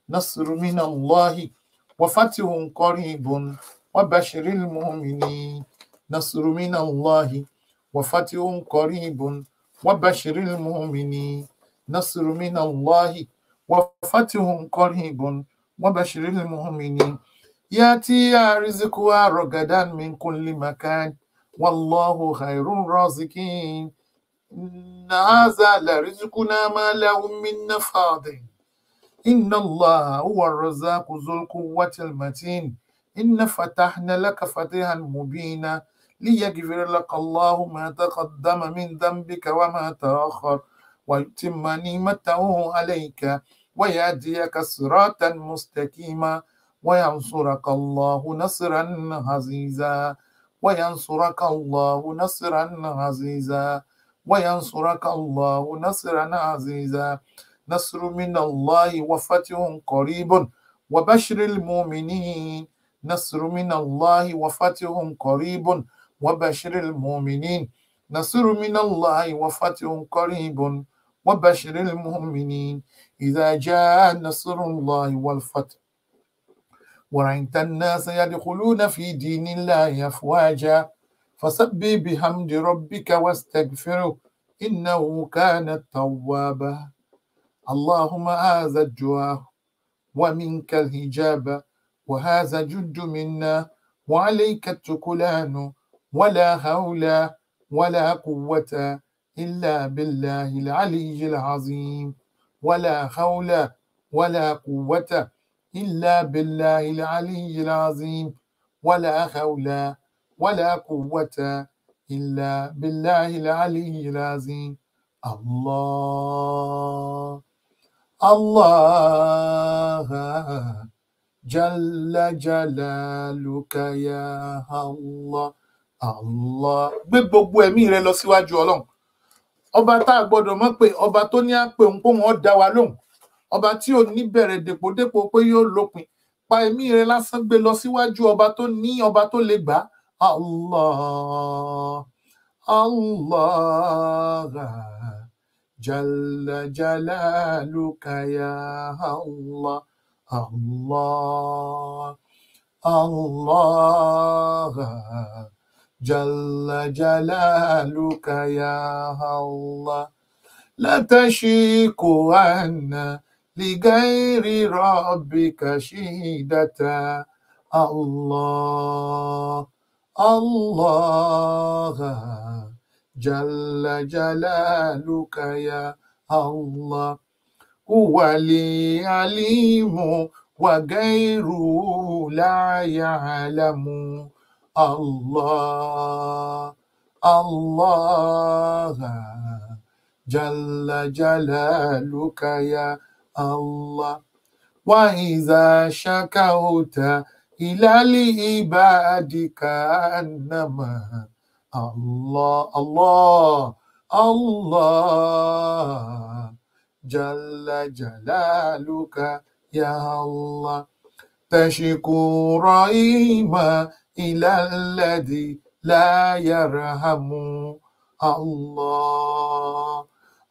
نصر من الله وفتح قريب وبشر المؤمنين نصر من الله وفتح قريب وبشر المؤمنين نصر من الله وفتح قريب وبشر المؤمنين ياتي رزقها رغدا من كل مكان والله خير الرازقين إن هذا لرزقنا ما له من نفاض إن الله هو الرزاق ذو القوة المتين إن فتحنا لك فتحا مبينا ليغفر لك الله ما تقدم من ذنبك وما تأخر ويتم نعمته عليك ويهديك صراطا مستقيما وينصرك الله نصرا عزيزا وينصرك الله نصرا عزيزا وينصرك الله نصرا عزيزا نصر من الله وفتح قريب وبشر المؤمنين نصر من الله وفتح قريب وبشر المؤمنين نصر من الله وفتح قريب وبشر المؤمنين إذا جاء نصر الله والفتح ورأيت الناس يدخلون في دين الله أفواجا فسبح بحمد ربك واستغفره إنه كان توابا اللهم هذا الدعاء ومنك الهجاب وهذا جد منا وعليك التكلان ولا حول ولا قوة إلا بالله العلي العظيم ولا حول ولا قوة إلا بالله العلي العظيم ولا حول ولا قوة إلا بالله العلي العظيم الله الله جل جلالك يا الله Allah gbé gbogbo ẹ̀mí rẹ lọ síwájú Ọlọ́run ọba tá a gbọ́dọ̀ mọ̀ pé ọba tó ní à ń pè ń pò wọn dá wa lóhùn ọba tí ò ní bẹ̀rẹ̀ dèpòdépò pé yóò lópin pa ẹ̀mí rẹ lásán gbé lọ síwájú ọba tó ní ọba tó lè gbà á Allah Allah jalla jalaluka ya Allah Allah Allah جل جلالك يا الله لا تشيك عنا لغير ربك شهدة الله الله جل جلالك يا الله هو العليم وغيره لا يعلم الله الله جل جلالك يا الله وإذا شكوت إلى العباد كأنما الله الله الله جل جلالك يا الله تشكو رحيما إلى الذي لا يرحم الله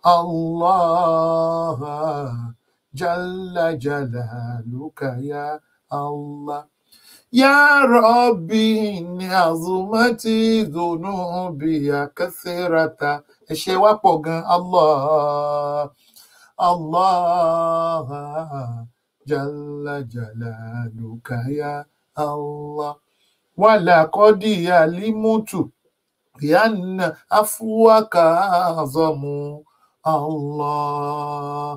الله جل جلالك يا الله يا ربي إن عظمت ذنوبي كثيرة ẹ̀ṣẹ̀ wa pọ̀ gan Allah Allah jalla jalaluka ya Allah ولقد علمت بأن عفوك أعظم الله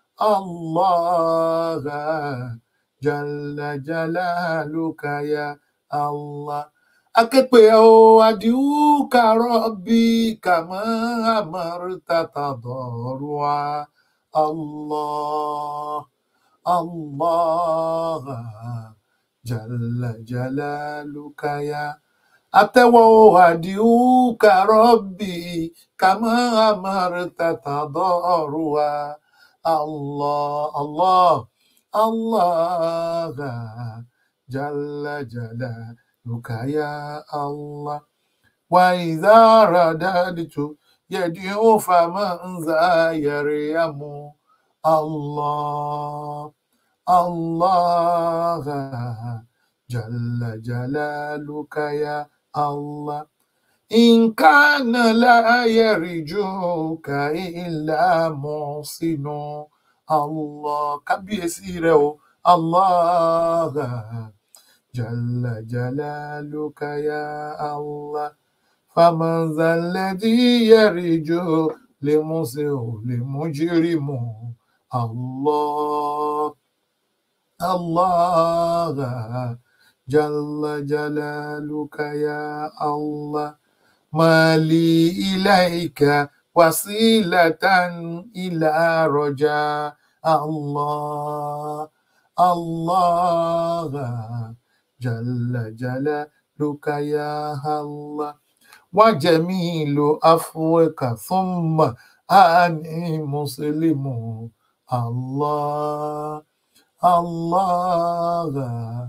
الله جل جلالك يا الله akẹ́pẹ́ o àdìhúkà rọ́bì kàmọ́ àmọ́rúta tàdọ̀rù wa allah allah jalla jalaluka ya àtẹ́wọ́ àdìhúkà rọ́bì kàmọ́ àmọ́rúta tàdọ̀rù wa allah allah allah jalla jalaluka. لك يا الله وإذا رددت يدعو فمن ذا يريم الله الله جل جلالك يا الله إن كان لا يرجوك إلا محسن الله كبيسي رو الله جل جلالك يا الله فمن ذا الذي يرجو لمسيء لمجرم الله الله جل جلالك يا الله ما لي إليك وسيلة إلى رجاء الله الله جل جلالك يا الله وجميل عفوك ثم أني مسلم الله الله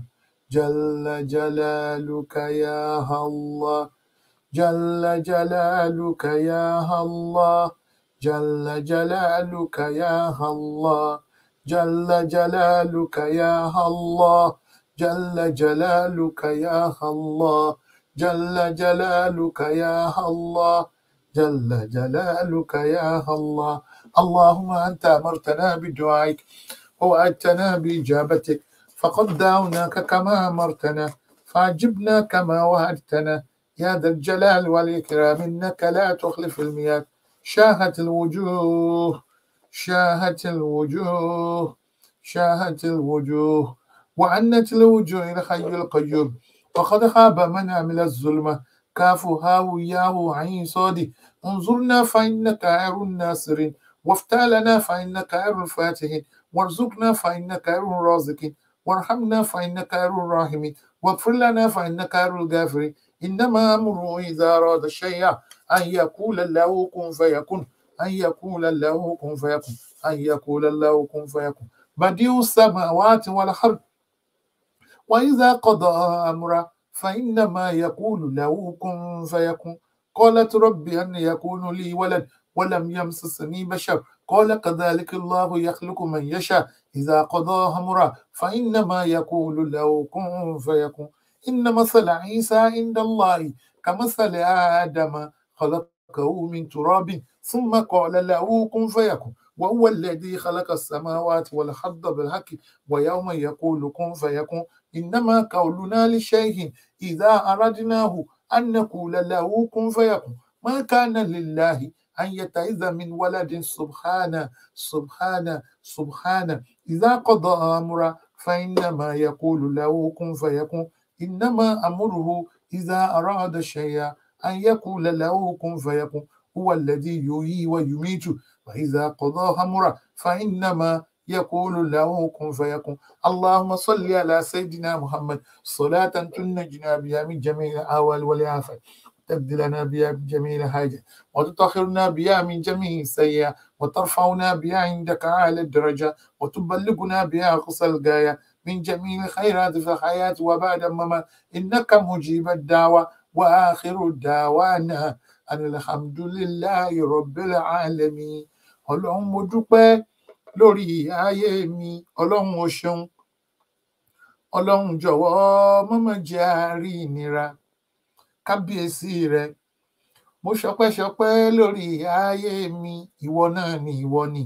جل جلالك يا الله جل جلالك يا الله جل جلالك يا الله جل جلالك يا الله جل جلالك يا الله جل جلالك يا الله جل جلالك يا الله اللهم أنت أمرتنا بدعائك ووعدتنا بإجابتك فقد دعوناك كما أمرتنا فعجبنا كما وعدتنا يا ذا الجلال والإكرام إنك لا تخلف المياه شاهت الوجوه شاهت الوجوه شاهت الوجوه وعنت الوجوه إلى حي القيوم وقد خاب من عمل الظلمة كاف هاو ياو عين صادي انظرنا فإنك خير الناصرين وافتح لنا فإنك خير الفاتحين وارزقنا فإنك خير الرازقين وارحمنا فإنك خير الراحمين واغفر لنا فإنك خير الغافرين إنما أمره إذا أراد شيئا أن يقول له كن فيكون أن يقول له كن فيكون أن يقول له كن فيكون بديع السماوات والأرض وإذا قضى أمرا فإنما يقول له كن فيكون قالت رب أن يكون لي ولد ولم يمسسني بشر قال كذلك الله يخلق من يشاء إذا قضى أمرا فإنما يقول له كن فيكون إن مثل عيسى عند الله كمثل آدم خلقه من تراب ثم قال له كن فيكون وهو الذي خلق السماوات والأرض بالحق ويوم يقول كن فيكون إنما قولنا لشيء إذا أردناه أن نقول له كن فيكون ما كان لله أن يتعذ من ولد سبحانه سبحانه سبحانه إذا قضى أمرا فإنما يقول له كن فيكون إنما أمره إذا أراد شيئا أن يقول له كن فيكون هو الذي يحيي ويميت وإذا قضى أمرا فإنما يقول له كن فيكون اللهم صل على سيدنا محمد صلاة تنجنا بها من جميع الأهوال والآفات تبدلنا بها من جميع الحاجات وتطهرنا بها من جميع السيئات وترفعنا بها عندك أعلى الدرجة وتبلغنا بها أقصى الغاية من جميع الخيرات في الحياة وبعد الممات إنك مجيب الدعوة وآخر الدعوانا أن الحمد لله رب العالمين ọlọ́run mo dúpẹ́ lórí ayé mi ọlọ́run o ṣeun ọlọ́run jọ̀wọ́ mọ́mọ́ jẹ́ àárí ìnira kábíyèsí rẹ mo ṣọpẹ́ṣọpẹ́ lórí ayé mi ìwọ náà ni ìwọ ni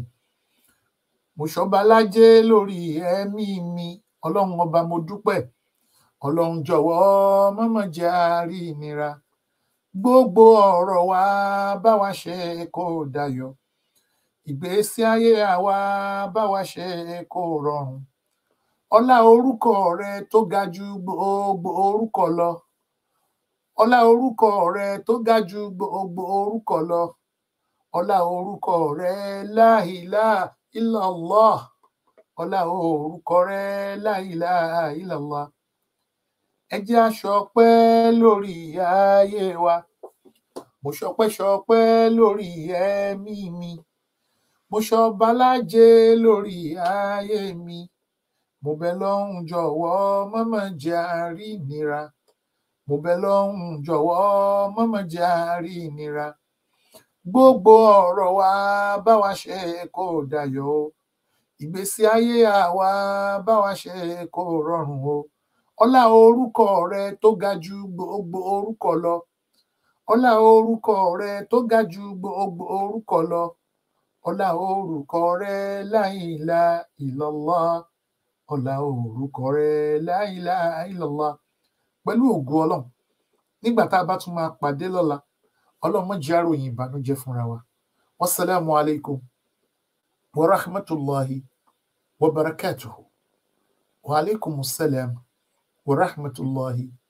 mo ṣọba lájẹ lórí ẹ̀mí mi ọlọ́run ọba mo dúpẹ́ ọlọ́run jọ̀wọ́ mọ́mọ́ jẹ́ àárí ìnira gbogbo ọ̀rọ̀ wa bá wa ṣe kó dayọ̀ ìgbésí ayé àwa bá wa ṣe kó rọrùn ọlá orúkọ rẹ tó ga ju gbogbo orúkọ lọ ọlá orúkọ rẹ tó ga ju gbogbo orúkọ lọ ọlá orúkọ rẹ láìlá illallah ọlá orúkọ rẹ láìlá illallah ẹ jẹ́ a ṣọpẹ́ lórí ayé wa mo ṣọpẹ́ ṣọpẹ́ lórí ẹ̀mí mi mo ṣọba lájẹ lórí ayé mi mo bẹ̀ lọ́hùn jọ̀wọ́ mọ́mọ́ jẹ́ àárí ìnira mo bẹ̀ lọ́hùn jọ̀wọ́ mọ́mọ́ jẹ́ àárí ìnira gbogbo ọ̀rọ̀ wa bá wa ṣe kó dayọ̀ o ìgbésí ayé àwa báwa ṣe kó rọrùn o ọlá orúkọ rẹ tó ga ju gbogbo orúkọ lọ ọlá orúkọ rẹ tó ga ju gbogbo orúkọ lọ ọlá orúkọ rẹ láìlá ìlọlá ọlá orúkọ rẹ láìlá ìlọlá pẹ̀lú ògo Ọlọ́run nígbà tá a bá tún máa pàdé lọ́la Ọlọ́run má jẹ́ àròyìn ìbànújẹ́ fúnra wa wasalaamu alaykum wa rahmatulahi wa barakatuhu wa alaykum salaam wa rahmatulahi